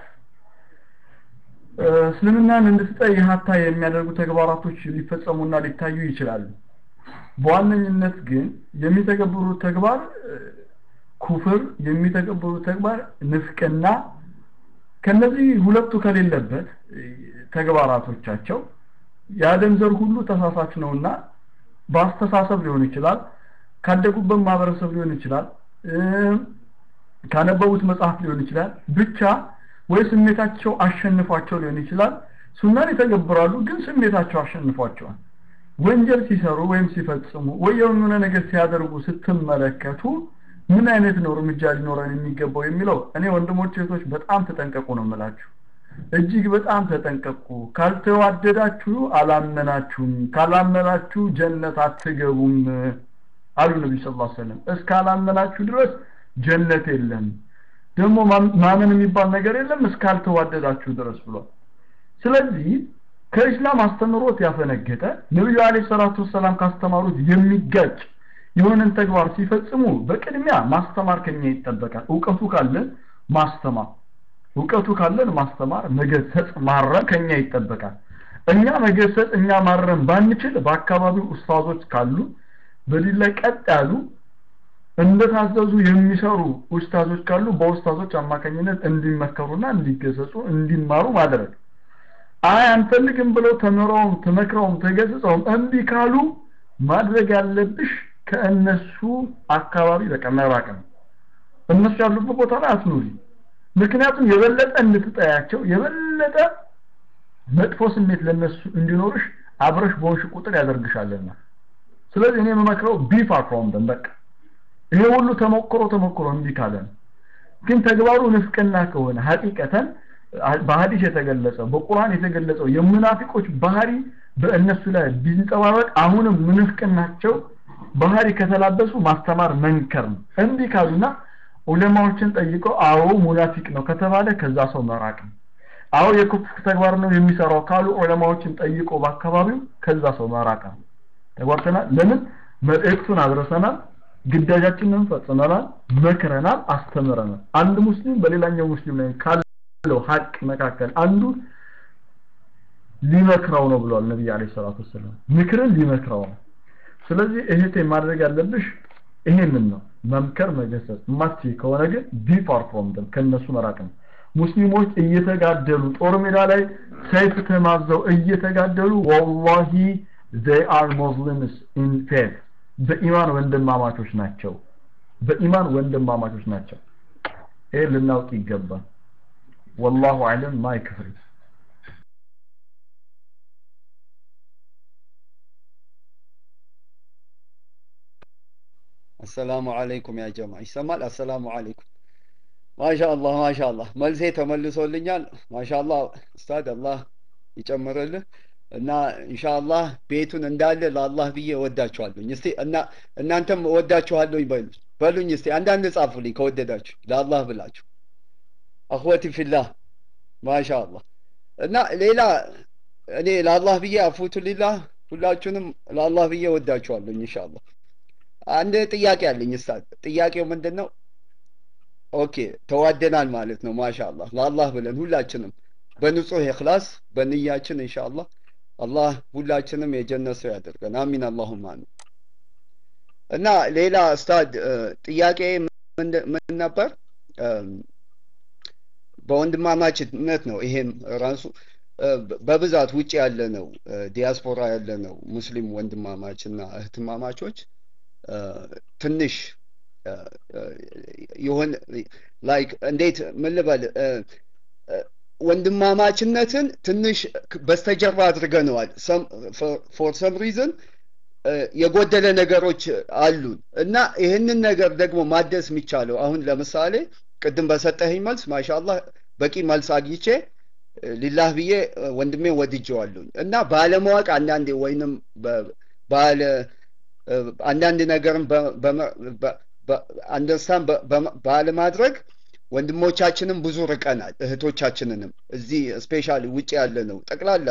እስልምናን እንድትጠይ ሀታ የሚያደርጉ ተግባራቶች ሊፈጸሙና ሊታዩ ይችላሉ በዋነኝነት ግን የሚተገብሩት ተግባር ኩፍር የሚተገብሩት ተግባር ንፍቅና ከነዚህ ሁለቱ ከሌለበት ተግባራቶቻቸው የአደም ዘር ሁሉ ተሳሳች ነውና በአስተሳሰብ ሊሆን ይችላል ካደጉበት ማህበረሰብ ሊሆን ይችላል ካነበቡት መጽሐፍ ሊሆን ይችላል ብቻ ወይ ስሜታቸው አሸንፏቸው ሊሆን ይችላል ሱናን ይተገብራሉ ግን ስሜታቸው አሸንፏቸዋል ወንጀል ሲሰሩ ወይም ሲፈጽሙ ወይ የሆነ ነገር ሲያደርጉ ስትመለከቱ ምን አይነት ነው እርምጃ ሊኖረን የሚገባው የሚለው እኔ ወንድሞች እህቶች በጣም ተጠንቀቁ ነው የምላችሁ እጅግ በጣም ተጠንቀቁ ካልተዋደዳችሁ አላመናችሁም ካላመናችሁ ጀነት አትገቡም አሉ ነቢ ስ ላ ሰለም እስካላመናችሁ ድረስ ጀነት የለም ደግሞ ማመን የሚባል ነገር የለም እስካልተዋደዳችሁ ድረስ ብሏል ስለዚህ ከእስላም አስተምሮት ያፈነገጠ ነቢዩ አለ ሰላቱ ወሰላም ካስተማሩት የሚጋጭ የሆነን ተግባር ሲፈጽሙ በቅድሚያ ማስተማር ከኛ ይጠበቃል እውቀቱ ካለን ማስተማር እውቀቱ ካለን ማስተማር መገሰጽ ማረም ከኛ ይጠበቃል እኛ መገሰጽ እኛ ማረም ባንችል በአካባቢው ኡስታዞች ካሉ በዲን ላይ ቀጥ ያሉ እንደታዘዙ የሚሰሩ ኡስታዞች ካሉ በኡስታዞች አማካኝነት እንዲመከሩና እንዲገሰጹ እንዲማሩ ማድረግ አይ አንፈልግም ብለው ተምረውም ተመክረውም ተገስጸውም እምቢ ካሉ ማድረግ ያለብሽ ከእነሱ አካባቢ በቃ መራቅ ነው እነሱ ያሉበት ቦታ ላይ አትኑሪ ምክንያቱም የበለጠ እንድትጠያቸው የበለጠ መጥፎ ስሜት ለነሱ እንዲኖርሽ አብረሽ በሆንሽ ቁጥር ያደርግሻልና ስለዚህ እኔ የምመክረው ቢፋ ፍሮም ደም በቃ ይሄ ሁሉ ተሞክሮ ተሞክሮ እንዲህ ካለን ግን ተግባሩ ንፍቅና ከሆነ ሀቂቀተን በሀዲስ የተገለጸው በቁርአን የተገለጸው የሙናፊቆች ባህሪ በእነሱ ላይ ቢንጸባረቅ አሁንም ምንፍቅናቸው ባህሪ ከተላበሱ ማስተማር መንከር ነው እንዲህ ካሉና ዑለማዎችን ጠይቀው አዎ ሙናፊቅ ነው ከተባለ ከዛ ሰው መራቅ ነው አዎ የኩፍር ተግባር ነው የሚሰራው ካሉ ዑለማዎችን ጠይቆ በአካባቢው ከዛ ሰው መራቅ ነው ተጓርተናል ለምን መልእክቱን አድረሰናል ግዳጃችንን ፈጽመናል መክረናል አስተምረናል አንድ ሙስሊም በሌላኛው ሙስሊም ላይ ካለው ሀቅ መካከል አንዱ ሊመክረው ነው ብሏል ነብይ አለይሂ ሰላቱ ወሰለም ምክርን ሊመክረው ነው ስለዚህ እህቴ ማድረግ ያለብሽ ይሄንን ነው መምከር መገሰጽ ማቲ ከሆነ ግን ቢ ፋር ፍሮም ደም ከነሱ መራቅ ነው ሙስሊሞች እየተጋደሉ ጦር ሜዳ ላይ ሰይፍ ተማዘው እየተጋደሉ ወላሂ they are muslims in faith በኢማን ወንድማማቾች ናቸው በኢማን ወንድማማቾች ናቸው ይሄ ልናውቅ ይገባል ወላሁ አለም ማይ ክፍሪ አሰላሙ አለይኩም ያ ጀማ ይሰማል አሰላሙ አለይኩም ማሻአላህ ማሻአላህ መልሴ ተመልሶልኛል ማሻአላህ ኡስታድ አላህ ይጨምርልህ እና ኢንሻአላህ ቤቱን እንዳለ ለአላህ ብዬ እወዳችኋለሁኝ እስቲ እና እናንተም እወዳችኋለሁኝ በሉ በሉኝ እስቲ አንዳንድ ጻፉልኝ ከወደዳችሁ ለአላህ ብላችሁ አኽወቲ ፊላህ ማሻአላህ እና ሌላ እኔ ለአላህ ብዬ አፉቱ ሊላህ ሁላችሁንም ለአላህ ብዬ እወዳችኋለሁኝ ኢንሻአላህ አንድ ጥያቄ አለኝ ኡስታዝ ጥያቄው ምንድን ነው ኦኬ ተዋደናል ማለት ነው ማሻአላህ ለአላህ ብለን ሁላችንም በንጹህ ኢኽላስ በንያችን ኢንሻአላህ አላህ ሁላችንም የጀነት ሰው ያደርገን አሚን አላሁም አሚን እና ሌላ ኡስታድ ጥያቄ ምን ነበር በወንድማማችነት ነው ይሄም ራሱ በብዛት ውጭ ያለ ነው ዲያስፖራ ያለ ነው ሙስሊም ወንድማማች እና እህትማማቾች ትንሽ ይሆን ላይክ እንዴት ምን ልበል ወንድማማችነትን ትንሽ በስተጀርባ አድርገነዋል ፎር ሰም ሪዝን የጎደለ ነገሮች አሉን እና ይህንን ነገር ደግሞ ማደስ የሚቻለው አሁን ለምሳሌ ቅድም በሰጠኸኝ መልስ ማሻአላህ በቂ መልስ አግኝቼ ሊላህ ብዬ ወንድሜ ወድጀዋለሁኝ እና ባለማወቅ አንዳንዴ ወይንም ባለ አንዳንድ ነገርን አንደርስታንድ ባለማድረግ ወንድሞቻችንም ብዙ ርቀናል እህቶቻችንንም እዚህ ስፔሻሊ ውጭ ያለ ነው ጠቅላላ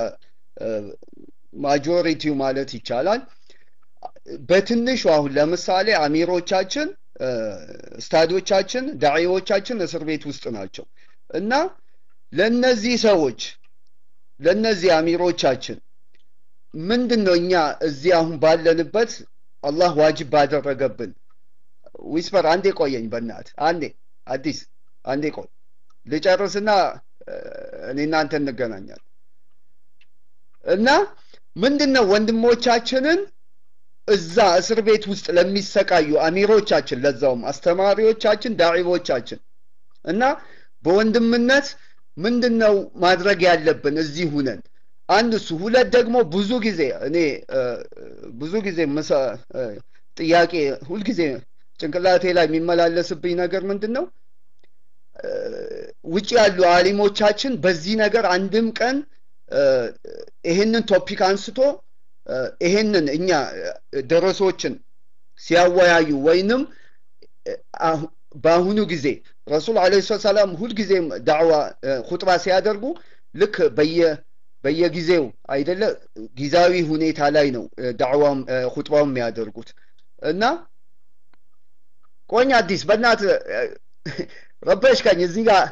ማጆሪቲው ማለት ይቻላል በትንሹ አሁን ለምሳሌ አሚሮቻችን ስታዶቻችን ዳዒዎቻችን እስር ቤት ውስጥ ናቸው እና ለነዚህ ሰዎች ለነዚህ አሚሮቻችን ምንድን ነው እኛ እዚህ አሁን ባለንበት አላህ ዋጅብ ባደረገብን ዊስፐር አንዴ ቆየኝ በእናት አንዴ አዲስ አንዴ ቆይ ልጨርስና እኔ እናንተ እንገናኛል እና ምንድን ነው ወንድሞቻችንን እዛ እስር ቤት ውስጥ ለሚሰቃዩ አሚሮቻችን ለዛውም አስተማሪዎቻችን ዳዒቦቻችን እና በወንድምነት ምንድን ነው ማድረግ ያለብን እዚህ ሁነን አንድ እሱ ሁለት ደግሞ ብዙ ጊዜ እኔ ብዙ ጊዜ ጥያቄ ሁልጊዜ ጭንቅላቴ ላይ የሚመላለስብኝ ነገር ምንድን ነው? ውጭ ያሉ አሊሞቻችን በዚህ ነገር አንድም ቀን ይሄንን ቶፒክ አንስቶ ይሄንን እኛ ደረሶችን ሲያወያዩ ወይንም በአሁኑ ጊዜ ረሱል አለ ሰላም ሁልጊዜም ዳዕዋ ሁጥባ ሲያደርጉ ልክ በየ በየጊዜው አይደለ ጊዜያዊ ሁኔታ ላይ ነው ዳዕዋም ሁጥባው የሚያደርጉት እና ቆኝ አዲስ በእናት ረበሽከኝ እዚህ ጋር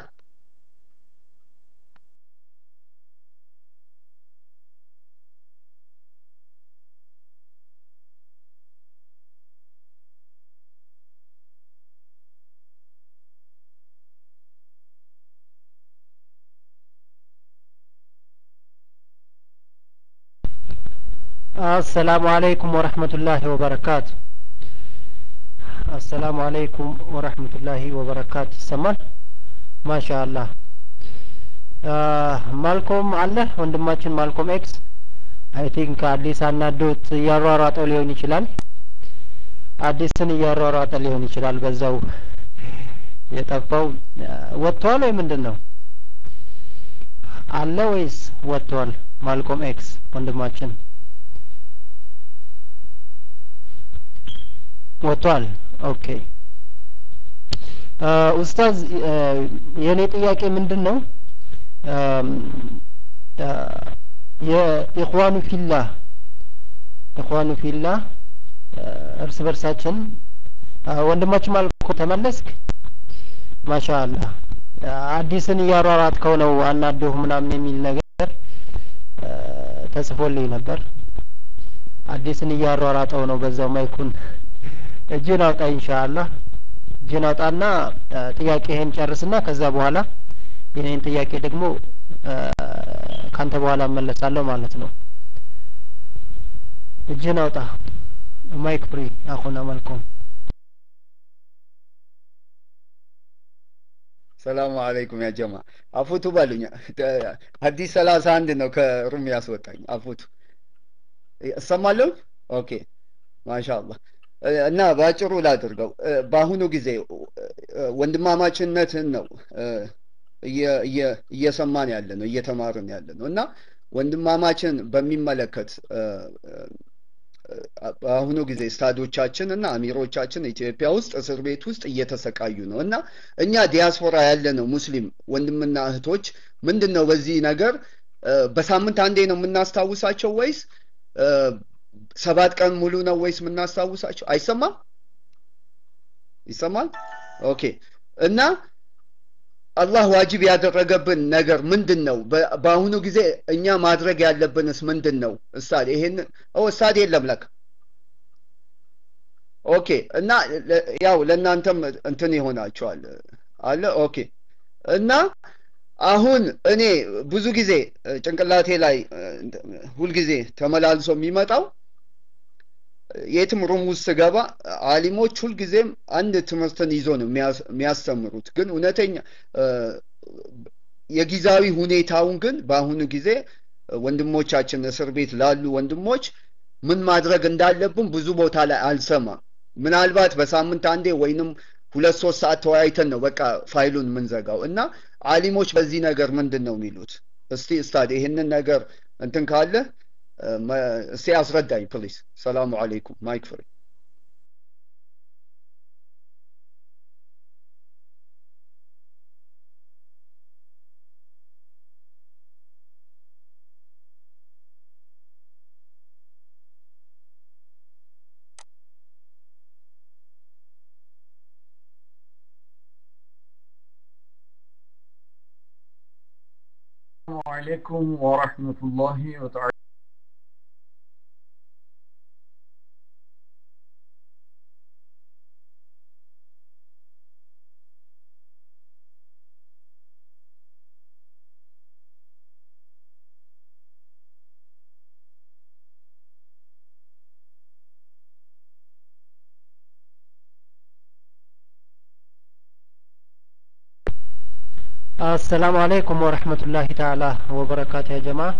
አሰላሙ አለይኩም ወረህመቱላሂ ወበረካቱ አሰላሙ አለይኩም ወረህመቱላሂ ወበረካቱ ይሰማል ማሻአላህ ማልኮም አለ ወንድማችን ማልኮም ኤክስ አይ ቲንክ አዲስ አናዶት እያሯሯጠው ሊሆን ይችላል አዲስን እያሯሯጠ ሊሆን ይችላል በዛው የጠፋው ወጥቷል ወይ ምንድን ነው አለ ወይስ ወጥቷል ማልኮም ኤክስ ወንድማችን ወጥቷል ኦኬ ኡስታዝ የእኔ ጥያቄ ምንድን ነው የኢኽዋኑ ፊላህ ኢኽዋኑ ፊላህ እርስ በርሳችን ወንድማችን ማልኮ ተመለስክ ማሻአላህ አዲስን እያሯሯጥከው ነው አናዶህ ምናምን የሚል ነገር ተጽፎልኝ ነበር አዲስን እያሯሯጠው ነው በዛው ማይኩን እጅን አውጣ ኢንሻአላህ እጅን አውጣና ጥያቄህን ጨርስና ከዛ በኋላ የኔን ጥያቄ ደግሞ ካንተ በኋላ እመለሳለሁ ማለት ነው እጅን አውጣ ማይክ ፍሪ አኹና መልኩም ሰላሙ አለይኩም ያ ጀማ አፉቱ በሉኛ ሀዲስ ሰላሳ አንድ ነው ከሩም ያስወጣኝ አፉቱ እሰማለሁ ኦኬ ማሻአላህ እና በአጭሩ ላድርገው በአሁኑ ጊዜ ወንድማማችነትን ነው እየሰማን ያለ ነው እየተማርን ያለ ነው እና ወንድማማችን በሚመለከት በአሁኑ ጊዜ ስታዶቻችን እና አሚሮቻችን ኢትዮጵያ ውስጥ እስር ቤት ውስጥ እየተሰቃዩ ነው እና እኛ ዲያስፖራ ያለ ነው ሙስሊም ወንድምና እህቶች ምንድን ነው በዚህ ነገር በሳምንት አንዴ ነው የምናስታውሳቸው ወይስ ሰባት ቀን ሙሉ ነው ወይስ የምናስታውሳቸው አይሰማም ይሰማል ኦኬ እና አላህ ዋጅብ ያደረገብን ነገር ምንድን ነው በአሁኑ ጊዜ እኛ ማድረግ ያለብንስ ምንድን ነው እሳድ ይሄን እሳድ የለም ለካ ኦኬ እና ያው ለእናንተም እንትን ይሆናቸዋል አለ ኦኬ እና አሁን እኔ ብዙ ጊዜ ጭንቅላቴ ላይ ሁልጊዜ ተመላልሶ የሚመጣው የትም ሩም ውስጥ ስገባ አሊሞች ሁልጊዜም አንድ ትምህርትን ይዞ ነው የሚያስተምሩት ግን እውነተኛ የጊዜያዊ ሁኔታውን ግን በአሁኑ ጊዜ ወንድሞቻችን እስር ቤት ላሉ ወንድሞች ምን ማድረግ እንዳለብን ብዙ ቦታ ላይ አልሰማም ምናልባት በሳምንት አንዴ ወይንም ሁለት ሶስት ሰዓት ተወያይተን ነው በቃ ፋይሉን የምንዘጋው እና አሊሞች በዚህ ነገር ምንድን ነው የሚሉት እስቲ እስታድ ይህንን ነገር እንትን ካለ እስቲ አስረዳኝ ፕሊስ ሰላሙ አለይኩም ማይክ ፍሪ السلام عليكم ورحمة الله وتعالى السلام عليكم ورحمة الله تعالى وبركاته يا جماعة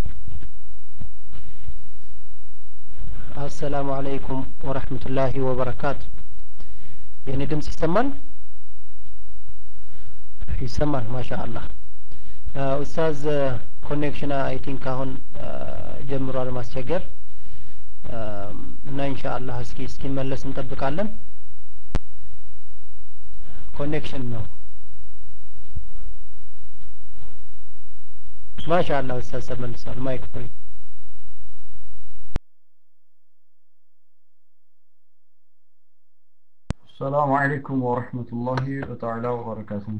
السلام عليكم ورحمة الله وبركاته የእኔ ድምጽ ይሰማል ይሰማል ማሻአላህ ኡስታዝ ኮኔክሽን አይ ቲንክ አሁን ጀምሯል ማስቸገር እና ኢንሻአላህ እስኪ እስኪመለስ እንጠብቃለን ኮኔክሽን ነው ማሻአላህ ኡስታዝ ተመልሷል ማይክ ፍሪ السلام عليكم ورحمة الله تعالى وبركاته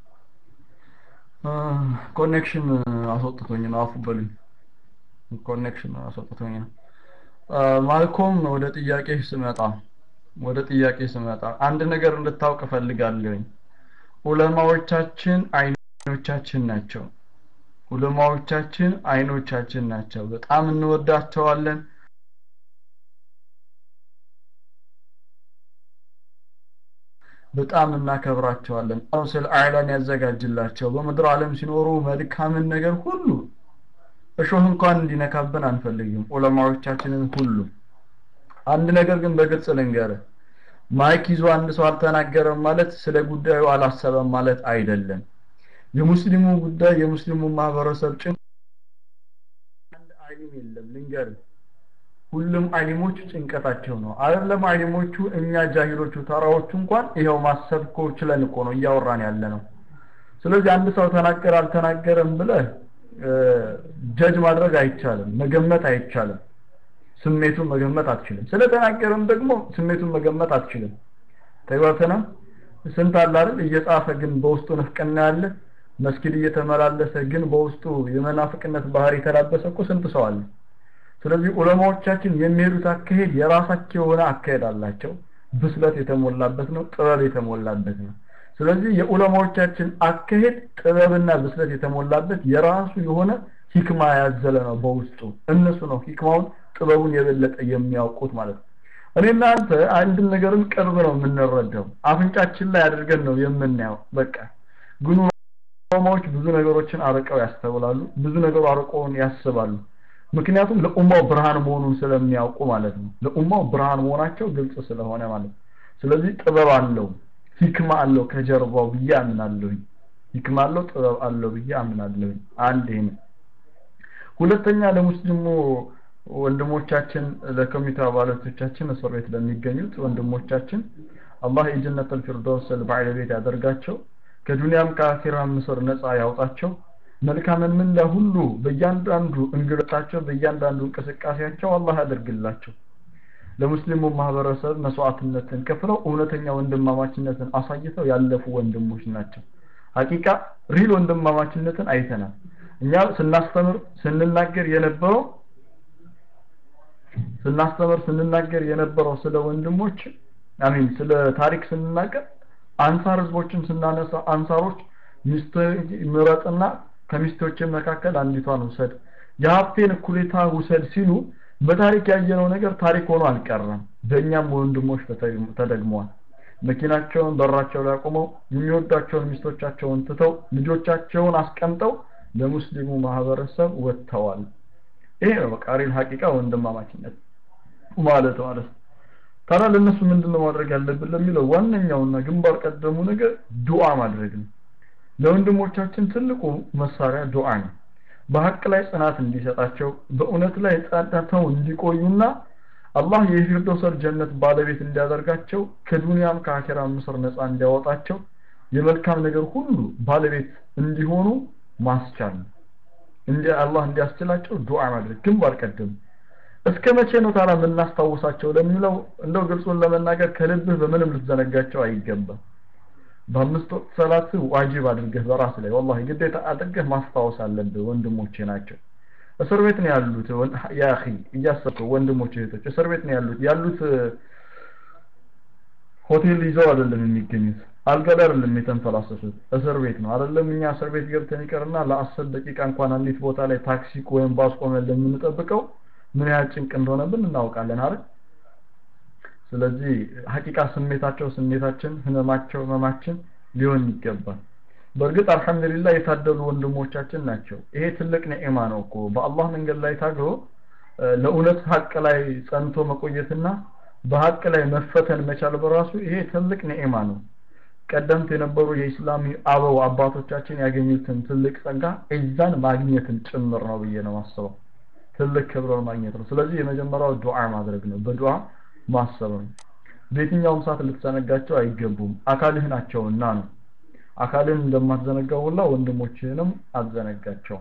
ኮኔክሽን አስወጥቶኝ ነው አፉ በሉኝ ኮኔክሽን አስወጥቶኝ ነው ማልኮም ወደ ጥያቄ ስመጣ ወደ ጥያቄ ስመጣ አንድ ነገር እንድታውቅ እፈልጋለሁኝ ዑለማዎቻችን አይኖቻችን ናቸው ዑለማዎቻችን አይኖቻችን ናቸው በጣም እንወዳቸዋለን በጣም እናከብራቸዋለን ስለ አዕላን ያዘጋጅላቸው በምድር ዓለም ሲኖሩ መልካምን ነገር ሁሉ እሾህ እንኳን እንዲነካብን አንፈልግም ዑለማዎቻችንን ሁሉ አንድ ነገር ግን በግልጽ ልንገር ማይክ ይዞ አንድ ሰው አልተናገረም ማለት ስለ ጉዳዩ አላሰበም ማለት አይደለም የሙስሊሙ ጉዳይ የሙስሊሙ ማህበረሰብ ጭን አንድ አሊም የለም ልንገር ሁሉም አሊሞች ጭንቀታቸው ነው አይደለም አሊሞቹ እኛ ጃሂሎቹ ተራዎቹ እንኳን ይኸው ማሰብ እኮ ችለን እኮ ነው እያወራን ያለ ነው ስለዚህ አንድ ሰው ተናገረ አልተናገረም ብለህ ጀጅ ማድረግ አይቻልም መገመት አይቻልም ስሜቱን መገመት አትችልም ስለተናገረም ደግሞ ስሜቱን መገመት አትችልም ተግባብተና ስንት አለ አይደል እየጻፈ ግን በውስጡ ንፍቅና ያለ መስጊድ እየተመላለሰ ግን በውስጡ የመናፍቅነት ባህሪ የተላበሰ እኮ ስንት ሰው አለ ስለዚህ ዑለማዎቻችን የሚሄዱት አካሄድ የራሳቸው የሆነ አካሄድ አላቸው ብስለት የተሞላበት ነው ጥበብ የተሞላበት ነው ስለዚህ የዑለማዎቻችን አካሄድ ጥበብና ብስለት የተሞላበት የራሱ የሆነ ሂክማ ያዘለ ነው በውስጡ እነሱ ነው ሂክማውን ጥበቡን የበለጠ የሚያውቁት ማለት ነው እኔና አንተ አንድን ነገርን ቅርብ ነው የምንረዳው አፍንጫችን ላይ አድርገን ነው የምናየው በቃ ግን ዑለማዎች ብዙ ነገሮችን አርቀው ያስተውላሉ ብዙ ነገሩ አርቀውን ያስባሉ ምክንያቱም ለኡማው ብርሃን መሆኑን ስለሚያውቁ ማለት ነው ለኡማው ብርሃን መሆናቸው ግልጽ ስለሆነ ማለት ነው ስለዚህ ጥበብ አለው ሂክማ አለው ከጀርባው ብዬ አምናለሁኝ ሂክማ አለው ጥበብ አለው ብዬ አምናለሁኝ አንድ ይሄ ሁለተኛ ለሙስሊሙ ወንድሞቻችን ለኮሚቴ አባላቶቻችን እስር ቤት ለሚገኙት ወንድሞቻችን አላህ የጀነተል ፊርደውስ ባለቤት ያደርጋቸው ከዱንያም ከአኺራም ምስር ነፃ ያውጣቸው መልካምን ምንዳ ሁሉ በእያንዳንዱ እንግልታቸው በእያንዳንዱ እንቅስቃሴያቸው አላህ ያደርግላቸው ለሙስሊሙ ማህበረሰብ መስዋዕትነትን ከፍለው እውነተኛ ወንድማማችነትን አሳይተው ያለፉ ወንድሞች ናቸው ሀቂቃ ሪል ወንድማማችነትን አይተናል እኛ ስናስተምር ስንናገር የነበረው ስናስተምር ስንናገር የነበረው ስለ ወንድሞች አሚን ስለ ታሪክ ስንናገር አንሳር ህዝቦችን ስናነሳ አንሳሮች ሚስት ምረጥና ከሚስቶች መካከል አንዲቷን ውሰድ የሀብቴን እኩሌታ ውሰድ ሲሉ በታሪክ ያየነው ነገር ታሪክ ሆኖ አልቀረም በእኛም ወንድሞች ተደግመዋል መኪናቸውን በራቸው ላይ አቁመው የሚወዳቸውን ሚስቶቻቸውን ትተው ልጆቻቸውን አስቀምጠው ለሙስሊሙ ማህበረሰብ ወጥተዋል ይሄ ነው በቃ ሪል ሀቂቃ ወንድማማችነት ማለት ማለት ታዲያ ለእነሱ ምንድነው ማድረግ ያለብን ለሚለው ዋነኛውና ግንባር ቀደሙ ነገር ዱዓ ማድረግ ነው ለወንድሞቻችን ትልቁ መሳሪያ ዱዓ ነው በሀቅ ላይ ጽናት እንዲሰጣቸው በእውነት ላይ ጸንተው እንዲቆዩና አላህ የፊርደውሰር ጀነት ባለቤት እንዲያደርጋቸው ከዱንያም ከአኺራም ምስር ነፃ እንዲያወጣቸው የመልካም ነገር ሁሉ ባለቤት እንዲሆኑ ማስቻል እንዲ አላህ እንዲያስችላቸው ዱዓ ማድረግ ግንባር ቀደም እስከ መቼ ነው ታዲያ የምናስታውሳቸው ለሚለው እንደው ግልጹን ለመናገር ከልብህ በምንም ልትዘነጋቸው አይገባም በአምስት ወቅት ሰላት ዋጅብ አድርገህ በራስ ላይ ወላሂ ግዴታ አድርገህ ማስታወስ አለብህ ወንድሞቼ ናቸው እስር ቤት ነው ያሉት ያ አኺ እያሰብከው ወንድሞች እህቶች እስር ቤት ነው ያሉት ያሉት ሆቴል ይዘው አይደለም የሚገኙት አልጋ ላይ አይደለም የተንፈላሰሱት እስር ቤት ነው አይደለም እኛ እስር ቤት ገብተን ይቀርና ለአስር ደቂቃ እንኳን አንዲት ቦታ ላይ ታክሲ ወይም ባስ ቆመን ለምንጠብቀው ምን ያህል ጭንቅ እንደሆነብን እናውቃለን አይደል ስለዚህ ሀቂቃ ስሜታቸው ስሜታችን ህመማቸው ህመማችን ሊሆን ይገባል በእርግጥ አልহামዱሊላህ የታደሉ ወንድሞቻችን ናቸው ይሄ ትልቅ ኒዕማ ነው እኮ በአላህ መንገድ ላይ ታግሎ ለእውነት ሀቅ ላይ ጸንቶ መቆየትና በሀቅ ላይ መፈተን መቻል በራሱ ይሄ ትልቅ ኒዕማ ነው ቀደምት የነበሩ የኢስላሚ አበው አባቶቻችን ያገኙትን ትልቅ ጸጋ እዛን ማግኘትን ጭምር ነው ብዬ ነው ማስበው ትልቅ ክብርን ማግኘት ነው ስለዚህ የመጀመሪያው ዱዓ ማድረግ ነው በዱዓ ማሰብ ነው በየትኛውም ሰዓት ልትዘነጋቸው አይገቡም አካልህ ናቸውና ነው አካልን እንደማትዘነጋው ሁላ ወንድሞችህንም አትዘነጋቸው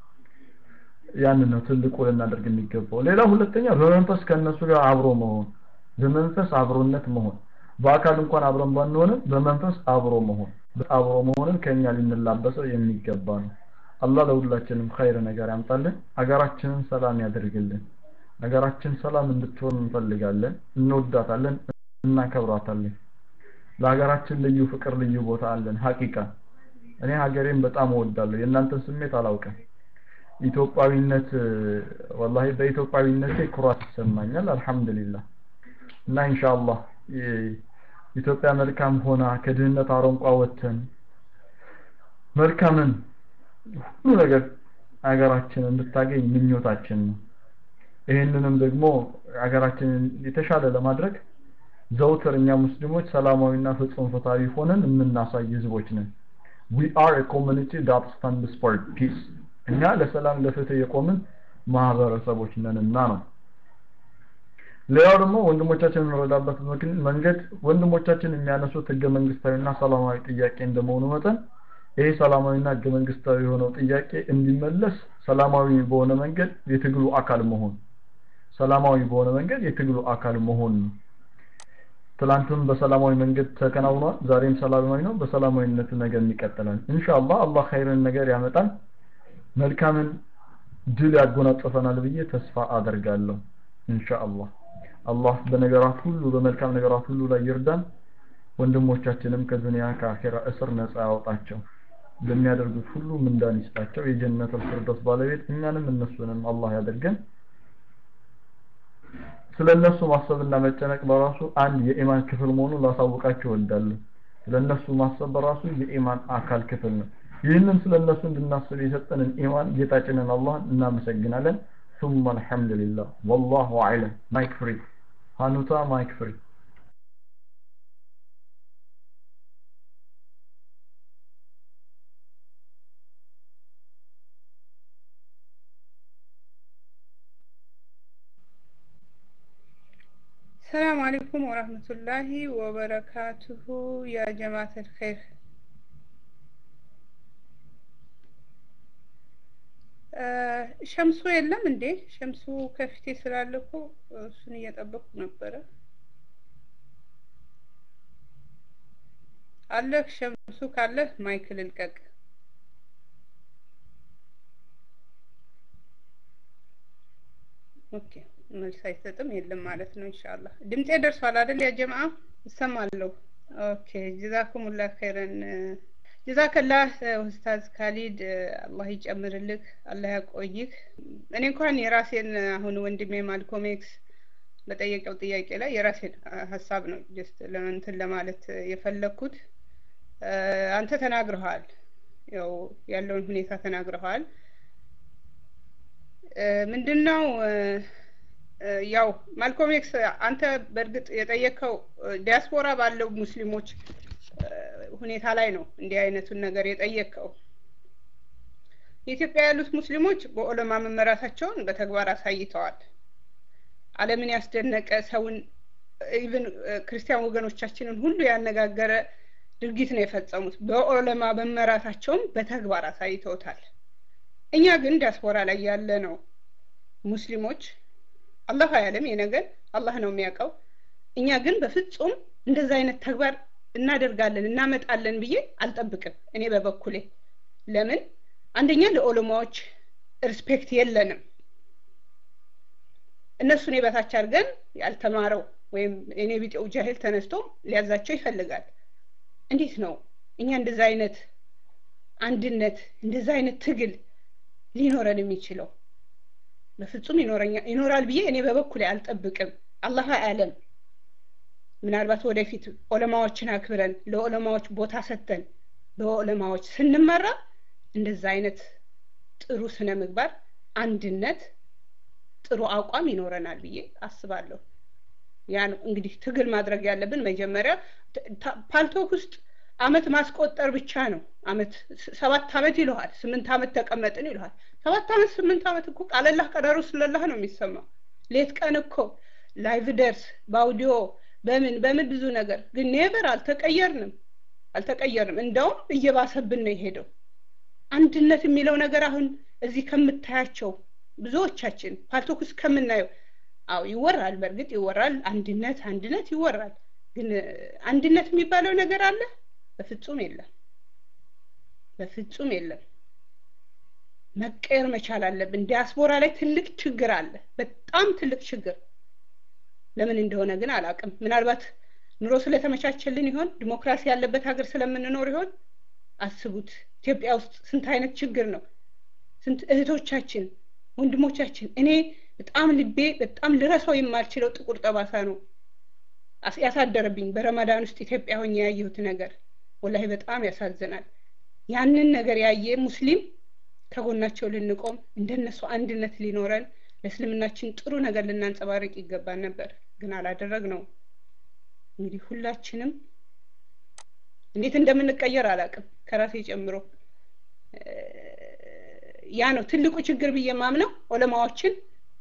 ያንን ነው ትልቁ ልናደርግ የሚገባው ሌላ ሁለተኛ በመንፈስ ከእነሱ ጋር አብሮ መሆን በመንፈስ አብሮነት መሆን በአካል እንኳን አብረን ባንሆንም በመንፈስ አብሮ መሆን አብሮ መሆንን ከኛ ልንላበሰው የሚገባ ነው አላህ ለሁላችንም ኸይር ነገር ያምጣልን አገራችንን ሰላም ያደርግልን አገራችን ሰላም እንድትሆን እንፈልጋለን እንወዳታለን እናከብራታለን ለሀገራችን ልዩ ፍቅር ልዩ ቦታ አለን ሀቂቃ እኔ ሀገሬን በጣም እወዳለሁ የእናንተን ስሜት አላውቅም ኢትዮጵያዊነት ወላሂ በኢትዮጵያዊነቴ ኩራት ይሰማኛል አልহামዱሊላህ እና ኢንሻአላህ ኢትዮጵያ መልካም ሆና ከድህነት አረንቋ ወጥተን መልካምን ሁሉ ነገር ሀገራችን እንድታገኝ ምኞታችን ነው ይህንንም ደግሞ ሀገራችንን የተሻለ ለማድረግ ዘውትር እኛ ሙስሊሞች ሰላማዊና ፍጹም ፍትሃዊ ሆነን የምናሳይ ህዝቦች ነን we are a community that stands for peace እኛ ለሰላም ለፍትህ የቆምን ማህበረሰቦች ነንና ነው ሌላው ደግሞ ወንድሞቻችን የምንረዳበት መንገድ ወንድሞቻችን የሚያነሱት ህገ መንግስታዊና ሰላማዊ ጥያቄ እንደመሆኑ መጠን ይሄ ሰላማዊና ህገ መንግስታዊ የሆነው ጥያቄ እንዲመለስ ሰላማዊ በሆነ መንገድ የትግሉ አካል መሆን ሰላማዊ በሆነ መንገድ የትግሉ አካል መሆን ነው ትላንትም በሰላማዊ መንገድ ተከናውኗል ዛሬም ሰላማዊ ነው በሰላማዊነት ነገር ይቀጥላል ኢንሻአላህ አላህ ኸይርን ነገር ያመጣል መልካምን ድል ያጎናጽፈናል ብዬ ተስፋ አደርጋለሁ ኢንሻአላህ አላህ በነገራት ሁሉ በመልካም ነገራት ሁሉ ላይ ይርዳን ወንድሞቻችንም ከዱንያ ከአኺራ እስር ነፃ ያወጣቸው በሚያደርጉት ሁሉ ምንዳን ይስጣቸው የጀነት الفردوس ባለቤት እኛንም እነሱንም አላህ ያደርገን ስለነሱ ማሰብና መጨነቅ በራሱ አንድ የኢማን ክፍል መሆኑን ላሳውቃችሁ እወዳለሁ ስለነሱ ማሰብ በራሱ የኢማን አካል ክፍል ነው ይህንን ስለነሱ እንድናስብ የሰጠንን ኢማን ጌታችንን አላህን እናመሰግናለን ثم الحمد لله والله اعلم مايك فري هانوتا مايك فري السلام عليكم ورحمة الله وبركاته يا جماعة الخير ሸምሱ የለም እንዴ ሸምሱ ከፊቴ ስላለ እኮ እሱን እየጠበቅኩ ነበረ አለህ ሸምሱ ካለህ ማይክ ልልቀቅ ኦኬ መልስ አይሰጥም የለም ማለት ነው ኢንሻአላህ ድምጤ ደርሷል አይደል ያ ጀማዓ እሰማለሁ ኦኬ ጀዛኩሙላህ ኸይረን ጀዛከላህ ኡስታዝ ካሊድ አላህ ይጨምርልህ አላህ ያቆይህ እኔ እንኳን የራሴን አሁን ወንድሜ ማልኮም ኤክስ በጠየቀው ጥያቄ ላይ የራሴን ሀሳብ ነው ጀስት ለእንትን ለማለት የፈለግኩት አንተ ተናግረሃል ያው ያለውን ሁኔታ ተናግረሃል ምንድነው ያው ማልኮም ኤክስ አንተ በእርግጥ የጠየቀው ዲያስፖራ ባለው ሙስሊሞች ሁኔታ ላይ ነው እንዲህ አይነቱን ነገር የጠየቀው የኢትዮጵያ ያሉት ሙስሊሞች በኦለማ መመራታቸውን በተግባር አሳይተዋል አለምን ያስደነቀ ሰውን ኢቭን ክርስቲያን ወገኖቻችንን ሁሉ ያነጋገረ ድርጊት ነው የፈጸሙት በኦለማ መመራታቸውን በተግባር አሳይተውታል እኛ ግን ዲያስፖራ ላይ ያለ ነው ሙስሊሞች አላህ አያለም የነገር አላህ ነው የሚያውቀው እኛ ግን በፍጹም እንደዛ አይነት ተግባር እናደርጋለን እናመጣለን ብዬ አልጠብቅም እኔ በበኩሌ ለምን አንደኛ ለኦሎማዎች ሪስፔክት የለንም እነሱን የበታች አድርገን ያልተማረው ወይም እኔ ቢጤው ጃሂል ተነስቶ ሊያዛቸው ይፈልጋል እንዴት ነው እኛ እንደዛ አይነት አንድነት እንደዛ አይነት ትግል ሊኖረን የሚችለው በፍጹም ይኖራል ብዬ እኔ በበኩሌ አልጠብቅም አላህ አለም ምናልባት ወደፊት ኦለማዎችን አክብረን ለኦለማዎች ቦታ ሰጥተን በኦለማዎች ስንመራ እንደዛ አይነት ጥሩ ስነ ምግባር አንድነት ጥሩ አቋም ይኖረናል ብዬ አስባለሁ ያ ነው እንግዲህ ትግል ማድረግ ያለብን መጀመሪያ ፓልቶክ ውስጥ አመት ማስቆጠር ብቻ ነው አመት ሰባት አመት ይለዋል ስምንት አመት ተቀመጥን ይለዋል ሰባት አመት ስምንት አመት እኮ ቃለላህ ቀደሩ ስለላህ ነው የሚሰማው ሌት ቀን እኮ ላይቭ ደርስ በአውዲዮ በምን በምን ብዙ ነገር ግን ኔቨር አልተቀየርንም አልተቀየርንም እንደውም እየባሰብን ነው የሄደው አንድነት የሚለው ነገር አሁን እዚህ ከምታያቸው ብዙዎቻችን ፓልቶክ ውስጥ ከምናየው አው ይወራል በእርግጥ ይወራል አንድነት አንድነት ይወራል ግን አንድነት የሚባለው ነገር አለ በፍጹም የለም በፍጹም የለም መቀየር መቻል አለብን ዲያስፖራ ላይ ትልቅ ችግር አለ በጣም ትልቅ ችግር ለምን እንደሆነ ግን አላቅም ምናልባት ኑሮ ስለተመቻቸልን ይሆን ዲሞክራሲ ያለበት ሀገር ስለምንኖር ይሆን አስቡት ኢትዮጵያ ውስጥ ስንት አይነት ችግር ነው ስንት እህቶቻችን ወንድሞቻችን እኔ በጣም ልቤ በጣም ልረሳው የማልችለው ጥቁር ጠባሳ ነው ያሳደረብኝ በረመዳን ውስጥ ኢትዮጵያ ሆኜ ያየሁት ነገር ወላሂ በጣም ያሳዝናል ያንን ነገር ያየ ሙስሊም ከጎናቸው ልንቆም እንደነሱ አንድነት ሊኖረን ለእስልምናችን ጥሩ ነገር ልናንጸባርቅ ይገባን ነበር ግን አላደረግ ነው እንግዲህ ሁላችንም እንዴት እንደምንቀየር አላቅም ከራሴ ጨምሮ ያ ነው ትልቁ ችግር ብዬ ማምነው ኦለማዎችን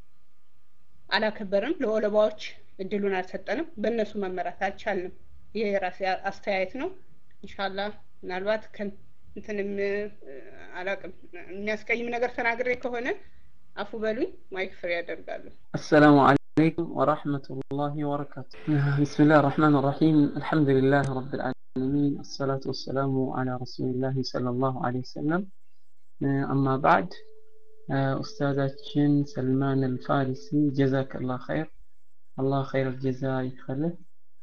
አላከበርም ለኦለማዎች እድሉን አልሰጠንም በእነሱ መመራት አልቻልንም ይሄ የራሴ አስተያየት ነው እንሻላ ምናልባት እንትንም አላቅም የሚያስቀይም ነገር ተናግሬ ከሆነ አፉ በሉኝ ማይክ ፍሬ ያደርጋለሁ السلام عليكم ورحمة الله وبركاته بسم الله الرحمن الرحيم الحمد لله رب العالمين الصلاة والسلام على رسول الله صلى الله عليه وسلم أما بعد أستاذاتشن سلمان الفارسي جزاك الله خير الله خير الجزاء يخلف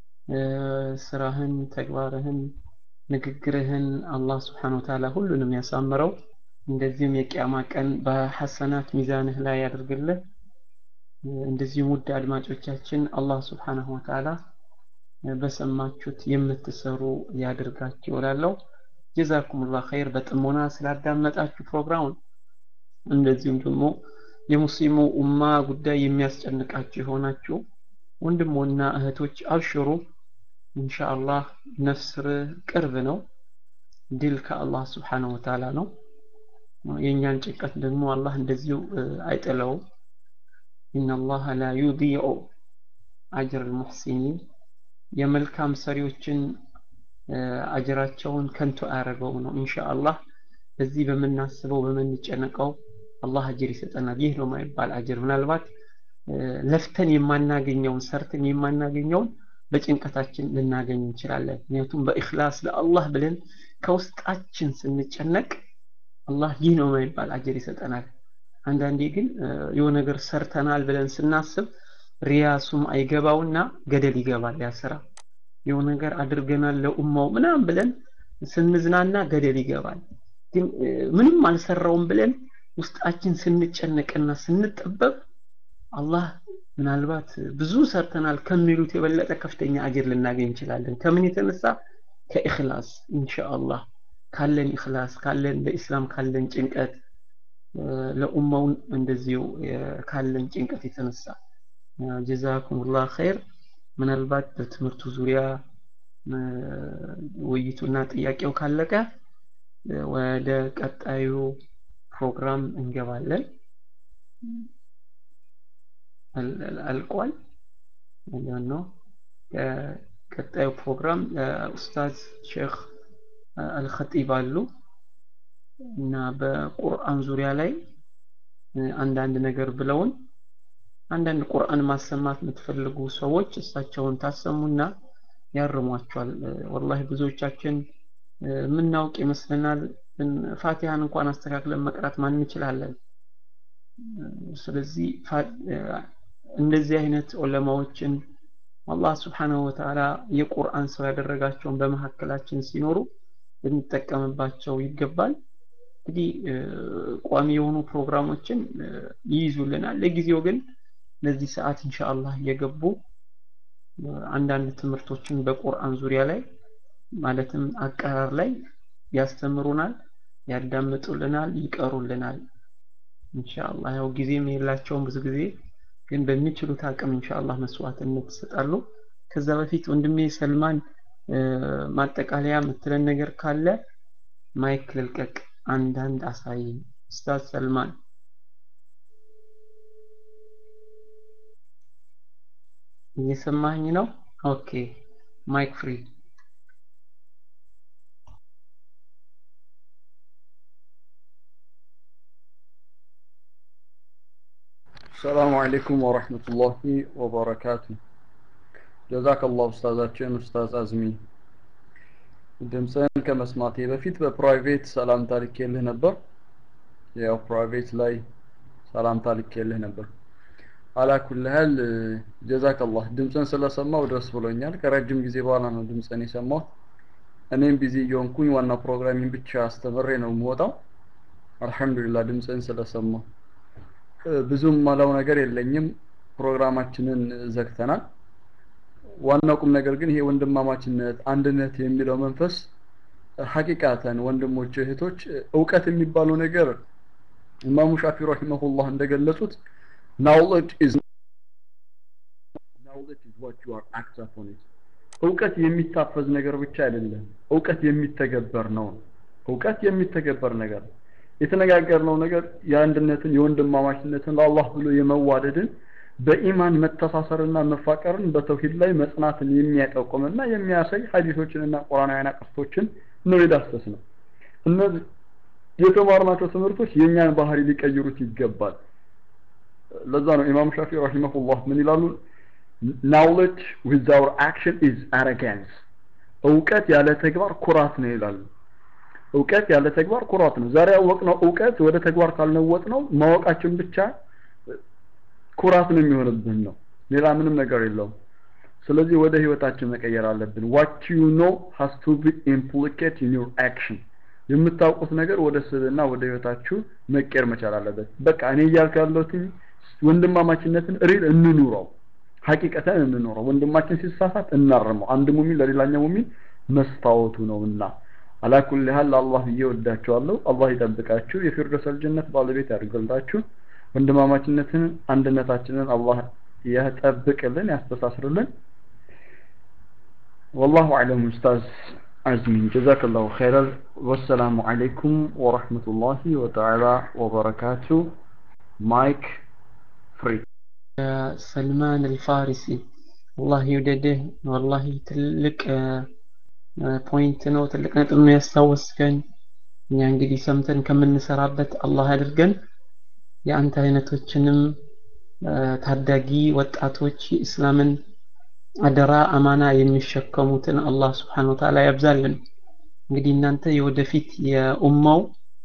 ስራህን ተግባርህን ንግግርህን አላህ ስብሓን ወተዓላ ሁሉንም ያሳምረው እንደዚሁም የቅያማ ቀን በሐሰናት ሚዛንህ ላይ ያደርግልህ እንደዚሁም ውድ አድማጮቻችን አላህ ስብሓንሁ ወተዓላ በሰማችሁት የምትሰሩ ያድርጋችሁ እላለሁ ጀዛኩሙላህ ኸይር በጥሞና ስላዳመጣችሁ ፕሮግራሙን እንደዚሁም ደግሞ የሙስሊሙ ኡማ ጉዳይ የሚያስጨንቃችሁ የሆናችሁ ወንድሞና እህቶች አብሽሩ ኢንሻአላህ ነስር ቅርብ ነው ድል ከአላህ ስብሓነሁ ወተዓላ ነው የእኛን ጭንቀት ደግሞ አላህ እንደዚሁ አይጥለውም ኢነላህ ላ ዩዲዑ አጅር ልሙሕሲኒን የመልካም ሰሪዎችን አጅራቸውን ከንቱ አያደርገውም ነው ኢንሻአላህ በዚህ በምናስበው በምንጨነቀው አላህ አጅር ይሰጠናል ይህ ነው ማይባል አጅር ምናልባት ለፍተን የማናገኘውን ሰርተን የማናገኘውን በጭንቀታችን ልናገኝ እንችላለን ምክንያቱም በእክላስ ለአላህ ብለን ከውስጣችን ስንጨነቅ አላህ ይህ ነው ማይባል አጀር ይሰጠናል አንዳንዴ ግን የሆነ ነገር ሰርተናል ብለን ስናስብ ሪያሱም አይገባውና ገደል ይገባል ያ ስራ የሆነ ነገር አድርገናል ለኡማው ምናምን ብለን ስንዝናና ገደል ይገባል ግን ምንም አልሰራውም ብለን ውስጣችን ስንጨነቅና ስንጠበብ አላህ ምናልባት ብዙ ሰርተናል ከሚሉት የበለጠ ከፍተኛ አጅር ልናገኝ እንችላለን ከምን የተነሳ ከኢኽላስ ኢንሻአላህ ካለን ኢኽላስ ካለን ለኢስላም ካለን ጭንቀት ለኡማውን እንደዚሁ ካለን ጭንቀት የተነሳ ጀዛኩሙላህ ኸይር ምናልባት በትምህርቱ ዙሪያ ውይይቱና ጥያቄው ካለቀ ወደ ቀጣዩ ፕሮግራም እንገባለን አልቋል ነው ቀጣዩ ፕሮግራም ኡስታዝ ሼክ አልኸጢብ አሉ እና በቁርአን ዙሪያ ላይ አንዳንድ ነገር ብለውን አንዳንድ ቁርአን ማሰማት የምትፈልጉ ሰዎች እሳቸውን ታሰሙና ያርሟቸዋል ወላሂ ብዙዎቻችን የምናውቅ ይመስለናል ፋቲሃን እንኳን አስተካክለን መቅራት ማን እንችላለን ስለዚህ እንደዚህ አይነት ዑለማዎችን አላህ ስብሓንሁ ወተዓላ የቁርአን ሰው ያደረጋቸውን በመካከላችን ሲኖሩ ልንጠቀምባቸው ይገባል እንግዲህ ቋሚ የሆኑ ፕሮግራሞችን ይይዙልናል ለጊዜው ግን ለዚህ ሰዓት ኢንሻአላህ እየገቡ አንዳንድ ትምህርቶችን በቁርአን ዙሪያ ላይ ማለትም አቀራር ላይ ያስተምሩናል ያዳምጡልናል ይቀሩልናል ኢንሻአላህ ያው ጊዜም የላቸውም ብዙ ጊዜ ግን በሚችሉት አቅም ኢንሻአላህ መስዋዕትነት ይሰጣሉ። ከዛ በፊት ወንድሜ ሰልማን ማጠቃለያ የምትለን ነገር ካለ ማይክ ልልቀቅ፣ አንዳንድ አሳይ። ኡስታዝ ሰልማን እየሰማኝ ነው? ኦኬ ማይክ ፍሪ ሰላሙ አለይኩም ወረህመቱላሂ ወበረካቱ። ጀዛከላህ ኡስታዛችን ኡስታዝ አዝሚ። ድምፅህን ከመስማቴ በፊት በፕራይቬት ሰላምታ ልኬልህ ነበር። ያው ፕራይቬት ላይ ሰላምታ ልኬልህ ነበር። አላኩልህል ጀዛከላህ። ድምፅን ስለሰማው ደስ ብሎኛል። ከረጅም ጊዜ በኋላ ነው ድምፅን የሰማሁት። እኔም ቢዚ እየሆንኩኝ ዋና ፕሮግራሚን ብቻ አስተምሬ ነው የምወጣው። አልሐምዱሊላህ ድምፅን ስለሰማሁ ብዙም ማለው ነገር የለኝም። ፕሮግራማችንን ዘግተናል። ዋናው ቁም ነገር ግን ይሄ ወንድማማችነት፣ አንድነት የሚለው መንፈስ ሐቂቃተን ወንድሞች እህቶች፣ እውቀት የሚባለው ነገር ኢማሙ ሻፊ ረሂመሁላህ እንደገለጹት knowledge is knowledge is what you are act upon it እውቀት የሚታፈዝ ነገር ብቻ አይደለም፣ እውቀት የሚተገበር ነው። እውቀት የሚተገበር ነገር የተነጋገርነው ነገር የአንድነትን የወንድማማችነትን ለአላህ ብሎ የመዋደድን በኢማን መተሳሰርና መፋቀርን በተውሂድ ላይ መጽናትን የሚያጠቁምና የሚያሳይ ሐዲሶችንና ቁርአናውያን አቅርቶችን ነው የዳሰስ ነው። እነዚህ የተማርናቸው ትምህርቶች የእኛን ባህሪ ሊቀይሩት ይገባል። ለዛ ነው ኢማም ሻፊ ረሂመሁላህ ምን ይላሉ? knowledge without action is arrogance እውቀት ያለ ተግባር ኩራት ነው ይላሉ። እውቀት ያለ ተግባር ኩራት ነው። ዛሬ ያወቅነው እውቀት ወደ ተግባር ካልነወጥ ነው ማወቃችን ብቻ ኩራት ነው የሚሆንብን ነው። ሌላ ምንም ነገር የለውም። ስለዚህ ወደ ህይወታችን መቀየር አለብን። what you know has to be implicated in your action የምታውቁት ነገር ወደ ስብና ወደ ህይወታችሁ መቀየር መቻል አለበት። በቃ እኔ እያልኩ ያለሁት ወንድማማችነትን ሪል እንኑረው፣ ሀቂቀተን እንኑረው። ወንድማችን ሲሳሳት እናርመው። አንድ ሙሚን ለሌላኛው ሙሚን መስታወቱ ነውና አላኩል ያህል አላህ ብዬ ወዳችኋለሁ። አላህ ይጠብቃችሁ፣ የፊርደውስ ጀነት ባለቤት ያድርግላችሁ። ወንድማማችነትን አንድነታችንን አላህ ያጠብቅልን፣ ያስተሳስርልን። ወላሁ አዕለም ኡስታዝ አዝሚን ጀዛከላሁ ኸይረል። ወሰላሙ አለይኩም ወረህመቱላሂ ወተዓላ ወበረካቱ። ማይክ ፍሪ ሰልማን አልፋሪሲ አላህ ይውደድህ። ወላሂ ትልቅ ፖይንት ነው፣ ትልቅ ነጥብ ነው ያስታወስከን። እኛ እንግዲህ ሰምተን ከምንሰራበት አላህ አድርገን የአንተ አይነቶችንም ታዳጊ ወጣቶች እስላምን አደራ አማና የሚሸከሙትን አላህ ስብሓን ወተዓላ ያብዛልን። እንግዲህ እናንተ የወደፊት የኡማው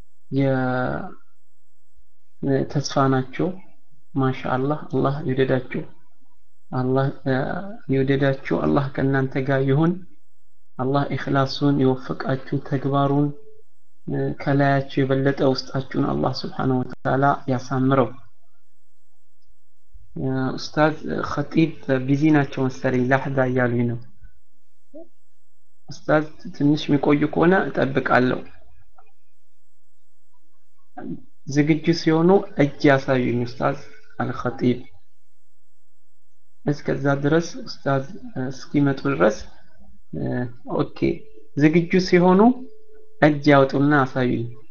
የተስፋ ናቸው። ማሻአላህ አላህ ይውደዳችሁ። አላህ ይውደዳችሁ። አላህ ከእናንተ ጋር ይሁን። አላህ ኢኽላሱን ይወፍቃችሁ። ተግባሩን ከላያችሁ የበለጠ ውስጣችሁን አላህ ስብሓነሁ ወተዓላ ያሳምረው። ኡስታዝ ኸጢብ ቢዚ ናቸው መሰለኝ ላሕዛ እያሉኝ ነው። ኡስታዝ ትንሽ የሚቆዩ ከሆነ እጠብቃለሁ። ዝግጁ ሲሆኑ እጅ ያሳዩኝ ኡስታዝ አልኸጢብ። እስከዛ ድረስ ኡስታዝ እስኪመጡ ድረስ ኦኬ ዝግጁ ሲሆኑ እጅ ያውጡና አሳዩኝ።